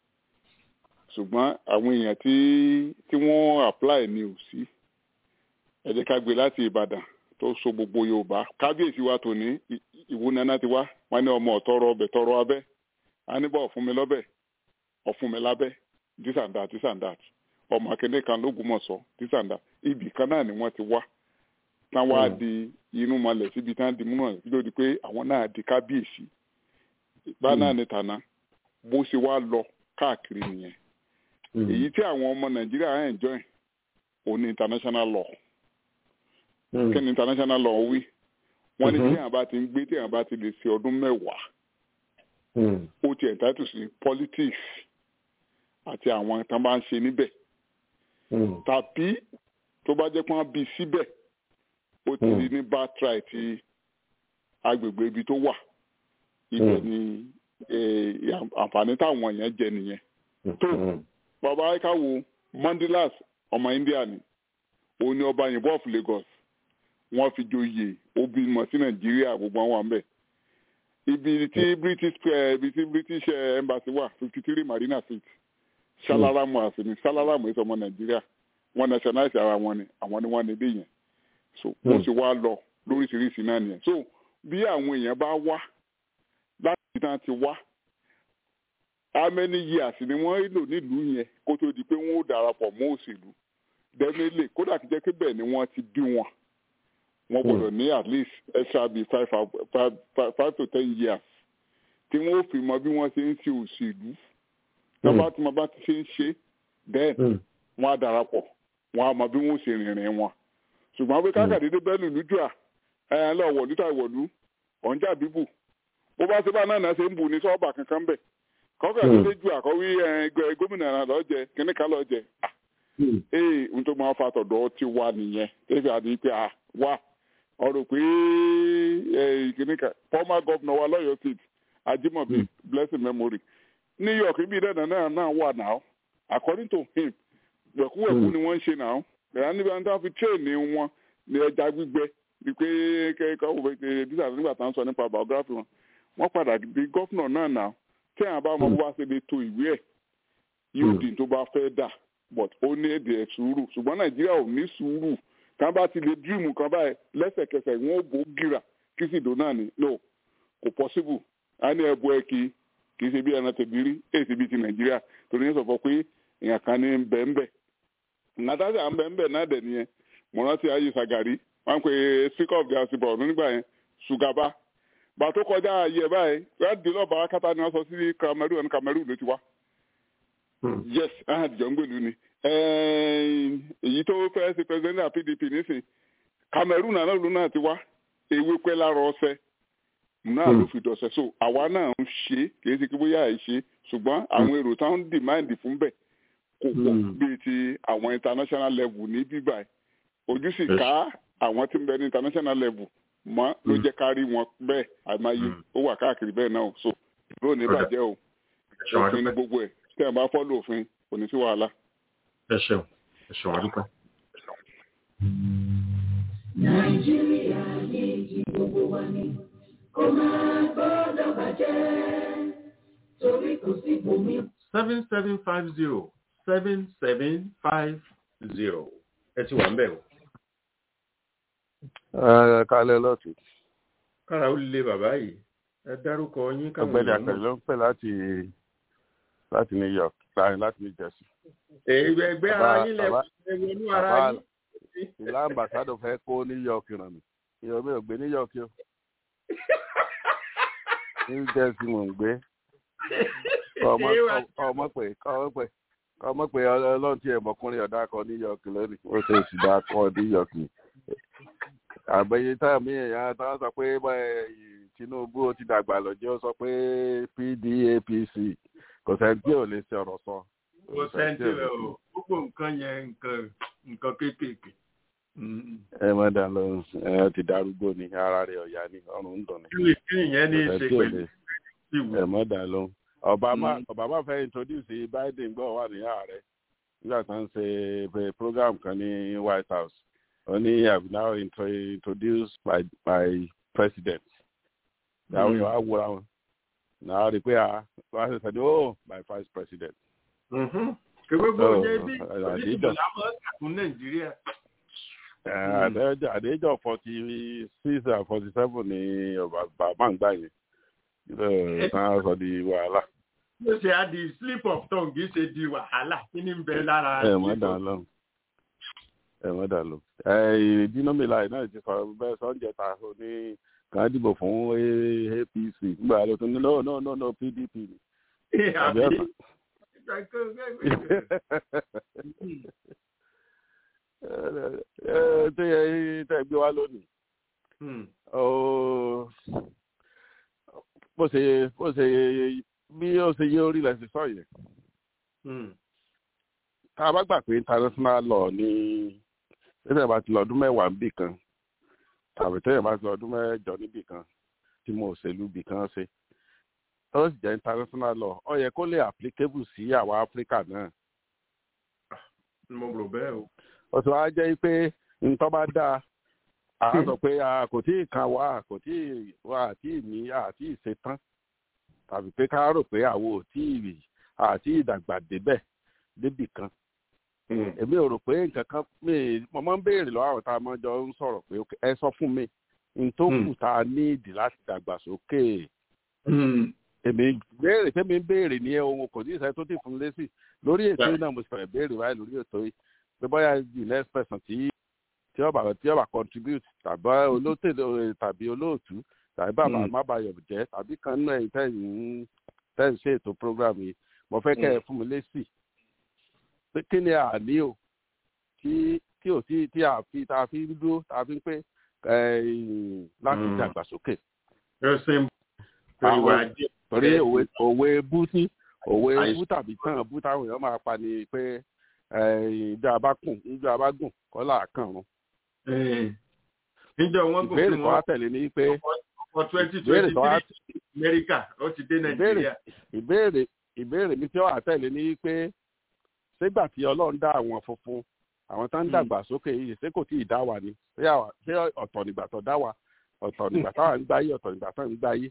ṣùgbọ́n àwọn èèyàn tí tí wọ́n apply ni ò sí ẹ jẹ́ ká gbé láti ìbàdàn tó so gbogbo yorùbá kábíyèsí wa tòní ì- ìwú nana ti wá wọn ní ọmọ ọ̀tọ́rọ̀ ọbẹ̀ tọrọ abẹ́ a ní bọ́ ọ̀fun mi lọ́bẹ̀ ọ̀fun mi lábẹ́ this and that this and that ọmọ akéde kan lógúnmọ̀sọ this and that ibì kan náà ni wọ́n ti wá tán wá di inú malẹ̀ síbi tán di múnà lórí pé àwọn náà di kábíyèsí bá náà ní tàná bó ṣe wá lọ káàkiri nìyẹn èyí tí àwọn ọmọ nàìjíríà ń enjoy òun ní international law kí ni international law wí wọ́n ní tí àwọn bá ti ń gbé tí àwọn bá ti lè ṣe ọdún mẹ́wàá ó ti entitled sí politics àti àwọn tán bá ń ṣe níbẹ̀ tàbí tó bá jẹ́ pé wọ́n bí síbẹ̀ ó ti rí ní birthright ti agbègbè ibi tó wà ibẹ̀ ni eh, àǹfààní táwọn èèyàn jẹ nìyẹn tó bàbá ayíká wo mandilas ọmọ india ni òun ni ọba yìnbọn of lagos wọn fi joyè ó bímọ sí nàìjíríà gbogbo àwọn àmbẹ ibi tí british eh, ibi tí british eh, embassy wà fifty three marina street salaramu àsìní salaramu èso ọmọ nàìjíríà wọn nationalize ara wọn ni àwọn ni wọn níbí yẹn so bó ṣe wá lọ lóríṣiríṣi náà nìyẹn so bí àwọn èèyàn bá wá láti ibi tí wọn ti wá how many years ni wọ́n lò nílùú yẹn kó tó di pé wọ́n ó darapọ̀ mọ́ òṣèlú definitely kódà kí jẹ́ pé bẹ́ẹ̀ ni wọ́n ti bí wọn wọ́n gbọ́dọ̀ ní at least extra bíi five five five five to ten years tí wọ́n ó fi mọ bí wọ́n ṣe ń ṣe òṣèlú tọ́ba tí wọ́n bá ti ṣe ń ṣe then wọ́n á darapọ̀ wọ́n á mọ bí wọ́n ó ṣe rìnrìn wọn ṣùgbọ́n pé kákàdédé bẹ́ẹ̀ lùlú jù à ẹ̀ lọ wọ̀lú tà ìwọ̀lú ọ̀njà bíbù bó bá ṣe bá náà náà ṣe ń bù ní sọ́ọ̀bà kankan bẹ̀ kọ́kọ́ ẹ̀ ló ju àkọ́wé ẹ̀ gómìnà náà lọ́jẹ̀ kíní kan lọ́jẹ̀ ee n tó máa fa tọ̀dọ̀ ti wá nìyẹn tẹ́fì àdé pé a wá ọ̀rọ̀ pé kíní kan former governor wa lọ́yọ̀ state Ajimobi blessing memory New York ibi ìdẹ́nà náà náà wà náà according to him wẹ̀kúwẹ̀kú ni wọ́n ń ṣe náà ẹ̀yà níbi àwọn tó fi train wọn ní ẹja gbígbẹ ni pé kẹ́kọ̀ọ́ wò pé dísà nígbà tá à ń sọ nípa biography wọn wọ́n padà di gọ́fúnà náà náà tí àwọn bá ọmọ bó bá ṣe lè to ìwé ẹ̀ yóò di tó bá fẹ́ dà but ó ní èdè ẹ̀ sùúrù ṣùgbọ́n nàìjíríà ò ní sùúrù kan bá ti lè dream kan báyìí lẹ́sẹ̀kẹsẹ̀ wọ́n ó bò ó gíra kí sì dò náà ni no kò possible á ní ẹ̀bù ẹ̀ kí kì í ṣe bí ẹran tẹ̀bí rí èsì bíi ti nàìjíríà torí ní sọ̀fọ̀ pé èèyàn kan ní bẹ́ẹ̀nbẹ́ nàtàṣà ń bẹ́ẹ̀nbẹ́ náà dẹ̀ nìyẹn mo rántí ayé sàgàrí wọn pe speaker of the house bọ̀ nígbà yẹn ṣùgàbá bàtó kọjá ayé ẹ báyìí láti lọ́ọ̀bà akátá ni wọ́n sọ sí Cameroon ẹni Cameroon ló ti wá. yes ahàdìjọ́ ń gbèlú ni èyí tó fẹ́ ṣe president of PDP nísìn Cameroon náà ló náà ti wá ewé pẹ́ lára ọ̀sẹ̀ náà ló fi dọ̀sẹ̀ so àwa náà ń ṣe kì í ṣe kí bóyá ẹ̀ ṣe ṣùgbọ́n àwọn èrò táwọn ń dìmáàndì fún bẹ̀ kò pọ̀ bíi ti àwọn international level ní bíbá ojú sì ká àwọn tí ń bẹ ní international level mọ ló jẹ ká rí wọn bẹ́ẹ̀ àìmáyé ó wà káàkiri bẹ́ẹ̀ náà so ló ní bàjẹ́ o òfin ní gbogbo ẹ̀ tẹ́ ẹ̀ bá fọ́lọ̀ òfin kò ní sí wàhálà. ẹ ṣeun ẹ ṣeun àdúpẹ́. nàìjíríà yìí ti gbogbo wa ni kò máa gbọ́dọ̀ bàjẹ́ torí kò sí bòmí. seven seven five zero seven seven five zero ẹ ti wà ń bẹ̀ o. ẹ kálẹ̀ lọ́tù kára ó lé bàbá yìí ẹ dárúkọ yín káwọn ọ̀gbẹ́ni èèyàn akẹ́rẹ́ mọ̀. ló ń pè láti láti new york láti láti new jersey. ẹgbẹ́ ẹgbẹ́ ara Bàbá- yín lẹ bàbá- wọnú ara bàbá yín. ìlà ambassadọ fẹ́ kó new york ràn mí ìyọ̀ mi ò gbé new york yó new jersey mò ń gbé ọmọ ọmọ pé ọmọ pé ọmọ pé ọlọ́run tí ẹ̀mọ́kùnrin ọ̀dà kan new york lónìí ó ṣe ìṣìdá kan new york ni àgbẹ̀yẹ táyà mi èèyàn táwọn sọ pé báyìí tinubu ó ti dàgbà lọ́jọ́ ó sọ pé pdapc kò sẹ́ni tí ò lè ṣe ọ̀rọ̀ sọ. kò sẹ́ńtì rẹ̀ o gbogbo nǹkan yẹn nǹkan nǹkan kéékèèké. ẹ má dà lọ ẹ ti darúgbó ni ara rẹ ọ̀yà ni ọrùn ń dùn ni. kí ni kí nìyẹn ní í Kò ṣe sẹ́ni tí ò pẹ̀lú lè- ìwò. ẹ má dà lọ. obama Mm. obama fẹ́ introduce biden gbọ́ wà ní ààrẹ nígbà tó ń ṣe eh, program kan ní white house ó ní i have now intro introduced my my president. àwọn èèyàn á wúra wọn náà rí i pé a wá ṣe sẹ́ni oh my vice president. kí gbogbo Oh, yẹn bí àdéjọ. onídìbò làwọn kàkún nàìjíríà. àdéjọ àdéjọ forty six and forty seven ni bàbá ń gbà yẹn náà sọ di wàhálà. ló ṣe á di slip of tongue kì í ṣe di wàhálà kí ni ń bẹ lára. ẹ mọ dà lọ ẹ mọ dà lọ ẹ dínàmìlà náà ti sọ bẹ́ẹ̀ sọńjẹ ta ó ní kàn án dìbò fún A- apc nígbà tó tún ní no no no no pdp ni àbí ọ̀sán. ẹ tó yẹ tẹ gbé wá lónìí ó bó ṣe bó ṣe bí ó ṣe yé orílẹ̀ sí sọ yẹn tá a bá gbà pé international law ní tẹ́lẹ̀ bá ti lọ ọdún mẹ́wàá níbì kan tàbí tẹ́lẹ̀ bá ti lọ ọdún mẹ́jọ níbì kan tí mo òṣèlú bì kan ṣe ó sì jẹ́ international law ó yẹ kó lè applicable sí àwa áfíríkà náà. mo rò bẹ́ẹ̀ o. ó ti wá jẹ́ pé nǹkan bá dáa à á sọ pé a kò tí ì kan wá kò tí ì wá àti ìní àti ìṣetán tàbí pé ká rò pé àwo ò tí ì àti ìdàgbà débẹ̀ débì kan èmi ò rò pé nǹkan kan mi mo máa ń béèrè lọ́wọ́ àwọn tá a máa jọ ń sọ̀rọ̀ pé ok, ẹ sọ fún mi n tó kù tá a ní ìdí láti dàgbàsókè èmi béèrè tẹ́mi ń béèrè ní ohun kò ní ìṣẹ́ tó ti fún lésì lórí ètò yìí náà mo sì fẹ́ béèrè báyìí lórí ètò yìí pé bóyá the next person tí tí ọba tí ọba contribute tàbí olóòtú tàbí olóòtú tàbí bàbá mábàyọ̀ jẹ́ tàbí kan náà ẹ̀yìn tẹ̀yìn tẹ̀yìn ṣe ètò program yìí mo fẹ́ kẹ́ ẹ fún mi lésì pé kí ni àní o tí tí ò tí tí a fi tá a fi ń dúró tá a fi ń pé láti dàgbàsókè. ẹsìn ìwà ajé. torí òwe òwe bú tí òwe bú tàbí tán bú táwọn èèyàn máa pa ni pé ìjọ abákùn ìjọ abágùn kọ́là kàrún. níjọ wọn gùn ìbéèrè tó wá tẹ̀lé ni pé for twenty twenty three Amẹ́ríkà ó ti dé Nàìjíríà. ìbéèrè ìbéèrè mi tí ó wà tẹ̀lé ni pé sígbà tí Ọlọ́run dá àwọn funfun àwọn tó ń dàgbà sókè yìí ṣé kò tí ì dá wa ni ṣé ọ̀tọ̀ nígbà tó dá wa ọ̀tọ̀ nígbà táwa ń gbáyé ọ̀tọ̀ nígbà tó ń gbáyé.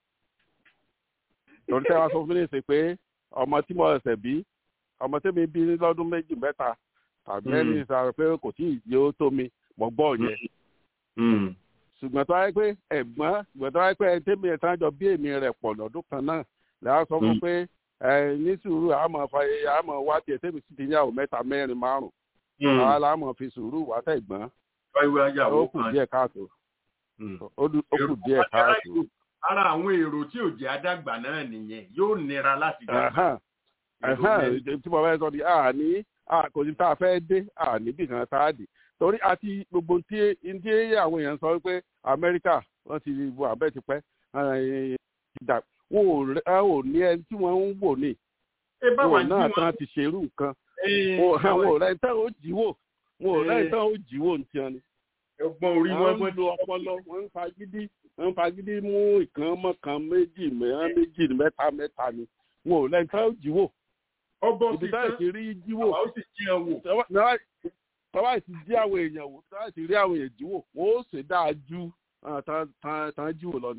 torí tẹ́wọ́ sọ fún mi ṣe pé ọmọ tí mo ẹsẹ̀ bí ọmọ tí mi bí lọ́dún méjì mẹ́ta tàbí ẹni sọ pé kò tí ì yóò tó mi mo gbọ́ yẹn. ṣùgbọ́n tó wáyé pé ẹ̀gbọ́n ṣùgbọ́n tó wáyé pé ẹni tẹ́mi ẹ̀ tán jọ bí èmi rẹ̀ pọ̀ lọ́dún kan náà lẹ́yìn sọ fún pé ní sùúrù àmọ́ fàyè àmọ́ wá tiẹ̀ tẹ́mi sì ti ní àwọn mẹ́ta mẹ́rin márùn-ún àwa la mọ̀ fi sùúrù wá tẹ̀gbọ́n ó kù díẹ̀ káàtó ó kù díẹ̀ káàtó. ara àwọn èrò tí ò jẹ́ àdàgbà náà nìyẹn yóò nira láti gbà. tí mo fẹ́ sọ ni àní kò sí tá a fẹ́ dé àní bí kan tá a dé torí àti gbogbo tí tí àwọn èèyàn sọ pé Amẹ́ríkà wọ́n ti wo abẹ́ ti pẹ́ wọn ò ní ẹni tí wọ́n ń wò ní wọn náà tán ti ṣerú nǹkan àwọn ọ̀rẹ́ tán ó jíwò wọn ọ̀rẹ́ tán ó jíwò ní tiẹ̀ ni. ẹ̀gbọ́n orí wọn wọ́n ń lo ọpọlọ wọ́n ń fagídí wọ́n ń fagídí mú ìkan mọ́kan méjì mẹ́rin méjì mẹ́ta mẹ́ta ni wọn ọ̀rẹ́ tán ó jíwò. ibi táyà ti rí jíwò tọ́wá sì jí àwọn èèyàn wò tọ́wá sì rí àwọn èèyàn jíwò wọ́n ó sì dáa ju tán jíwò lọ ni.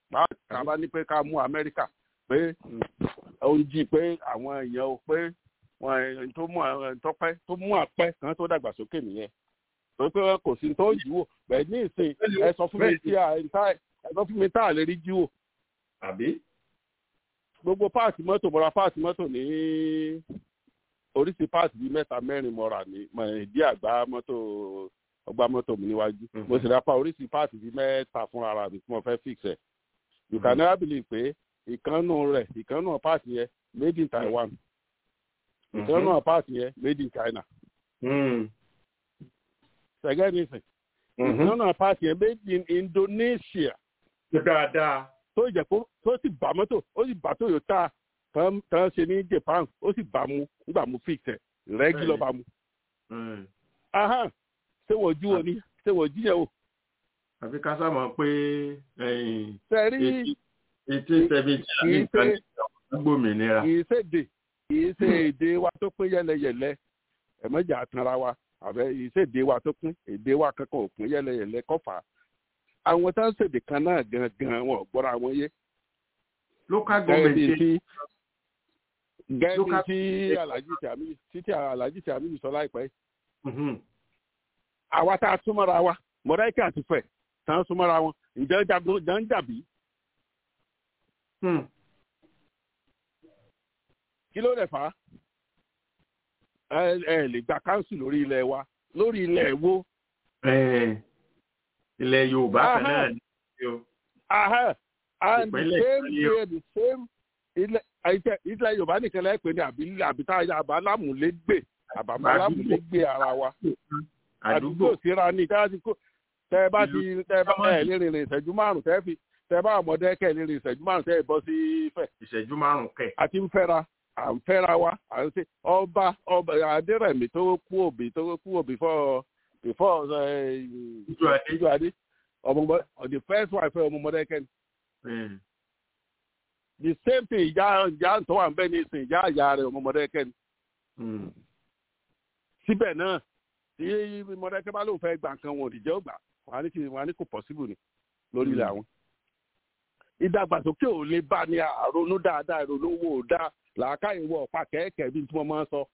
báwa ní pé ká mú Amẹ́ríkà pé ó ń jí pé àwọn èèyàn ò pé wọn tó mú tọpẹ tó mú àpẹ kan tó dàgbàsókè nìyẹn torí pé kò sí tó jù wò bẹ́ẹ̀ ní ìsìn ẹ sọ fún mi tí a ẹ sọ fún mi tá a lè rí jù wò. àbí. gbogbo páàtì mọ́tò mọ́ra páàtì mọ́tò ní oríṣi páàtì bíi mẹ́ta mẹ́rin mọ́ra ní ìdí àgbá mọ́tò ọgbà mọ́tò mi níwájú mo sì rápá oríṣi páàtì bíi mẹ́ta fún ara mi tí mo fẹ́ fix ẹ̀ you can never believe pé ìkànnù rẹ̀ ìkànnù páàtì yẹn made in Taiwan ìkànnù páàtì yẹn made in China sẹgẹ nísìn ìkànnù páàtì yẹn made in Indonesia dáadáa tó jẹ kó tó sì bá mọ́tò ó sì bá Toyota tán tán ṣe ní Japan ó sì bá mu nígbà mu fix ẹ̀ rẹ́gí lọ́ọ́ bá mu. ṣé wọ́n jú wo ni ṣé wọ́n jí yẹn o. àfi ká sábà pé sẹ́rí eighteen seventy àbí nǹkan gbòmìnira. kì í ṣèdè kì í ṣe èdè wa tó pín yẹlẹyẹlẹ ẹ̀mẹ́jà àtàrà wa àbẹ kì í ṣèdè wa tó pín èdè wa kankan ò pín yẹlẹyẹlẹ kọfà àwọn tá ń ṣèdè kan náà gangan wọn ò gbọ́ra wọn yé. local government ṣe gẹ́gẹ́ tí alhaji tàmí títí alhaji tàmí sọ láìpẹ́ àwa tá a súnmọ́ra wa mọ̀dáìkì àti fẹ̀ tá a súnmọ́ra wọn ǹjẹ́ jagun jà ń jàbí. kí ló dẹ̀ fà á ẹ ẹ lè gba káńsù lórí ilẹ̀ wa lórí ilẹ̀ wo. ilẹ̀ yorùbá kan náà ni o. and the same way the same ilẹ̀ àìjẹ́ ilẹ̀ yorùbá nìkan lẹ́pẹ́ ní àbí àbítá àbálámùlégbè àbálámùlégbè ara wa àdúgbò síra ní tẹ́ ẹ bá ti tẹ́ ẹ bá ẹ lè rìnrìn ìṣẹ́jú márùn tẹ́ fi tẹ́ ẹ bá ọmọdé kẹ́ ẹ lè rìn ìṣẹ́jú márùn tẹ́ ẹ bọ́ sí fẹ̀. ìṣẹ́jú márùn kẹ̀. àti ń fẹ́ra à ń fẹ́ra wa à ń ṣe ọba ọba adérẹ̀mí tó kú òbí tó kú òbí fọ́ before ìjọ adé ọmọ the first wife ọmọdé kẹ́ni the same thing ìjà ìjà tó wà ń bẹ ní ìsìn ìjà àyà rẹ ọmọdé kẹni. síbẹ̀ náà tí mọ̀dẹ́kẹ́ bá lóun fẹ́ gbà nǹkan wọn ò dìjẹ́ ògbà wọn á ní kò possible ni lórí ilẹ̀ àwọn. ìdàgbàsókè ò lè bá ní àrònú dáadáa ìrònú wo ò dáa làákàyè wọ ọ̀pá kẹ́ẹ̀kẹ́ bí tí wọ́n máa ń sọ.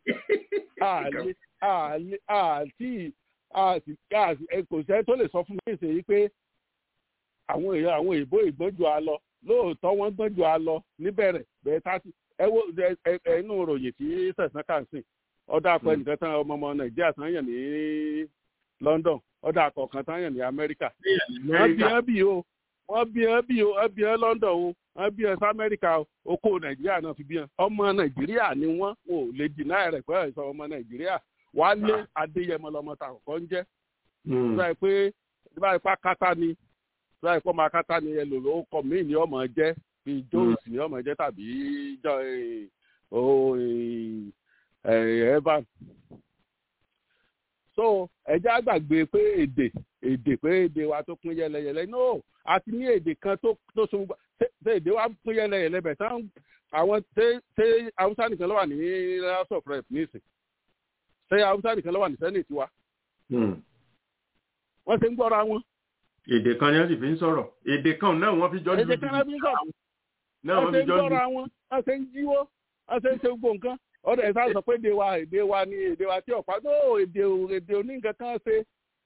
àti kò sẹ́ tó lè sọ fún mi ìsèyí pé àwọn èèyàn àwọn èèbó ìgbọ́njọ á lọ lóòótọ́ wọ́n gbọ́njọ á lọ níbẹ̀rẹ̀ bẹ́ẹ̀ tásì ẹ wo ẹnu ròyìn tí sẹ̀sán kà ń sìn ọ̀dà akọ ẹnìkan tán ọmọ ọmọ nàìjíríà tán yàn ní London ọ̀dà akọ kan tán yàn ní Amẹ́ríkà wọ́n bí ẹ bí o wọ́n bí ẹ bí o ẹ bí ẹ London o wọ́n bí ẹ sí Amẹ́ríkà o oko nàìjíríà náà fi bí ẹ ọmọ nàìjíríà ni wọ́n ò lè dìnnà rẹ̀ pé ẹ̀ ọmọ nàìjíríà Wálé Adéyẹmọ lọmọ ta kọ̀ọ̀kan ń jẹ́ báyìí pé báyìí pé akátá ni báyìí pé ọmọ akátá ni ẹlòló kọ míì ni ọmọ jẹ́ bíi Jones ni ọmọ jẹ́ tàbí evan so ẹjẹ àgbàgbé pé èdè èdè pé èdè wa tó pín yẹlẹyẹlẹ no àti ní èdè kan tó tó so ṣe èdè wa pín yẹlẹyẹlẹ bẹ tán àwọn ṣe ṣe haúsá nìkan ló wà ní house of rep nísìn ṣe haúsá nìkan ló wà ní senate wa wọ́n ṣe ń gbọ́ra wọn. èdè kan ni wọ́n sì fi ń sọ̀rọ̀ èdè kan náà wọ́n fi jọ ń èdè kan náà fi ń sọ̀rọ̀ wọ́n ṣe ń gbọ́ra wọn wọ́n ṣe ń jíwó wọ́n ṣe ń ṣe gbogbo nǹkan ọdọ ẹ sáà sọ pé èdè wa èdè wa ni èdè wa tí ọ̀pá tó èdè èdè òní nǹkan kan ṣe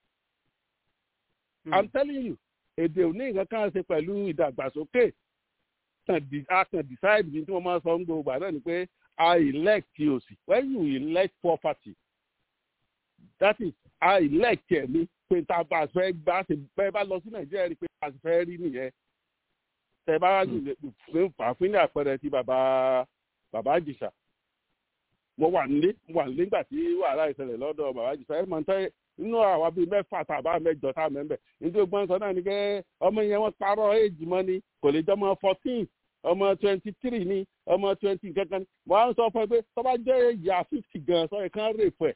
i'm telling you èdè òní nǹkan kan ṣe pẹ̀lú ìdàgbàsókè a kàn decide ní tí wọ́n máa sọ ń gbogbo àná ni pé i elect òsì when you elect poverty that is i elect ẹ̀mí pé tá a bá fẹ́ gbá ṣe bẹ́ẹ̀ bá lọ sí nàìjíríà rí pé a fẹ́ rí nìyẹn tẹ bá fà fún ní àpẹẹrẹ ti bàbá bàbá àjìṣà mo wà nílé mo wà nílé nígbà tí wàhálà ìṣẹ̀lẹ̀ lọ́dọ̀ bàbá jù sẹ́yìn máa ń tẹ́ inú àwa bíi mẹ́fà tàbá mẹ́jọ tá a mẹ́mbẹ̀ nítorí gbọ́n sọ náà ni pé ọmọ yẹn wọ́n parọ́ éèjì mọ́ ni kò lè jẹ́ ọmọ fourteen ọmọ twenty three ni ọmọ twenty kankan ni mo á ń sọ fún ẹ pé tó bá jẹ́ ìyá fifty gan sọ yẹn kán rè fún ẹ̀.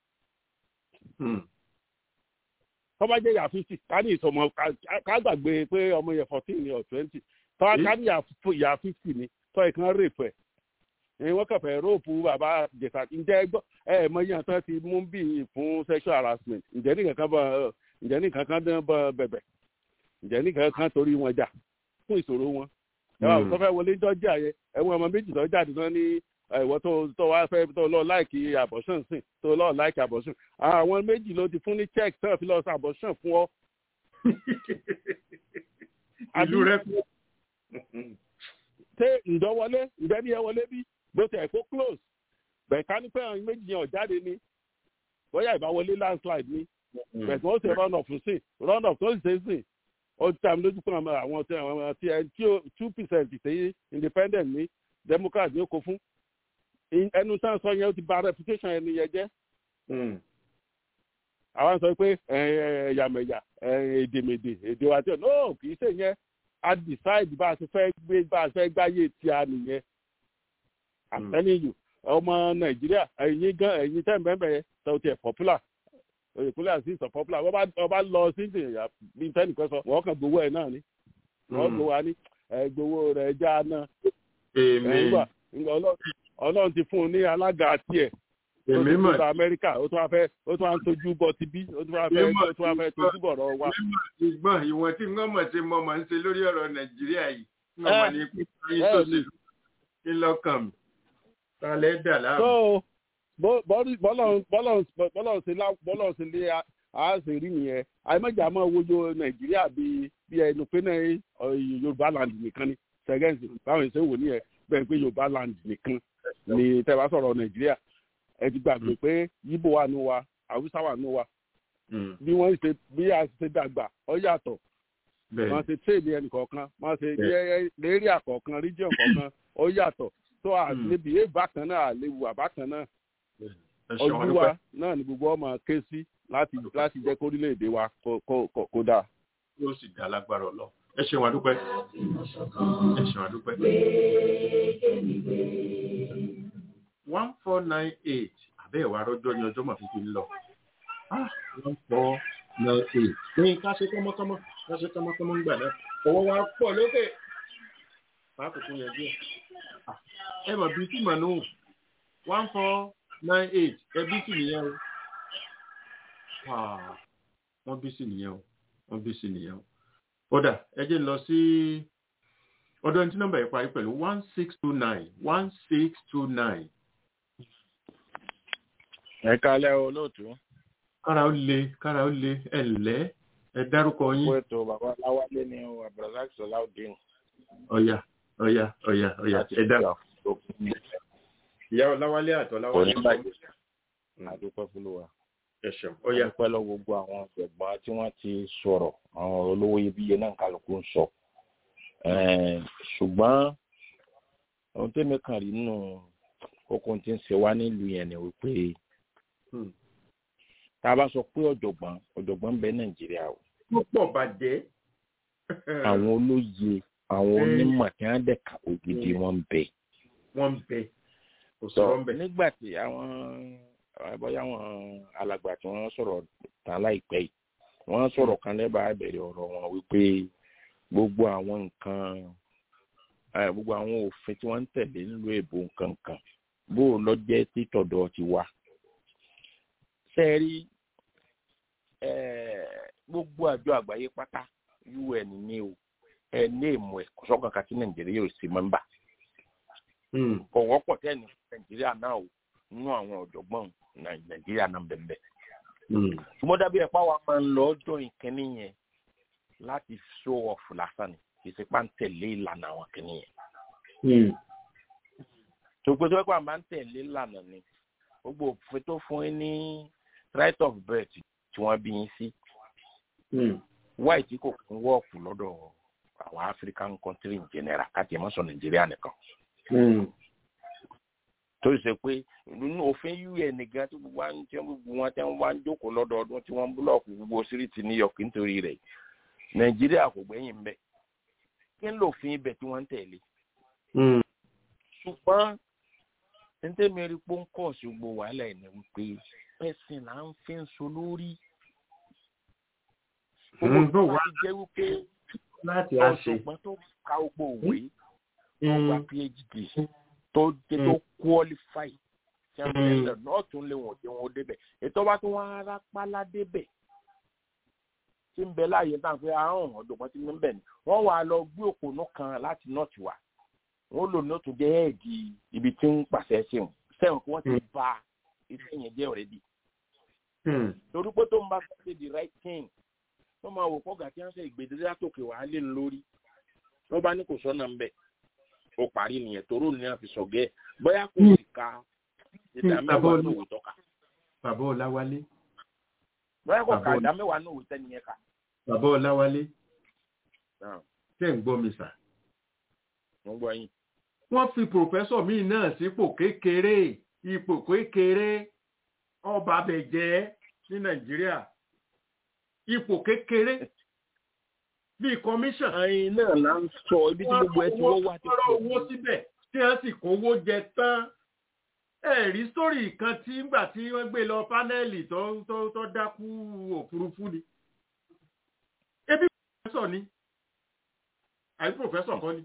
tó bá jẹ́ ìyá fifty ká ní ìsọmọ ká gbàgbé pé ọmọ yẹn fourteen ni or twenty tó bá ká ní ìyá fifty ni sọ yẹn kán rè fún ẹ̀ wọ́n kàn fẹ́ róòpù bàbá jẹ̀sà ǹjẹ́ gbọ́ ẹ mọ iye àtọ́ ti mú bí fún sexual harassment ǹjẹ́ nìkan kan bọ̀ ǹjẹ́ nìkan kan dán bọ̀ bẹ̀bẹ̀ ǹjẹ́ nìkan kan torí wọn jà fún ìṣòro wọn. ẹ wà tó fẹ́ wọlé jọ́jà yẹ ẹ̀wọ̀n ọmọ méjì tó jáde náà ní ìwọ tó tó wá fẹ́ tó lọ láìkì abortion sìn tó lọ láìkì abortion àwọn méjì ló ti fún ní check tán fi lọ sí abortion fún ọ. ìlú rẹ kú. ṣé ǹdọ́wọlé ǹdẹ́ni ẹ wọlé bí bó ti ẹ̀ kó close bẹ̀ẹ̀ká ní pé àwọn méjì yẹn ò jáde ni bóyá ìbáwọlé landslide ni bẹ̀ẹ̀ tí wọ́n ṣe run off sí run off tó sì ṣe sìn ó ti tàbí lójú fún àwọn tí àwọn tí ẹ tí two percent ṣe independent ní democrat ní ó kó fún ẹnu tán sọ yẹn ó ti bà reputation ẹni yẹn jẹ́ àwọn sọ pé ẹ̀yàmẹ̀yà èdèmèdè èdè wa tí ò no kì í ṣe yẹn a decide bá a ti fẹ́ gbé bá a fẹ́ gbáyé tí a nìyẹn i'm telling you ọmọ nàìjíríà ẹ̀yin gan ẹ̀yin tẹ́ mẹ́mẹ́ yẹn tó tiẹ̀ popular òyìnbó àti ìsọ̀ popular wọ́n bá lọ sí ìdìyà bí tẹ́nìkan sọ wọ́n kàn gbowó ẹ̀ náà ni wọ́n gbowó wa ní gbowó rẹ̀ já náà ọlọ́run ti fún un ní alága tiẹ̀ èmi mọ̀ ní amẹ́ríkà ó tún wá fẹ́ ó tún wá ń tójú bọ ti bí ó tún wá fẹ́ ó tún wá fẹ́ tójú bọ̀rọ̀ wa. ìgbọ́n ìwọ̀n tí wọ́n mọ̀ sí mọ́ máa ń ṣe lórí ọ̀rọ̀ nàìjíríà yìí wọ́n mọ̀ ní pípa yín tó ṣe kí lọ́kàn mi talẹ̀ dà láàmú. so bọ́lọ̀ sí lé àásì rí nìyẹn àìmọ̀jà máa wojú nàìjíríà bí bí ẹnu pé náà yorùbá land nìkan ni sẹ́gẹ́ǹsì báwọn ìṣe wò nìyẹn bẹ́ẹ̀ pé yorùbá land nìkan ni tẹ́ bá sọ̀rọ̀ nàìjíríà ẹ ti gbàgbé pé yíbò wà nù wa haúsá wà nù wa bí wọ́n ṣe bí a ṣe dàgbà ọ yàtọ̀ wọ́n ṣe tẹ́ẹ̀lì ẹnì kọ̀ọ̀kan wọ́n ṣe lérí àkọ̀ọ̀kan region kọ̀ọ̀kan ọ yàtọ̀ tó àlebi èèbá kan náà àlewu àbá kan náà ojú wa náà ni gbogbo ọmọ ké sí láti láti jẹ́ kó orílẹ̀-èdè wa kó dáa. yóò sì dá lágbára ọlọ ẹ ṣeun àdúpẹ́ ẹ ṣeun àdúpẹ́ one four nine eight àbẹ́ ìwà arọ́jọ́ ni ọjọ́ màá fi fi ń lọ. one four nine eight. ní ká ṣe kọ́mọ́kọ́mọ́ ká ṣe kọ́mọ́kọ́mọ́ ń gbà náà. owó wa pọ̀ lókè. máa kò fún yẹn díẹ̀. ẹ mọ̀ bíi tí màá nù one four nine eight ẹ bí sì nìyẹn o. wọ́n bí sì nìyẹn o wọ́n bí sì nìyẹn o. kódà ẹ jẹ́ lọ sí ọdún ẹni tí nọ́mbà yẹn parí pẹ̀lú one six two nine one six two nine ẹ kálẹ́ olóòtú. kára ó le kára ó le ẹ ǹlẹ́ ẹ dárúkọ yín. fún ètò bàbá láwálé ní abdulrasaq sọláùdín. ọ̀yà ọ̀yà ọ̀yà ọ̀yà ẹ dá. ìyá ọláwálé àtọ̀ láwálé. oníbàjẹ́ àdúpẹ́ fúlùwà. ẹ ṣeun ọ̀yà. àdúpẹ́ lọ gbogbo àwọn ọ̀jọ̀gbọ́n tí wọ́n ti sọ̀rọ̀ àwọn olówó iyebíye náà kálukú ń sọ. ṣùgbọ́n ohun tẹ́mi kàn rí nínú kókó tí ń ṣe wá nílùú yẹn ni wípé tá a bá sọ pé ọ̀jọ̀gbọ́n ọ̀jọ̀gbọ́n ń bẹ nàìjíríà o. ó pọ̀ bàjẹ́. àwọn olóye àwọn onímọ̀ tí wọ́n dẹ̀ kà ògidì wọn ń bẹ. wọ́n ń bẹ kò sọ̀rọ̀ ń bẹ. nígbà tí àwọn bóyá àwọn alàgbà tí wọ́n sọ̀rọ̀ tán láìpẹ́ yìí wọ́n sọ̀rọ̀ kan lẹ́bàá ìbẹ̀rẹ̀ ọ̀rọ̀ wọn wípé gbogbo àwọn nǹkan gbogbo àwọn òfin tí wọ́n ń tẹ̀lé nílùú èbó nǹkan kan bó lọ jẹ́ títọ̀dọ̀ ti wá sẹ́ẹ̀rí gbogbo àjọ àgbáyé pátá un ní o ẹ ní èmọ̀ ẹ̀ kọ́sọ́kan kan tí nàìjíríà ò sí mẹ́mbà kò wọ́pọ̀ tẹ́ni nàìjíríà náà o nínú àwọn ọ̀jọ̀gbọ́n nàìjíríà náà bẹ̀m̀bẹ̀. ṣùgbọ́n dábìí ẹ̀pá wa máa ń lọ ọjọ́ ìkíní yẹn láti show off lásán ni kì í ṣe pá ń tẹ̀lé ìlànà àwọn kíní yẹn. tòpẹ́ tó wẹ́pẹ́ àmà ń tẹ̀lé ìlànà ni gbogbo òfin tó fún yín ní right of birth tí wọ́n bí yín sí. wáì tí kò kún wọ́ọ̀kù lọ́dọ̀ àwọn african country in general káàkiri mọ́sọ̀ nàìjíríà nìkan. tó ṣe pé nínú òfin un nìkan tí gbogbo wọn tí wọn tí wọn wá ń jókòó lọ́dọọdún tí wọ́n ń búlọ̀kù gbogbo síríìtì new york nítorí rẹ̀ nàìjíríà kò gbẹ̀yìn mbẹ́ kí ń lòfin ibẹ̀ tí wọ́n ń tẹ̀lé. ṣùgbọ́n ntẹ́mẹ́rì pọ́ńkọ̀ sí gbogbo wàhálà ẹ̀ ní wípé ẹ̀sìn là ń fi ń so lórí. gbogbo wa ti jẹ́ wípé ọ̀ṣùgbọ́n tó ka gbogbo òwe tó gba phd tó jẹ́ tó qualify tí a ń lè náà tún lé wọn dé wọn débẹ̀ ètò bá tún wọn ara pálá débẹ̀ tí ń bẹ láàyè náà pé àrùn ọ̀dọ̀gbọ́n ti ń bẹ̀ ni wọ́n wà lọ gbé òpónú kan láti nọ́ọ̀tì wa wọ́n lò ní ó tún jẹ́ ẹ̀ẹ́dì ibi tí ń pàṣẹ sí wọn sẹ́wọ̀n kí wọ́n ti ba iṣẹ́ yẹn jẹ́ ọ̀rẹ́dì torí pé tó ń bá ṣe the right thing wọ́n máa wò kọ́gà tí wọ́n ṣe ìgbèdédé látòkè wàá lé lórí wọ́n bá ní kò sọ́nà ńbẹ̀ ó parí nìyẹn toró ní àfi sọ̀gẹ́ bóyá kò sì ka ìdá mẹ́wàá ní òwò tọ́ka. bàbá ọláwálé. bóyá kò ka ìdá mẹ́wàá ní òwò tẹ́niyẹn kà. bàbá ọláwálé. tẹ́ ń gbọ́ mi sà. wọ́n gbọ́ yín. wọ́n fi pòfẹ́sọ̀ míì náà sípò kékeré ipò kékeré ọba bẹ̀jẹ́ ní nàìjíríà ipò kékeré bíi commission. ẹyin náà là ń sọ ibi tí gbogbo ẹ ti wọ́n wá ti pọ̀. wọ́n owó síbẹ̀ tí wọ́n sì kówó jẹ tán. ẹ rí sítórì kan tí ngbà tí wọ́n gbé lọ pánẹ́ẹ̀lì tó tó tó dákú òfurufú ni. ebi pòfẹ́sọ̀ ni àbí pòfẹ́sọ̀ kọ́ ni.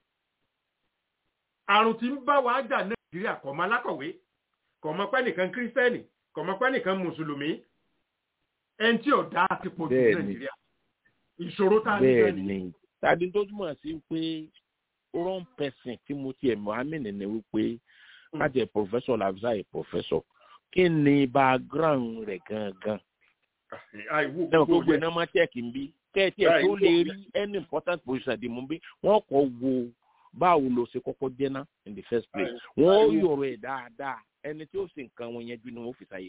àrùn tí ń bá wa jà nàìjíríà kọ̀ mọ́ alákọ̀wé kọ̀ mọ́ pẹ́ nìkan kírísítẹ́nì kọ̀ mọ́ pẹ́ nìkan mùsùlùmí ẹni tí ò dá ti pọ̀ jù nàìjíríà ìṣòro tá a ní bẹ́ẹ̀ ni tàbí tó túmọ̀ sí pé wrong person tí mo tiẹ̀ mohammed ní wípé kájẹ professor lafza yìí professor kí ni background rẹ̀ gangan náà gbogbo iná máa tẹ̀kì ń bí kẹ́ẹ̀tì ẹ̀ tó lè rí any important position dì mú bí wọ́n kọ́ wo báwo ló ṣe kọ́kọ́ jẹ́ ná in the first place wọ́n yọ̀rọ̀ ẹ̀ dáadáa ẹni tí ó sì nǹkan wọn yẹn ju ni wọ́n fi ṣàyè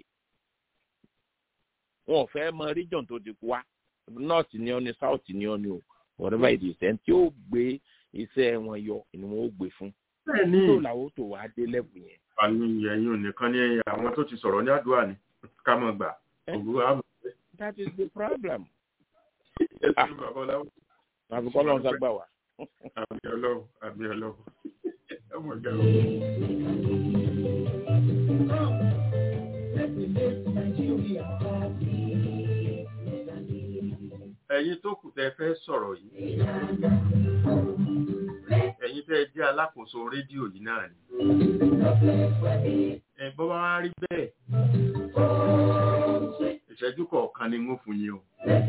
wọn ò fẹ́ mọ region tó ti wá north ni ọ ni south ni ọ ni o whatever it is ẹni tí ó gbé iṣẹ́ wọn yọ ni wọn ó gbé fún. bẹ́ẹ̀ni tó làwọn tó wàá dé lẹ́bù yẹn. àmì ẹ̀yin ò nìkan ní àwọn tó ti sọ̀rọ̀ ní àdúrà ni ká mọ̀ gbà òwúrọ̀ àmọ̀. that is the problem. ẹ ṣe bàbá ọláwọ. àbí kọ́ lọ́n sábà wá. àmì ọlọ́run àmì ọlọ́run ọmọ ìgbà ẹ̀yin tó kù tẹ́ fẹ́ sọ̀rọ̀ yìí ẹ̀yin tẹ́ jẹ́ alákòóso rédíò yìí náà ni ẹ̀ bọ́ bá wá rí bẹ́ẹ̀ ìṣẹ́jú kọ̀ọ̀kan ni wọ́n fún yín o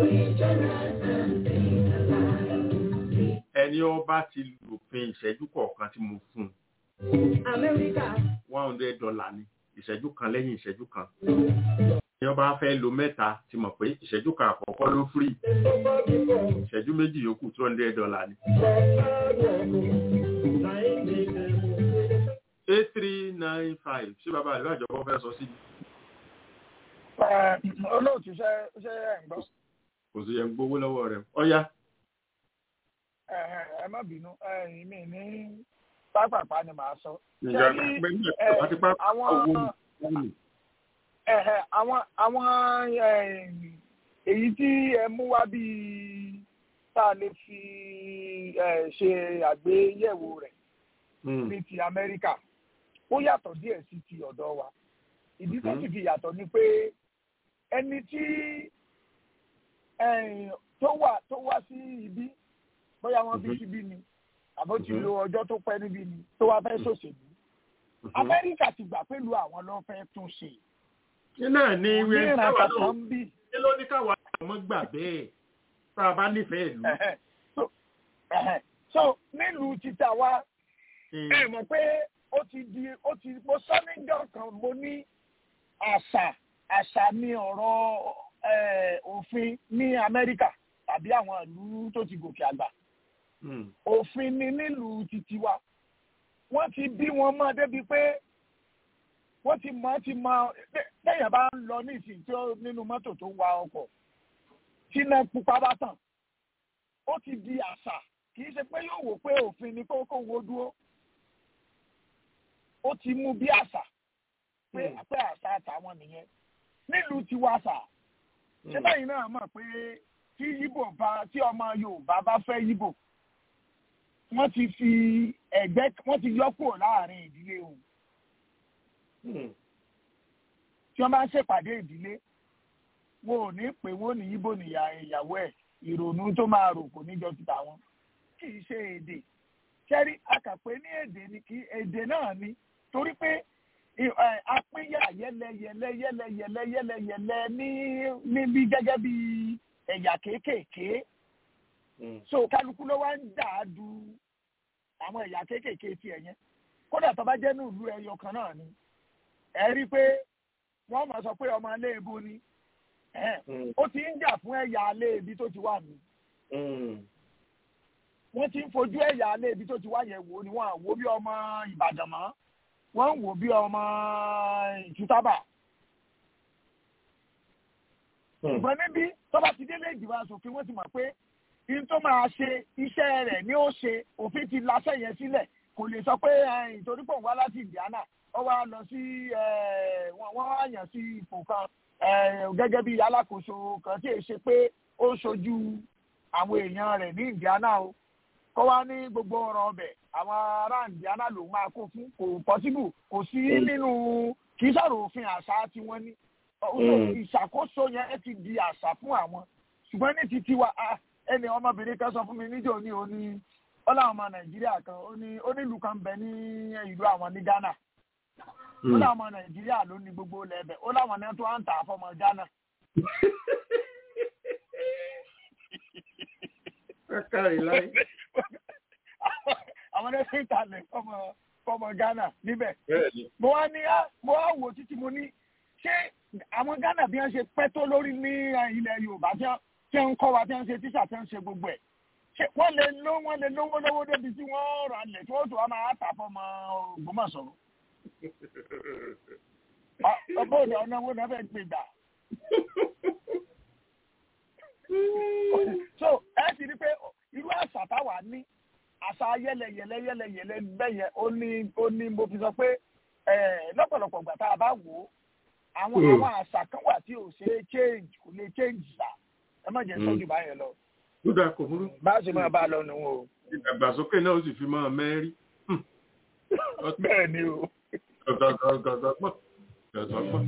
ẹni ọba ti lòfin ìṣẹ́jú kọ̀ọ̀kan tí mo fún one hundred dollar ni ìṣẹ́jú kan lẹ́yìn ìṣẹ́jú kan ní ọba fẹ́ lo mẹ́ta ti mọ̀ pé ìṣẹ́jú kan àkọ́kọ́ ló free ìṣẹ́jú méjì yòókù two hundred dollar ni. eight three nine five ṣé bàbá àlọ́ àjọpọ̀ fẹ́ sọ sí. olóòtú ṣe ṣe ẹ̀ ń gbọ́. kò sí yẹn gbowó lọ́wọ́ rẹ̀ ọ̀ya. ẹ má bínú ẹ̀yin mi ní pápápá ni màá sọ. ìyá pé ní ẹ̀ka àti pápá owó mi àwọn àwọn èyí tí ẹ mú wá bíi tá a lè fi ṣe àgbéyẹ̀wò rẹ̀ ní ti amẹ́ríkà ó yàtọ̀ díẹ̀ sí ti ọ̀dọ̀ wa ìdí tó sì fi yàtọ̀ ni pé ẹni tí tó wà tó wá sí ibi bóyá wọ́n bí síbí ni àbó ti lo ọjọ́ tó pẹ́ níbí ni tó wá fẹ́ ṣòṣèlú amẹ́ríkà ti gbà pẹ̀lú àwọn ló fẹ́ tún ṣe iná ní ìwé káwa náà kí ló ní káwa ọmọ gbà bẹ́ẹ̀ tá a bá nífẹ̀ẹ́ ìlú. so nílùú títà wa ẹ mọ̀ pé ó ti di ó ti mo sọ níjọ́ kan mo ní àṣà àṣà ní ọ̀rọ̀ òfin ní amẹ́ríkà tàbí àwọn ìlú tó ti gòkè àgbà òfin ni nílùú títí wa wọ́n ti bí wọn mọ́ débi pé wọ́n ti mọ̀ ti mọ̀ lẹ́yìn bá ń lọ ní ìsìn tí ó nínú mọ́tò tó ń wa ọkọ̀ tí iná pupa bá tàn ó ti di àṣà kì í ṣe pé yóò wò pé òfin ni kó kó wo dúró ó ti mú bí àṣà pé pé àṣà àtàwọn nìyẹn nílùú tiwa àṣà ṣé báyìí náà mọ̀ pé tí yíbò bá tí ọmọ yorùbá bá fẹ́ yíbò wọ́n ti fi ẹ̀gbẹ́ wọ́n ti yọ kúrò láàrin ìdílé òun tí wọ́n bá ń ṣèpàdé ìdílé wọn ò ní pè wọ́n ní yíbò níyà ìyàwó ẹ̀ ìrònú tó máa rò kò níjọ ti tàwọn kì í ṣe èdè kẹ́rí akàpẹ́ ní èdè ni kì í èdè náà ni torí pé apínyà yẹlẹyẹlẹ yẹlẹyẹlẹ yẹlẹyẹlẹ ní níbi gẹ́gẹ́ bí ẹ̀yà kéékèèké so kálukú ló wá ń dà á du àwọn ẹ̀yà kéékèèké tiẹ̀ yẹn kódà tó bá jẹ́ ní ìlú ẹyọ kan náà ni ẹ rí i pé wọ́n máa sọ pé ọmọ aléèbó ni ó ti ń jà fún ẹ̀yà aléèbí tó ti wà mí wọ́n ti ń fojú ẹ̀yà aléèbí tó ti wà yẹn wò ni wọ́n wò bí ọmọ ìbàdàn mọ́ wọ́n ń wò bí ọmọ ìtútàbà ṣùgbọ́n níbi tó bá ti délé ìdìbò asòfin wọ́n ti mọ̀ pé in tó máa ṣe iṣẹ́ rẹ̀ ni ó ṣe òfin ti laṣẹ́ yẹn sílẹ̀ kò lè sọ pé ìtorí pò ń wá láti Indiana ó wá lọ sí wọ́n wá yàn sí ipò kan gẹ́gẹ́ bí alákòóso kan tí èyí ṣe pé ó ń ṣojú àwọn èèyàn rẹ̀ ní Indiana o kó wá ní gbogbo ọ̀rọ̀ ọbẹ̀ àwọn ará Indiana ló máa kó fún kò pọ́síbù kò sí nínú kì í sọ̀rọ̀ òfin àṣà tiwọn ní ìṣàkóso yẹn ti di àṣà fún àwọn ṣùgbọ́n ní ti tiwa ẹni ọmọbìnrin kan sọ fún mi níjọ́ ní òní ó láwọn ọmọ nàìjíríà kan ó ní onílù kan bẹ ní ìlú àwọn ní ghana ó láwọn ọmọ nàìjíríà ló ní gbogbo lẹ́bẹ̀ ó láwọn náà tó ń tà fọmọ ghana. àwọn náà fi ń talẹ̀ fọmọ fọmọ ghana níbẹ̀. mo wá ní mo wá wò títí mo ní ṣé àwọn ghana bí wọ́n ṣe pẹ́ tó lórí ní ilẹ̀ yorùbá tí wọ́n ń kọ́ wa tí wọ́n ń ṣe tíṣà tí wọ́n ń ṣe gbogbo ẹ̀ ṣe wọ́n lè ló wọ́n lè lówó lówó débi tí wọ́n rà lẹ̀ tí wọ́n tó wá máa tà fọmọ Ògbómọ̀ṣọ́. ọgbọ́n òde ọ̀nà owó náà fẹ́ gbé gbà. so ẹ ti rí pé irú àṣà táwa ní àṣà yẹlẹyẹlẹ yẹlẹyẹlẹ bẹ́yẹn ó ní ó ní mo fi sọ pé lọ́pọ̀lọpọ̀ gbà tá a bá wò ó àwọn àwọn àṣà kan wà tí ò ṣe é change kò lè change sa ẹ má jẹ́ sọ́jú báyẹn lọ ó dáa kò burú. bá a ṣe máa bá a lọ nù o. ìdàgbàsókè náà ó sì fi máa mẹ́rí. bẹ́ẹ̀ ni o. gọ̀gọ̀gọ̀gọ̀gbọ̀n gọ̀gọ̀gbọ̀n.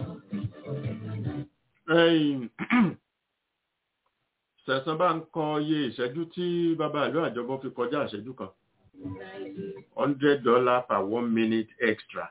sẹ̀sán bá ń kọ iye ìṣẹ́jú tí bàbá ìlú àjọbọ fi kọjá ìṣẹ́jú kan hundred dollar per one minute extra.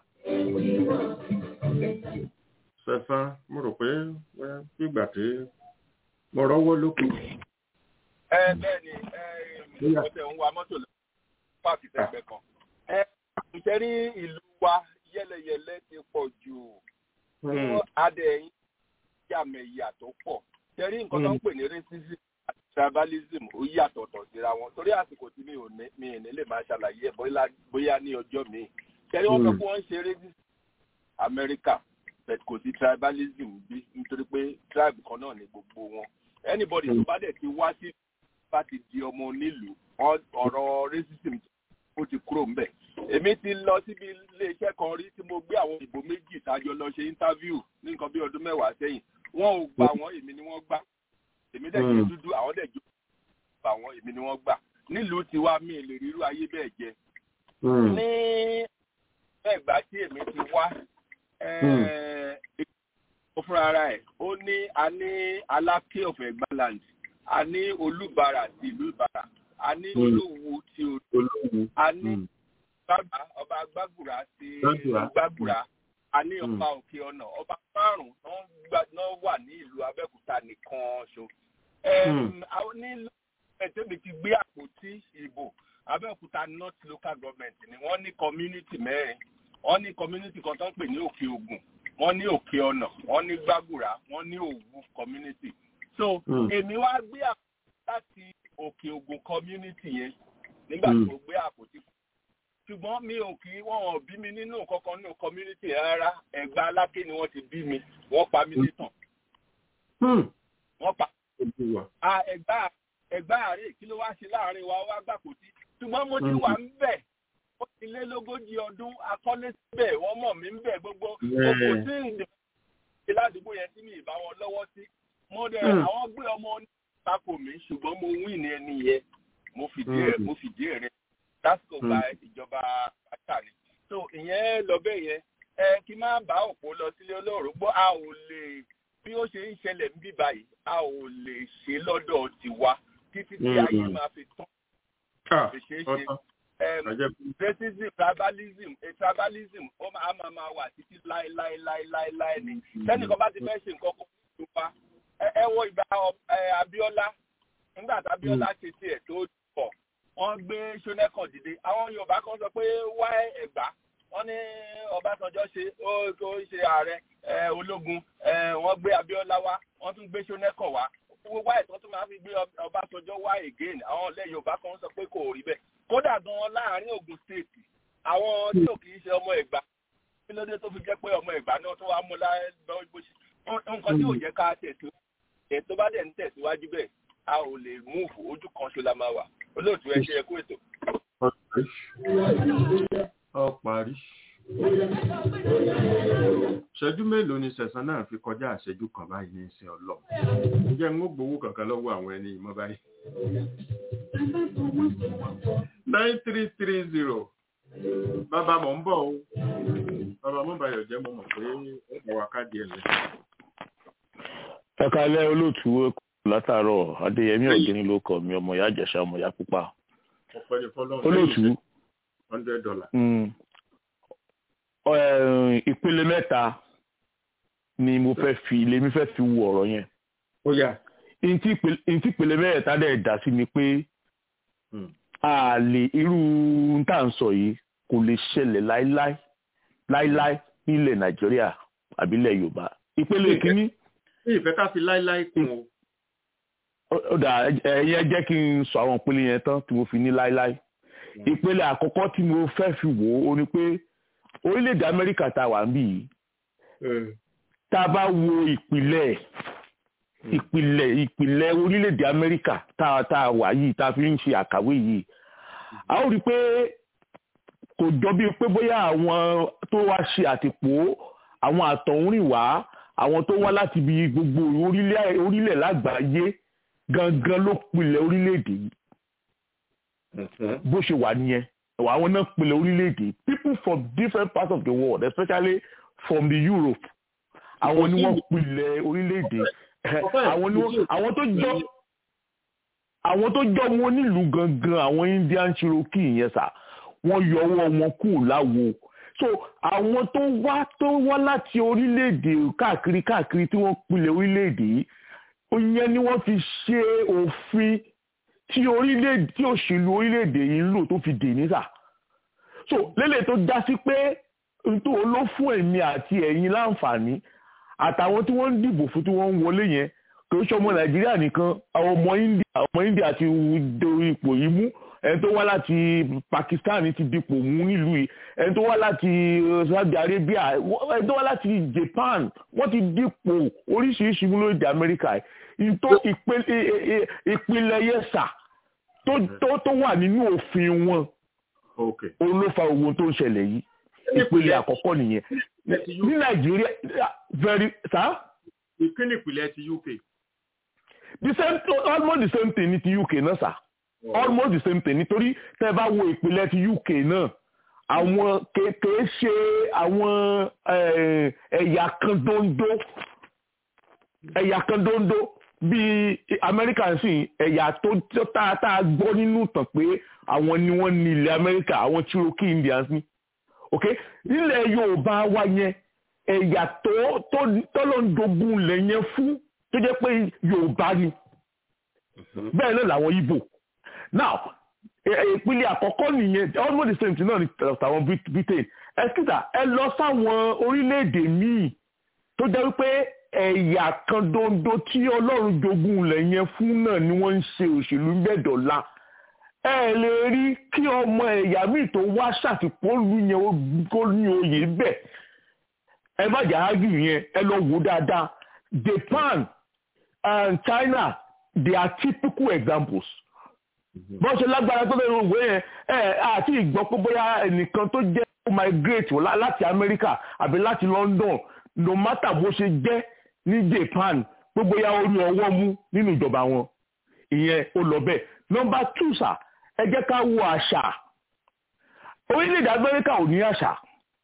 sẹ̀sán mo rò pé gbígbà tí mo rọ́wọ́ lókè ẹ bẹ́ẹ̀ ni mo tẹ̀ ń wa mọ́tò lọ páàkì tẹ̀gbẹ́ kan. ẹ ǹjẹ́ ní ìlú wa yẹ́lẹyẹ̀lẹ ti pọ̀ jù fún adẹ̀yìn yàmẹ̀yà tó pọ̀. tẹ̀rí nǹkan tó ń pè ní racism àti tribalism ó yàtọ̀tọ̀ síra wọn torí àsìkò tí mi ò ní mi ì ní lè máa ṣàlàyé ẹ̀ bóyá ní ọjọ́ mi. tẹ̀rí wọn fẹ́ kí wọ́n ṣe racism Amẹ́ríkà kò sí tribalism bí nítorí pé tribe kan náà ni gbogbo wọn anybody tó bá dẹ̀ ti wá sí bá ti di ọmọ onílùú ọ̀rọ̀ racism ó ti kúrò ńbẹ̀. èmi ti lọ síbi iléeṣẹ́ kan rí tí mo gbé àwọn ìbò méjì tájọ lọ ṣe interview ní nǹkan bí ọdún mẹ́wàá sẹ́yìn wọn ò gbà wọ́n èmi ni wọ́n gbà èmi dẹ̀ jẹ́ dúdú àwọn dẹ̀ jó gbà wọ́n èmi ni wọ́n gbà nílùú tiwa mi lè rírú ayé bẹ́ẹ̀ jẹ. ní ẹgbàá tí èmi ti wá ó fúnra ara ẹ̀ ó ní a ní aláké of Egbaland a ní olúbàrà ti ìlú ìbàrà a ní olówó ti olówó a ní bàbá ọba gbàgùrà ti gbàgùrà a ní ọba òkè ọ̀nà ọba márùn-ún náà wà ní ìlú abẹ́òkúta nìkan ṣo. ní ẹ̀tẹ́bi ti gbé àpótí ìbò abẹ́òkúta north local government ni wọ́n ní community mẹ́rin wọ́n ní community kan tó ń pè ní òkè ògùn wọ́n ní òkè ọ̀nà wọ́n ní gbàgùrà wọ́n ní òwú community so èmi wá gbé àpótí láti òkè ògùn community yẹn nígbà tí mo gbé àpótí ṣùgbọ́n mi ò kí wọ́n ò bí mi nínú kankan nínú community rárá ẹ̀gbá aláké ni wọ́n ti bí mi wọ́n pa mí nítàn wọ́n pa ẹ̀gbá ẹ̀gbá àárẹ̀ kí ló wá ṣe láàrin wa wá gbàpótí ṣùgbọ́n mo ti wà ń bẹ̀ ó ti lé lógójì ọdún akọ́lé síbẹ̀ wọ́n mọ̀ mí ń bẹ̀ gbogbo òkú sí ìdìbò ládùúgbò yẹn tí mi ì bá wọn lọ́wọ́ sí mo dẹ̀ àwọn gbé ọmọ onípakò mi ṣùgbọ́n mo wí ní ẹni yẹn mo fìdí ẹ̀ mo fìdí ẹ̀ rẹ̀ lásìkò gba ìjọba àtàlẹ so ìyẹn lọ bẹ́ẹ̀ yẹn ẹ kí má bá òpó lọ sílé olóòrùgbọ́ a ò lè bí ó ṣe ń ṣẹlẹ̀ ń bí báyìí a ò lè ṣe lọ́dọ̀ tiwa títí tí ayé máa fi tán lè ṣeé ṣe racism tribalism tribalism ó máa máa máa wà títí láéláéláéláé ni sẹ́nìkan bá ti fẹ́ ṣe nǹkan kan tó pa ẹ wo ìgbà Abíọ́lá nígbà tí Abíọ́lá ṣe tiẹ̀ tó pọ̀ wọ́n gbé ṣónẹ́kàn dìde àwọn yorùbá kan sọ pé wá ẹ̀gbá wọ́n ní ọbásanjọ́ ṣe ó tó ṣe ààrẹ ológun wọ́n gbé abíọ́lá wá wọ́n tún gbé ṣónẹ́kàn wá wá ìtọ́ tó máa fi gbé ọbásanjọ́ wá again àwọn ọ̀lẹ́ yorùbá kan sọ pé kò rí bẹ́ẹ̀ kódà gan láàrin ogun state àwọn tí ò kì í ṣe ọmọ ẹ̀gbá kí ló dé tó fi jẹ́ pé ọmọ ẹ̀gbá náà tó wá mú lọ́wọ́ bó ṣe nǹkan tí ò jẹ́ ká tẹ̀síwájú ẹ̀ tó bá dẹ̀ ń tẹ̀síwájú bẹ́ẹ̀ a ò lè múùfù ojú kan ṣo la máa wà olóòtú ẹ ṣe ẹkú ètò. ọ parí. ṣẹ́jú mélòó ni sẹ̀sán náà fi kọjá àṣẹjú kan báyìí ní ìsìn ọlọ́ ǹjẹ́ ń gbowó kankan lọ́wọ́ àwọn ẹni ìmọ̀ báyìí. nine three three zero bàbá mọ̀ ń bọ̀ o bàbá mọ̀ báyọ̀ jẹ́ mo mọ̀ pé ó bá wa káàdì ẹ̀ lẹ́yìn. ẹ kalẹ́ olóòtú látàárọ̀ adéyẹmí ọ̀gẹ́ni ló kọ̀ mí ọmọ ìyá àjẹsà ọmọ ìyá pupa olóòtú hundred dollar. ìpele mẹ́ta ni mo fẹ́ fi lèmi fẹ́ fi wo ọ̀rọ̀ yẹn. ó yá. ntí ìpele mẹ́ta dẹ̀ dá sí ni pé a lè irú tá à ń sọ yìí kò lè ṣẹlẹ̀ láíláí láíláí nílẹ̀ nàìjíríà àbílẹ̀ yorùbá. ìpele kínní. ìfẹ́ ká fi láíláí kún o ó dà ẹyẹ jẹ́ kí n sọ àwọn ìpele yẹn tán tí mo fi ní láíláí ìpele àkọ́kọ́ tí mo fẹ́ fi wò ó ni pé orílẹ̀-èdè amẹ́ríkà tá a wà níbí yìí tá a bá wo ìpìlẹ̀ ìpìlẹ̀ ìpìlẹ̀ orílẹ̀-èdè amẹ́ríkà tá a tá a wà yìí tá a fi ń ṣe àkàwé yìí a ó rí i pé kò jọ bíi pé bóyá àwọn tó wá ṣe àtìpó àwọn àtọ̀húnrìnwá àwọn tó wá láti ibi gbogbo orílẹ̀ lágbàáyé gangan ló pilẹ̀ orílẹ̀-èdè yìí bó ṣe wà nìyẹn àwọn náà pilẹ̀ orílẹ̀-èdè people from different parts of the world especially from the Europe àwọn ni wọ́n pilẹ̀ orílẹ̀-èdè àwọn ni wọ́n àwọn tó jọ àwọn tó jọ wọn nílùú gangan àwọn Indian Cherokee yẹn sà wọ́n yọ ọwọ́ wọn kù láwo so àwọn tó wá tó wá láti orílẹ̀-èdè káàkiri káàkiri tí wọ́n pilẹ̀ orílẹ̀-èdè yìí ìyẹn ni wọ́n fi ṣe òfin tí orílẹ̀ tí òṣèlú orílẹ̀-èdè yìí ń lò tó fi dè ní sà so lélẹ̀ tó já sí pé nítorí ló fún èmi àti ẹ̀yin láǹfààní àtàwọn tí wọ́n ń dìbò fún tí wọ́n ń wọlé yẹn kò ń ṣọmọ nàìjíríà nìkan àwọn ọmọ india ọmọ india ti dorí ipò yìí mú ẹni tó wá láti pakistan ti dipò mú nílùú yìí ẹni tó wá láti saudi arabia ẹni tó wá láti japan wọ́n ti dipò oríṣiríṣi mú lóde amẹ́ríkà yìí tó ìpìlẹ̀ yẹsà tó wà nínú òfin wọn òun ló fa ogun tó ń ṣẹlẹ̀ yìí ìpele àkọ́kọ́ nìyẹn ní nàìjíríà very sa. ìpínlẹ̀ ìpìlẹ̀ ti uk. the same almost the same thing ní ti uk náà sà almost the same thing nítorí tẹ́ bá wo ìpìlẹ̀ ti uk náà àwọn kèé ṣe àwọn ẹ̀yà kan dondo ẹ̀yà kan dondo bíi amẹ́ríkà sì ẹ̀yà tó tá a gbọ́ nínú tàn pé àwọn ni wọ́n ní ilẹ̀ amẹ́ríkà àwọn cherokee indians ni ok nílẹ̀ yorùbá wa yẹn ẹ̀yà tó tọ́lọ́ndogun lẹ̀ yẹn fún tó jẹ́ pé yorùbá ni bẹ́ẹ̀ náà làwọn ibo now ìpínlẹ̀ àkọ́kọ́ nìyẹn almost the same thing náà ni tàwọn britain ẹ̀sìtà ẹ lọ sáwọn orílẹ̀-èdè míì tó jẹ́ wípé ẹ̀yà kan dondo tí ọlọ́run jogun lẹ̀ yẹn fún náà ni wọ́n ń ṣe òṣèlú mẹ́dọ̀ọ́lá ẹ lè rí kí ọmọ ẹ̀yà míì tó wá ṣàtìpọ́lù yẹn kó ní oyè bẹ́ẹ̀ ẹ má jà ágì yẹn ẹ lọ wò dáadáa Japan and China they are typical examples bọ́n ṣe lágbára tó lẹ́nu òwe yẹn ẹ àti ìgbọ́ pé bóyá ẹnìkan tó jẹ́ migrate láti America àbí láti London no matter bó ṣe jẹ́ ní Japan pé bóyá ó ní ọwọ́ mú nínú ìjọba wọn ìyẹn ó lọ bẹ́ẹ̀ nọ́mbà two sà ẹ jẹ́ ká wo àṣà orílẹ̀-èdè Amẹ́ríkà ò ní àṣà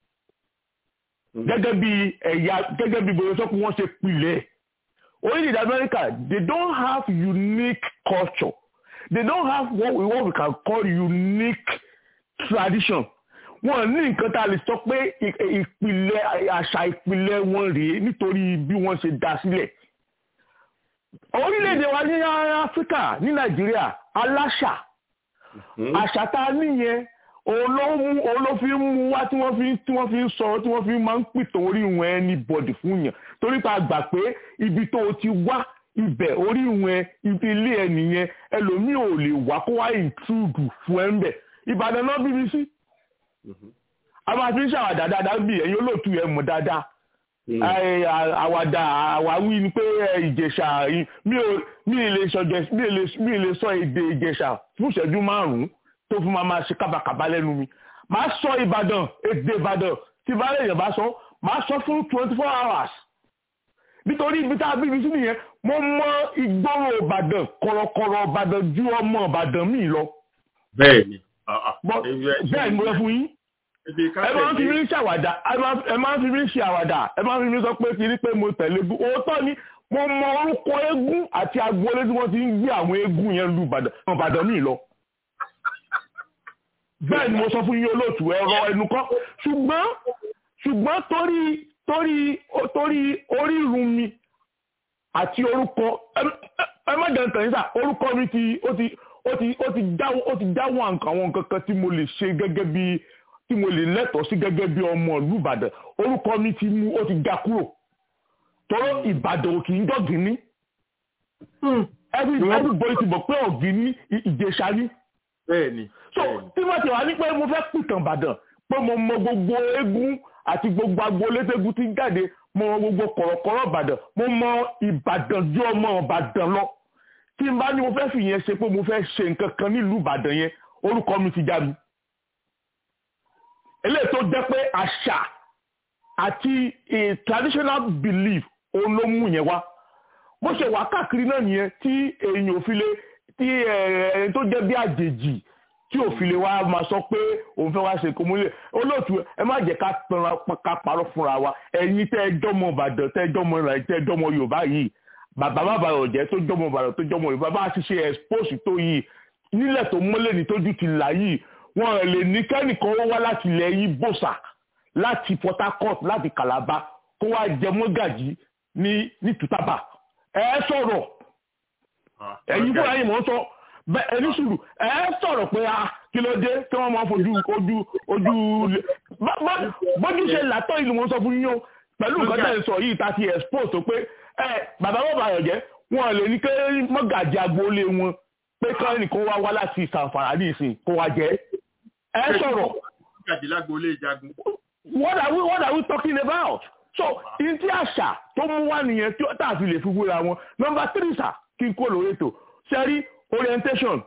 gẹ́gẹ́ bí ẹ̀yà gẹ́gẹ́ bí bóyá sọ́kùn wọ́n ṣe pilẹ̀ orílẹ̀-èdè Amẹ́ríkà they don't have unique culture they don't have what we, what we can call unique tradition wọn ní nǹkan tá a lè sọ pé ìpìlẹ̀ àṣà ìpìlẹ̀ wọn rèé nítorí bí wọ́n ṣe dá sílẹ̀ orílẹ̀-èdè wa ní áfíríkà ní nàìjíríà aláṣà àṣà tá a níyẹn òun ló mú òun ló fi ń mú wá tí wọ́n fi tí wọ́n fi ń sọ tí wọ́n fi máa ń pìtàn orí ìwọ̀n ẹni bọ̀dì fún yàn torí pa gbà pé ibi tó o ti wá ibẹ̀ orí ìwọ̀n ibi ilé ẹ nìyẹn ẹlòmíì ò lè wá kó wá ìtúdù fún ẹ ń bẹ̀ ìbàdàn náà bíbí sí a máa fi ń ṣàwàdà dáadáa bí ẹ̀yin olóòtú ẹ̀ mọ̀ dáadáa àwàdà àwáwí ni pé ìjẹ̀ṣà mi ò mi lè sọ mi lè sọ èdè ìjẹ̀ṣà fún ìṣẹ́jú márùn-ún tó fún ma máa ṣe kábàkàbà lẹ́nu mi máa sọ ìbàdàn èdè ìbàdàn tí ìbálẹ̀ èèyàn bá sọ máa sọ fún twenty four hours nítorí ibi tá a bí mi sí nìyẹn mo mọ ìgboro ìbàdàn kọ̀rọ̀kọ̀rọ̀ ìbàdàn ju ọmọ ìbàdàn mi lọ. bẹ́ẹ̀ni bẹ́ẹ̀ni mo lọ fún yín ẹ máa ń fi mí ṣàwàdà ẹ máa ń fi mí ṣe àwàdà ẹ máa ń fi mí sọ pé kiri pé mo tẹ̀lé eégún òótọ́ ni mo mọ orúkọ eégún àti agboolé tí wọ́n ti ń gbé àwọn eégún yẹn lu ìbàdàn mi lọ bẹ́ẹ̀ ni mo sọ fún yín olóòtú ẹ̀rọ ẹnu kọ́ ṣùgbọ́n ṣùgbọ́n torí torí torí orírun mi àti orúkọ ẹ má jẹun tẹ̀yìn sà orúkọ mi ti ó ti ó ti ó ti dáwọ́ ó ti dáwọ́ àwọn nǹkan kan tí mo lè ṣe gẹ́gẹ́ bí tí mo lè lẹ́tọ̀ọ́ sí gẹ́gẹ́ bí ọmọ ìlú Ìbàdàn orúkọ mi ti mú ó ti ga kúrò tọ́rọ Ìbàdàn ò kì í dọ̀gìnní everybody ti bọ̀ pé ọ̀gìnní Ìjẹ̀ṣà ni bẹ́ẹ̀ni. so tí wọ́n ti wá ní pé mo fẹ́ pìtàn Ìbàdàn pé mo mọ gbogbo eégún àti gbogbo agboolé tégún ti jáde mo mọ gbogbo kọ̀rọ̀kọ̀rọ̀ Ìbàdàn mo mọ Ìbàdàn ju ọmọ Ìbàdàn lọ tí n bá ní mo fẹ́ fi yẹn ṣe pé mo fẹ́ ṣe nǹkan kan nílùú Ìbàdàn yẹn orúkọ mi ti já mi. eléyìí tó jẹ́ pé àṣà àti traditional belief òun ló mú yẹn wá bó ṣe wà káàkiri náà nìyẹn tí èèyàn ò fi lè tí ẹni tó jẹ́ bí àjèjì tí ò fi lè wá máa sọ pé òun fẹ́ wá ṣe kó múlẹ̀ olóòtú ẹ má jẹ́ ká tanra ká parọ́ fúnra wa ẹ̀yin tẹ́ ẹ jọ́mọ Ìbàdàn tẹ́ ẹ jọ́mọ ìrìn tẹ́ ẹ jọ́mọ Yorùbá yìí bàbá bàbá ọ̀jẹ́ tó jọ́mọ Ìbàdàn tó jọ́mọ Yorùbá bá ti ṣe expose tó yìí nílẹ̀ tó mọ́lẹ̀ ní tójú ti là yìí wọn lè ní kẹ́nìkan ó wá láti ilẹ̀ yìí bòṣà láti Port Harcourt láti Calabar kó wá jẹ mọ́gàjì ní ní tùtàbà ẹ sọ̀rọ̀ ẹ̀yin fúnra yìí mọ̀ ń sọ bẹ́ẹ̀ ẹni sùúrù ẹ sọ̀rọ̀ pé a kí ló dé tí wọ́n máa fojú ojú ojú bójú ṣe làtọ̀ ìlú wọn sọ fún yín o pẹ̀lú nǹkan tẹ̀ ń sọ yìí ta ti expose tó pé ẹ bàbá bàbá àyọ̀jẹ́ wọn lè ní kí mọ́gàjì agboolé wọn pé kí ẹnìkan wá wá láti sàǹfàrà ní ìsìn kó wá jẹ́ ẹ sọ̀rọ̀. what are we what are we talking about? so in ti àṣà tó mú wá nìyẹn tí tá a fi lè fi wúra wọn number three sir kí n kó lórí ètò sẹ́rí orientation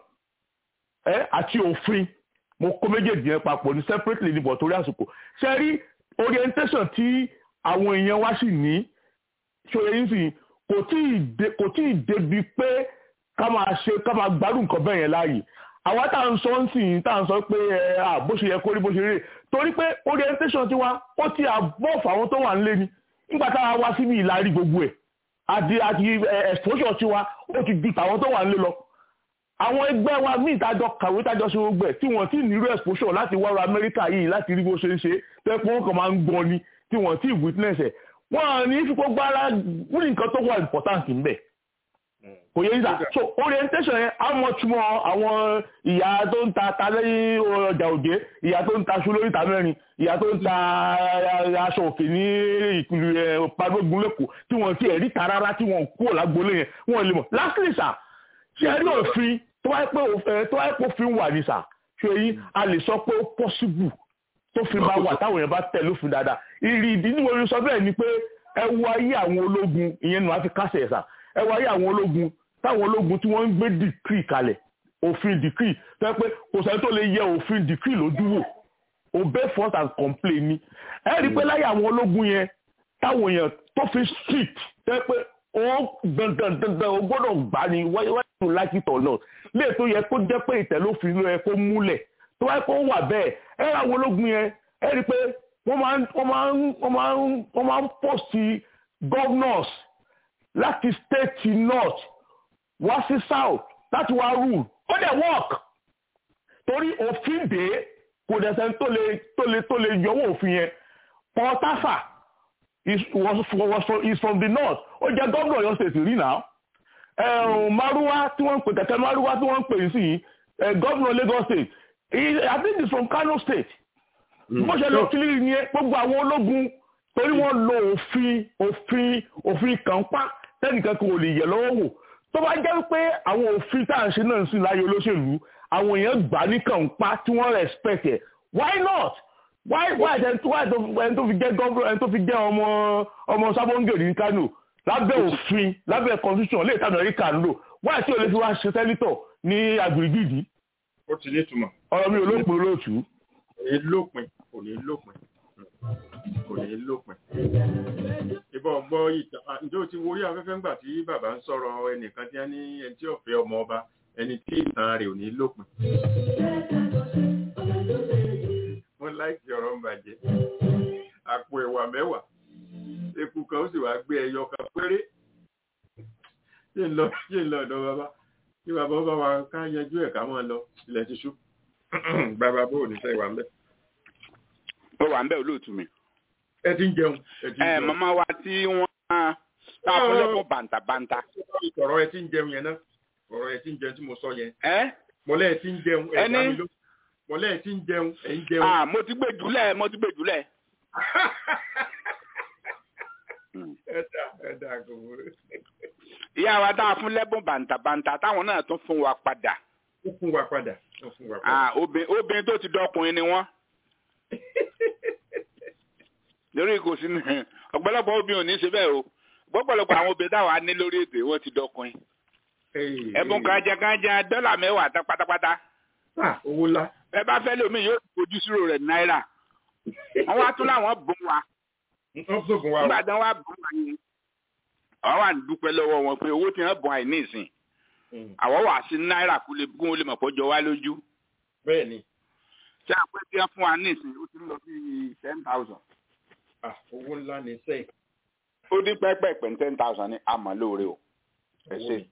ẹ àti òfin mo kó méjèèjì yẹn papọ̀ ní separately níbọ̀ torí àsìkò sẹ́rí orientation tí àwọn èèyàn wá sì ní ṣòye yín sì kò tí ì débi pé ká máa ṣe ká máa gbádùn nǹkan bẹ́ẹ̀ yẹn láàyè àwa tá à ń sọ ń sìn tá à ń sọ pé ẹ bó ṣe yẹ kó rí bó ṣe rí torí pé orientation tiwa ó ti àbọ̀ fáwọn tó wà nílé ni nígbà táwa wá síbi ìlarí gbogbo ẹ̀ àti àti exposure tiwa ó ti di tàwọn tó wà nílé lọ àwọn ẹgbẹ́ wa míì tájọ kàwé tájọ ṣe gbogbo ẹ̀ tí wọ́n ti nírú exposure láti wá ọ̀rọ̀ Amẹ́ríkà yìí láti rí bó ṣe ń ṣe tẹ́ pé wọ́n kàn máa ń gbọ́n ni tí wọ́n ti witness ẹ̀ wọ́n ní fi gbogbo ara wúni nǹkan tó wà important ńbẹ̀ kò yẹ yíṣà so orientation yẹn á mọ túmọ̀ àwọn ìyá tó ń ta ta lẹ́yìn ọjà òjé ìyá tó ń ta aṣọ lórí ìta mẹ́rin ìyá tó ń ta aṣọ òkè ní ìpìlẹ̀ padógun lẹ́kọ̀ọ́ tí wọ́n ti ẹ̀rí ta rárá tí wọ́n kúrò lágbolé yẹn wọ́n lè mọ̀ lastly sà ṣe ẹ̀rí òfin tó wáyé pé tó wáyé pé òfin wà ní sà ṣe yín a lè sọ pé ó possible tó fi máa wà táwọn èèyàn bá tẹ̀ lófin dáadáa ìrì ìdí ní orí sọ bẹ́ẹ̀ ni pé ẹ wo ayé àwọn ológun ìyẹn nù á fi kásẹ̀ ẹ̀sà ẹ wo ayé àwọn ológun táwọn ológun tí wọ́n ń gbé dìkírì kalẹ̀ òfin dìkírì tó yẹ pé kò sẹ́ni tó lè yẹ òfin dìkírì lójú wò obey first and complain ni ẹ rí i pé láyé àwọn ológun yẹn táwọn èèyàn tó fi strict tó yẹ pé ó dandan dandan ó gbọ́dọ̀ gbà ní wáyé to like it or not lè tó yẹ kó jẹ́ pé ìtẹ̀lófin ló yẹ kó múlẹ̀ tó wáyé kó wà bẹ́ẹ̀ ẹ rí àwọn ológun yẹn ẹ rí i pé wọ́n máa ń wọ́n máa ń wọ́n máa ń wọ́n máa ń post governors láti state north wá sí south láti wá rule ó dẹ̀ work torí òfin dé kò dẹ̀ sẹ́ni tó lè tó lè tó lè yọwọ́ òfin yẹn Paul Tafa is was was from is from the north ó jẹ́ gómìnà Ọ̀yọ́ state rí náà ẹ̀rùn márúwá tí wọ́n ń pè kẹ̀kẹ́ márúwá tí wọ́n ń pè sí uh, governor Lagos state he, I think he's from Kano state bó ṣe lọ kílí ni gbogbo àwọn ológun torí wọ́n lo òfin òfin òfin kànpá tẹnìkan kò lè yẹ lọ́wọ́ wò tó bá jẹ́ pé àwọn òfin tá à ń ṣe náà ń sìn láyé olóṣèlú àwọn èèyàn gbà ní kànpá tí wọ́n respect ẹ̀ why not why why ẹni tó why ẹni tó fi jẹ́ gọ́ọ̀rọ̀ ẹni tó fi jẹ́ ọmọ ọmọ sábọ́ngèrè ní Kano lábẹ́ òfin lábẹ́ constitution lè tàbí Amẹ́ríkà ń lò why tí o lè fi wá ṣe sẹ́nitọ̀ ní agbègbè ó ti ní ìtumọ̀. ọ̀rọ̀ mi ò lópin olóòtú. kò ní lópin kò ní lópin kò ní lópin. ìbọn gbọ́ ìtàn ǹjẹ́ o ti wo orí afẹ́fẹ́ ńgbà tí bàbá ń sọ̀rọ̀ ẹnìkan tí wọ́n ní ẹni tí ọ̀fẹ́ ọmọ ọba ẹni tí ìtàn rẹ̀ ò ní lópin. wọ́n láìsí ọ̀rọ̀ ń bàjẹ́ àpò ẹ̀wà mẹ́wàá eku kan ó sì wá gbé ẹyọ kan péré ṣé ń lọ ṣé ń lọ ọ̀dọ̀ bàbá kí bàbá bá wa ká yanjú ẹ̀ ká máa lọ ilẹ̀ ti ṣú bàbá bó ní sẹ́yìn wà ń bẹ̀. ó wà ń bẹ̀ olóòtú mi. ẹ ti ń jẹun ẹ ti ń ẹ jẹun. màmá wa tí wọ́n tá a fún lẹ́kọ̀ọ́ bàǹtàbàǹtà. ọ̀rọ̀ ẹ ti ń jẹun yẹn náà ọ̀rọ̀ ẹ ti ń jẹun tí mo sọ yẹn. ẹ mọ̀lẹ́ ẹ ti ń jẹun ẹ Ẹni? dá mi ló mọ̀lẹ́ ẹ ti ń jẹun ẹ ń jẹun. ah mo ti gbé jùlẹ̀ mo ti gbé jùlẹ̀. ẹ dà ẹ dà kò wúrò. ìyá wa tá a fún lẹ́bùn bàǹtàbàǹtà táwọn náà tún fún wa padà. ó fún wa padà ó fún wa padà. ah obìnrin obìnrin tó ti dọkùnrin ni wọ́n. lórí kò sí ní ọ̀pọ̀lọpọ̀ obìnrin ò ní ṣe bẹ́ẹ̀ o gbọ́pọ̀lọpọ̀ àwọn obìnrin táwa ní lórí ètò wọ́n ti dọkùnrin. ẹ̀bùn kànjàkànjà dọ́là mẹ́wàá tán pátápátá. Ah, owó ńlá. ẹ bá fẹ́ lómi yóò fojú sírò rẹ̀ náírà. wọ́n wá tún láwọn bùn wa. wọ́n sókun wa o. nígbà tí wọ́n wá bùn wa yẹn. àwọn wà ní dúpẹ́ lọ́wọ́ wọn pé owó tí wọ́n bùn àìní ìsìn. àwọn wà sí náírà kó lè gún ó lè mọ̀ pọ̀ jọ wá lójú. bẹ́ẹ̀ ni ṣé àpẹ tí wọ́n fún wa ní ìsìn ó ti ń lọ sí ten thousand. ah, owó ńlá ni sẹ́yìn. ó dín pẹ́pẹ́pẹ́ ní ten thousand ní àmọ́ lóore o. ẹ ṣe.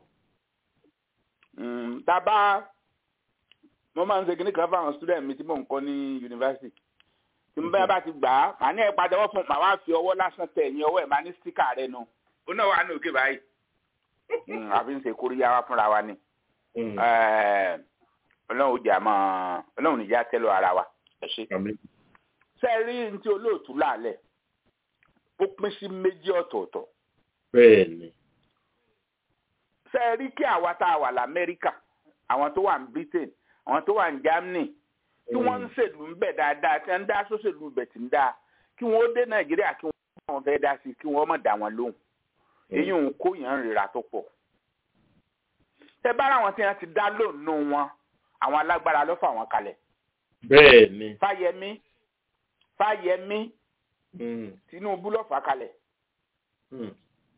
Mm, dábàá mo máa ń ṣe kíní kan fáwọn student mi tí mò ń kọ́ ní yunifásitì tí mo bá bá ti gbà á màá ní ẹ̀ padà wọ́n fún màá wá fi ọwọ́ lásán tẹ̀ ẹ̀yìn ọwọ́ ẹ̀ máa ní stíkà rẹ nu ó náà wà ní òkè báyìí Mm, àfi ń ṣe kóríyá wa fúnra wa ni Eh, ọlọ́run ò jà mọ́ ọlọ́run níjà tẹ́lọ̀ ara wa ẹ ṣe. ṣé ẹ rí ní tí olóòtú láàlẹ̀ ó pín sí méjì ọ̀tọ̀ọ̀tọ̀ bẹ́ẹ̀ ni. ṣé ẹ rí kí àwa tá a wà lamẹ́ríkà àwọn tó wà ní britain àwọn tó wà ní germany tí wọ́n ń ṣèlú ń bẹ̀ dáadáa tí wọ́n ń dá sóṣèlú bẹ̀ tí ń dá kí wọ́n ó dé nàìjíríà kí wọ́n fẹ́ dá sí kí wọ́n mọ̀ dá wọn lóhùn èyí ń kó yàn ń rira tó pọ̀ tẹ bá àwọn tí wọ́n ti dá lónìí wọn àwọn alágbára ló fà wọ́n kalẹ̀ bẹ́ẹ̀ ni. fáyẹmí fáyẹmí Mm, tinubu ló fà kalẹ̀ mm.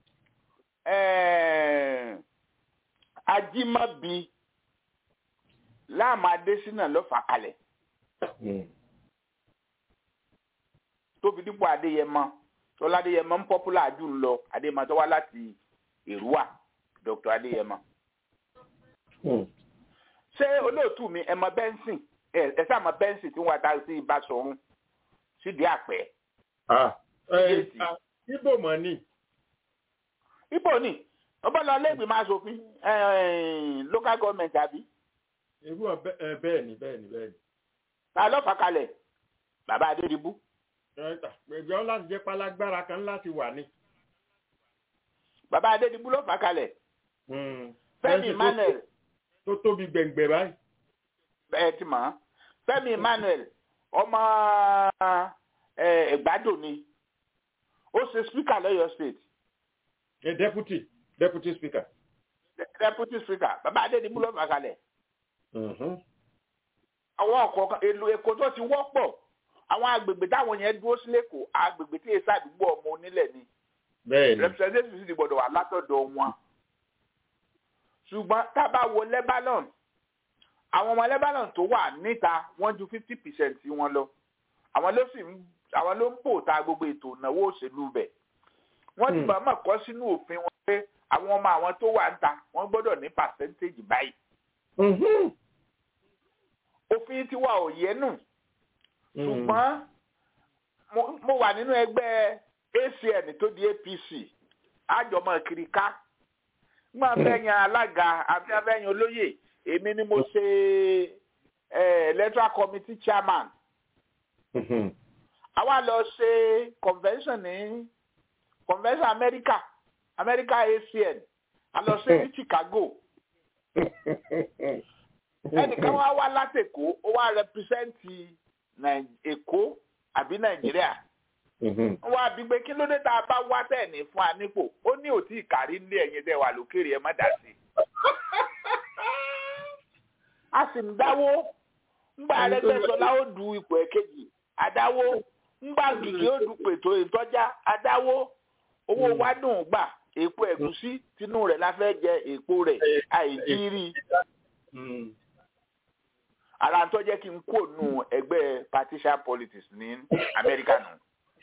ẹ̀ẹ́ ajímọ́bi láàmú adésínà ló fà kalẹ̀ Mm. tó fi dípò adéyẹmọ tọ́lá adéyẹmọ ń pọ́pùlà jù ń lọ adéyẹmọ tó wá láti èrúwà dr adéyẹmọ. Mm. ṣé olóòtú mi ẹ mọ bẹ́ńsìn ẹ ẹ sáà mọ bẹ́ńsìn tí wọ́n ta sí ibà sọ̀run sídìí àpẹ́. Ah, ẹ, ah, ibo mọ̀ ni. ibo ni ọba lọ lẹ́gbẹ̀ẹ́ máa ṣòfin local government àbí irú ọbẹ̀ ẹ, bẹ́ẹ̀ ni bẹ́ẹ̀ ni bẹ́ẹ̀ ni. ta ló fà kalẹ̀ bàbá adédìbú. ẹgbẹ́ láti jẹ́ pálágbára kan láti wà ní. bàbá adédìbú ló fà kalẹ̀ Mm. fẹ́mi Fẹ́ǹsì tó- emmanuel tó tóbi gbẹ̀ngbẹ̀ báyìí. ẹ ti mọ̀ ọ́n fẹ́mi emmanuel ọmọ ẹ, ẹ̀gbádùn ni ó ṣe speaker lọ́yọ̀ state ẹ deputy deputy speaker. deputy speaker bàbá adédìbú ló fà kalẹ̀ Mhm. àwọn ọ̀kọ̀ọ̀kan èlò èkó tó ti wọ́pọ̀ àwọn agbègbè táwọn yẹn dúró sí lẹ́kọ̀ọ́ agbègbè tí èsì àdúgbò ọmọ onílẹ̀ ni bẹ́ẹ̀ ni. representative sì ti gbọ́dọ̀ wà látọ̀dọ̀ wọn ṣùgbọ́n tá a bá wo lebanon àwọn ọmọ lebanon tó wà níta wọ́n ju fifty percent wọn lọ àwọn ló sì ń àwọn ló ń bò ta gbogbo ètò ìnáwó òṣèlú bẹ̀ wọ́n ti Hmm. mọ̀ọ́mọ̀ kọ́ sínú òfin wọn pé àwọn ọmọ àwọn tó wà níta wọ́n gbọ́dọ̀ ní percentage báyìí Mhm. òfin tiwa ò yẹ nù ṣùgbọ́n mo- mo wà nínú ẹgbẹ́ acn tó di apc àjọmọ kiri ká máa fẹ́ yan alága àti afẹ́yan olóyè èmi ni mo ṣe electoral committee chairman àwa lọ ṣe convention ní convention America America ACN a lọ ṣe ní Chicago ẹnìkan wá wá látẹ̀kọ́ ó wá rẹpísẹ́ǹtì Èkó àbí Nàìjíríà wọ́n wá bí pé kí ló dé tá a bá wá tẹ̀ ní fún anípò ó ní òtí ìkárí nílé ẹ̀yin tẹ́ wà lókèrè ẹ má dà sí. a sì ń dáwó ńgbà Arẹ́gbẹ́ṣọlá ó du ipò ẹ̀kejì àdáwó ńgbà Gìgí ó du pètò ìtọ́já àdáwó owó wa dùn gbà èpo ẹ̀gúsí tinú rẹ̀ la fẹ́ jẹ èpo rẹ̀ àìjírí ara tó jẹ́ kí n kó nu ẹgbẹ́ partisan politics ní Amẹ́ríkà nù.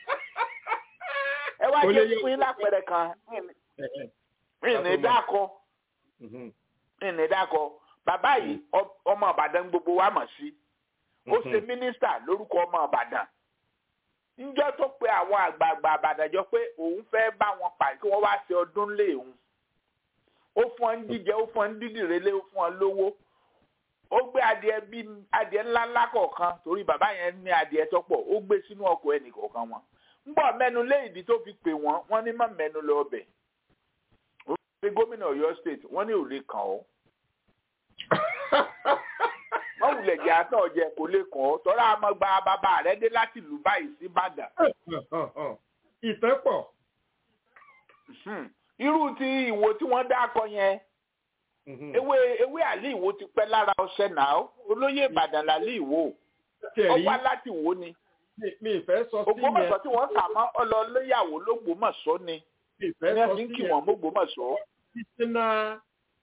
ẹ wá jẹ́ fún yín lápẹẹrẹ kan mí ní dákọ mí ní dákọ bàbá yìí ọmọ Ìbàdàn gbogbo wa mọ̀ sí ó ṣe mínísítà lórúkọ ọmọ Ìbàdàn níjọ́ tó pe àwọn àgbààgbà Ìbàdàn jọ pé òun fẹ́ bá wọn pàdé kí wọ́n wá ṣe ọdún lé òun ó fún ọ ń jíjẹ ó fún ọ ń dídìrẹ́lé ó fún ọ lówó ó gbé adìẹ bí adìẹ ńlá ńlá kọ̀ọ̀kan torí bàbá yẹn ní adìẹ tó pọ̀ ó gbé sínú ọkọ̀ ẹnì kọ̀ọ̀kan wọn ń bọ̀ mẹ́nu lé ìdí tó fi pè wọ́n wọ́n ní má mẹ́nu lọ ọbẹ̀ ó fi gómìnà Ọ̀yọ́ state wọ́n ní ò lè kàn ọ́ wọ́n wulẹ̀ jẹ́ àtọ̀ jẹ kò lè kàn ọ́ tọ́lá àmọ́ gba bàbá rẹ̀ dé láti lù báyìí sí Ìbàdàn. ìfẹ́ pọ̀. irú ti ìwo tí wọ́n dá akọ yẹn ewé ewé àlè ìwo ti pẹ́ lára ọṣẹ náà olóyè ìbàdàn làlè ìwo ó wá láti wo ni mi ìfẹ́ sọ sí yẹn ògbómọ̀ṣọ́ tí wọ́n kà mọ́ ọlọ́lẹ́yàwó lógbómọ̀ṣọ́ ni ìfẹ́ ní sọ ẹ̀sìn sí kí yẹn wọ́n mógbómọ̀ṣọ́. traditional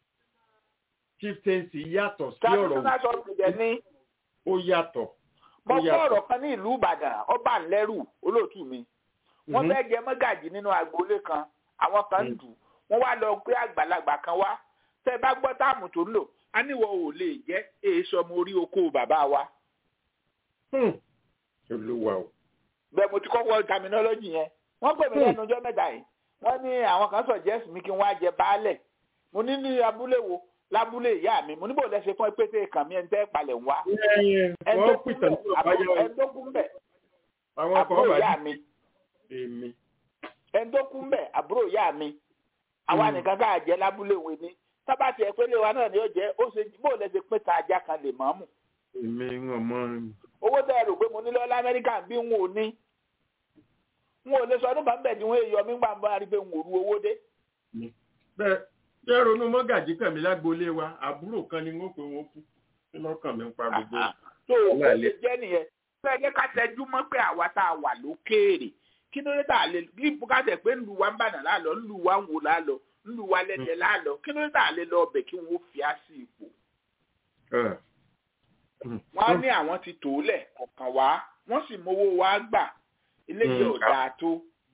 chieftaincy yàtọ̀ sí ọ̀rọ̀ traditional sọ̀rọ̀ ní ó yàtọ̀ mo ó gbọ́ yàtọ̀ ọ̀rọ̀ kan ní ìlú ìbàdàn ọba ńlẹ́rù olóòtú mi wọ́n Mhm. fẹ́ jẹ mọ́gàjì nínú agboolé kan àwọn kan ń dù wọ́n wá lọ pé àgbàlagbà kan wá tẹ́ ẹ bá gbọ́ táàmù tó ń lò á níwọ̀ ò lè jẹ́ èso ọmọ orí oko bàbá wa Hmm. olúwa o bẹ́ẹ̀ mo ti kọ́kọ́ terminology yẹn wọ́n pè mí lẹ́nu ọjọ́ mẹ́ta yìí wọ́n ní àwọn kan suggest mi kí n wá jẹ baálẹ̀ mo ní ní abúlé wo lábúlé ìyá mi mo ní bò lẹ́sẹ̀ fún pété kàn mí ẹni tẹ́ palẹ̀ ń wá ẹyìn ẹni wọ́n tó kú pìtàn bẹ̀ ní bàbá yọ ẹni tó kú bẹ̀ àwọn kan àbúrò bá ìyá dì mi èmi ẹni tó kú bẹ̀ àbúrò ìyá mi àwa nìkan ká jẹ lábúlé wo ni sábà tiẹ̀ pé lè wa náà ni ó jẹ́ ó ṣe bó lẹ́sẹ̀ pé ta ajá kan lè mọ́ mù èmi wọn mọ owó tẹ́ ẹ rò pé mo ní lọ́wọ́ lamẹ́ríkà bí n ò ní n ò lè sọ ọdún kan bẹ̀ ni wọ́n yọ mí gbà ń bá rí pé n ò ru owó dé bẹ́ẹ̀ bẹ́ẹ̀ ronú mọ́gàjí kàmí lágboolé wa àbúrò kan ni wọ́n pè wọ́n kú kí lọ́kàn mi ń pa gbogbo rẹ̀. tó o Wà ṣe lé. jẹ́ nìyẹn fẹ́ jẹ́ ká tẹjú mọ́ pé àwa tá a wà lókèèrè kí ló dé tá a lè bí bùkátà pé ńlu wa ń bàdàn lálọ́ ńlu wa ń wò lálọ́ ńlu wa lẹ́tẹ̀ lálọ́ kí ló dé tá a lè lọ ọbẹ̀ kí wọ́n fi á sí ipò Ẹ̀. wọ́n á ní àwọn ti tò ó lẹ̀ kọ̀ọ̀kan wá wọ́n sì mówó wa gbà eléyìí Mm. ò dáa tó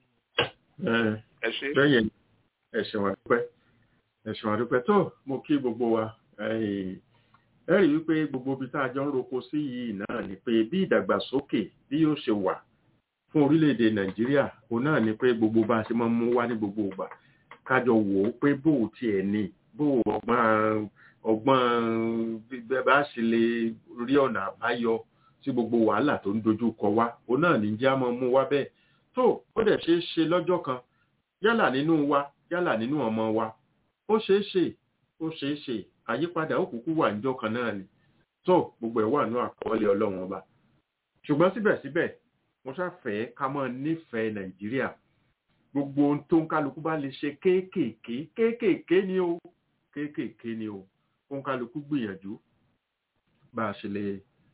Ẹ̀. ẹ ṣe. lẹ́yìn ẹ̀sìn àdúpẹ́ ẹ̀sìn àdúpẹ́ tó mo kí gbogbo wa ẹ̀yìn, ẹ rí wípé gbogbo ibi tá a jọ ń roko sí yìí náà ni pé bí ìdàgbàsókè bí yóò ṣe wà fún orílẹ̀-èdè nàìjíríà òun náà ni pé gbogbo bá a ṣe máa ń mú wá ní gbogbo ìgbà kájọ wò ó pé bó o tiẹ̀ ní bó o ọgbọ́n ọgbọ́n bẹ́ẹ̀ bá ṣe lè rí ọ̀nà àbáyọ sí gbogbo wàhálà tó ń dojú kọ wá òun náà ní jẹ́ àmọ́ mú wá bẹ́ẹ̀ tó ó dẹ̀ ṣeé ṣe lọ́jọ́ kan yálà nínú wa yálà nínú ọmọ wa ó ṣeé ṣe ó ṣeé ṣe àyípadà ó kúkú wà níjọ́ kan náà ni tó gbogbo ẹ̀ wà ní àkọọ́lẹ̀ ọlọ́run ọba ṣùgbọ́n síbẹ̀síbẹ̀ mo ṣàfẹ́ ká mọ́ nífẹ̀ẹ́ nàìjíríà gbogbo ohun tó ń kálukú bá lè ṣe kéékèèké kéékèèké ni o kéékèèké ni o ó ń kálukú gbìyànjú bá a ṣe lè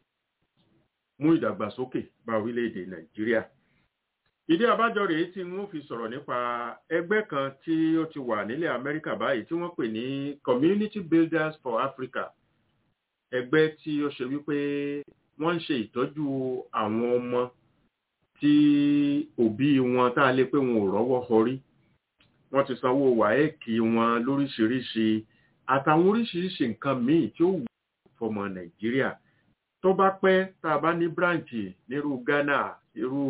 mú ìdàgbàsókè bá orílẹ̀-èdè nàìjíríà ìdí àbájọ rèé tí wọ́n fi sọ̀rọ̀ nípa ẹgbẹ́ kan tí ó ti wà nílẹ̀ amẹ́ríkà báyìí tí wọ́n pè ní community builders for africa ẹgbẹ́ tí ó ṣe wípé wọ́n ń ṣe ìtọ́jú àwọn ọmọ tí òbí wọn tá a lè pé wọn ò rọ́wọ́ họrí wọ́n ti sanwó wáẹ́ẹ̀kì wọn lóríṣiríṣi àtàwọn oríṣiríṣi nǹkan míì tí ó wù fọmọ nàìjíríà tó bá pẹ́ tá a bá ní branch nírú ghana irú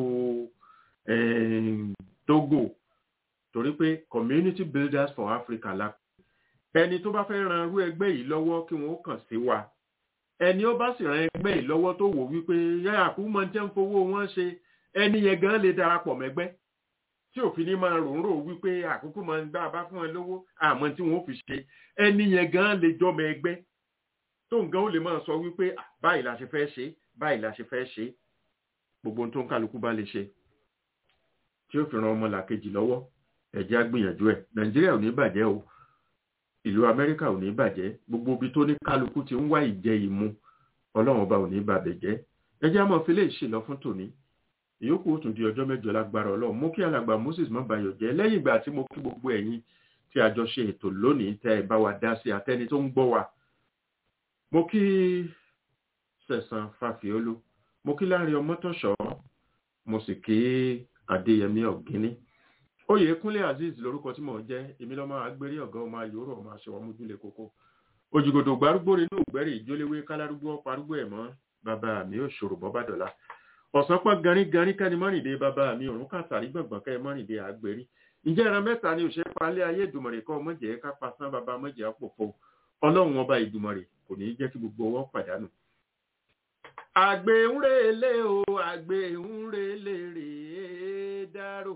eh, togo torí pé community builders for africa la ẹni tó bá fẹ́ ran irú ẹgbẹ́ yìí lọ́wọ́ kí wọ́n kàn sí wa ẹni ó bá sì ran ẹgbẹ́ yìí lọ́wọ́ tó wò wípé yáyà kú mọ jẹ́ ń fowó wọn ṣe ẹni yẹn gan lè darapọ̀ mẹ́gbẹ́ tí òfin ní máa rò ń rò wípé àkókò máa ń gbá bá fún ẹ lówó àmọ́ tí wọ́n fi ṣe ẹni yẹn gan lè jọmọ ẹgbẹ́ tó nǹkan ó lè máa sọ wípé báyìí la ṣe fẹ́ ṣe báyìí la ṣe fẹ́ ṣe gbogbo ohun tó ń kálukú bá lè ṣe tí ó fi ran ọmọ làkejì lọ́wọ́ ẹ̀jẹ̀ á gbìyànjú ẹ̀ nàìjíríà ò ní bàjẹ́ o ìlú amẹ́ríkà ò ní bàjẹ́ gbogbo ibi tó ní kálukú ti ń wá ìjẹ ìmu ọlọ́run ọba ò ní bàbẹ̀ jẹ́ ẹjẹ́ àmọ́ fi lè ṣe lọ fún tòní ìyókù ó tún di ọjọ́ mẹ́jọ lágbára ọlọ́run mú kí alàgbà moses má bayọ̀ jẹ́ lẹ́yìn ìgbà tí mo kí gbogbo ẹ̀yin tí a jọ ṣe ètò lónìí tẹ́ ẹ bá wa dá sí atẹ́ni tó ń gbọ́ wa mo kí sẹ̀sán fàfíọ́lù mo kí láàrin ọmọtọ̀ṣọ́ mo sì kí adéyẹmí ọ̀gíní oyè kúnlé azeez lórúkọ tí mò ń jẹ́ èmi lọ́mọ agbérí ọ̀gá ọmọ ayòrò ọmọ aṣọ ọmọdúnlé kókó òjìgòdò gbárùgbò nínú ìgbẹ́rì ìjóléwé kálárúgbó parúgbó ẹ̀ mọ́ bàbá mi ò ṣòro bọ́bàdọ̀la ọ̀sán pọ̀ garígarí kẹ́ni mọ́rìndé bàbá mi òrùn kàtàrí gbọ̀ngbọ̀n kẹ́ mọ́rìndé àgbèrí ǹjẹ́ ẹran mẹ́ta ni òṣèré palẹ́ ayé ìdùmọ̀rẹ̀ kọ́ mọ̀jẹ̀ ká pasán bàbá mọ̀jẹ̀ àpòfo ọlọ́run ọba ìdùmọ̀rẹ̀ kò ní í jẹ́ kí gbogbo ọwọ́ pàdánù. àgbẹ̀ ń relé o àgbẹ̀ ń relé rèé dárò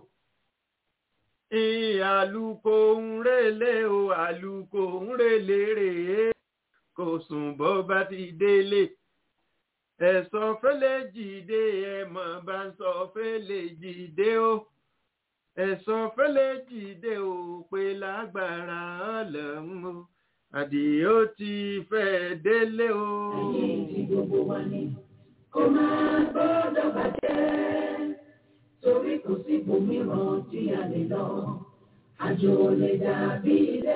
àlùkò ń relé o àlùkò ń relé rèé kò sùn bọ́ bá ti délé ẹ̀sọ́ fẹ́lẹ́ jìde ẹ̀mọ̀ bá ń sọ fẹ́lẹ́ jìde o ẹ̀sọ́ fẹ́lẹ́ jìde o pé lágbára ọlọ́run o àdìó ti fẹ́ délé o. ẹ̀yìn tí gbogbo wa ní kó máa gbọ́dọ̀ bàjẹ́ torí kò sí ibòmíràn tí a lè lọ àjò lè dàbí ilé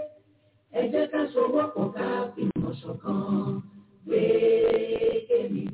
ẹ jẹ́ ká sowọ́pọ̀ ká fìmọ̀ ṣọ̀kan gbé kémi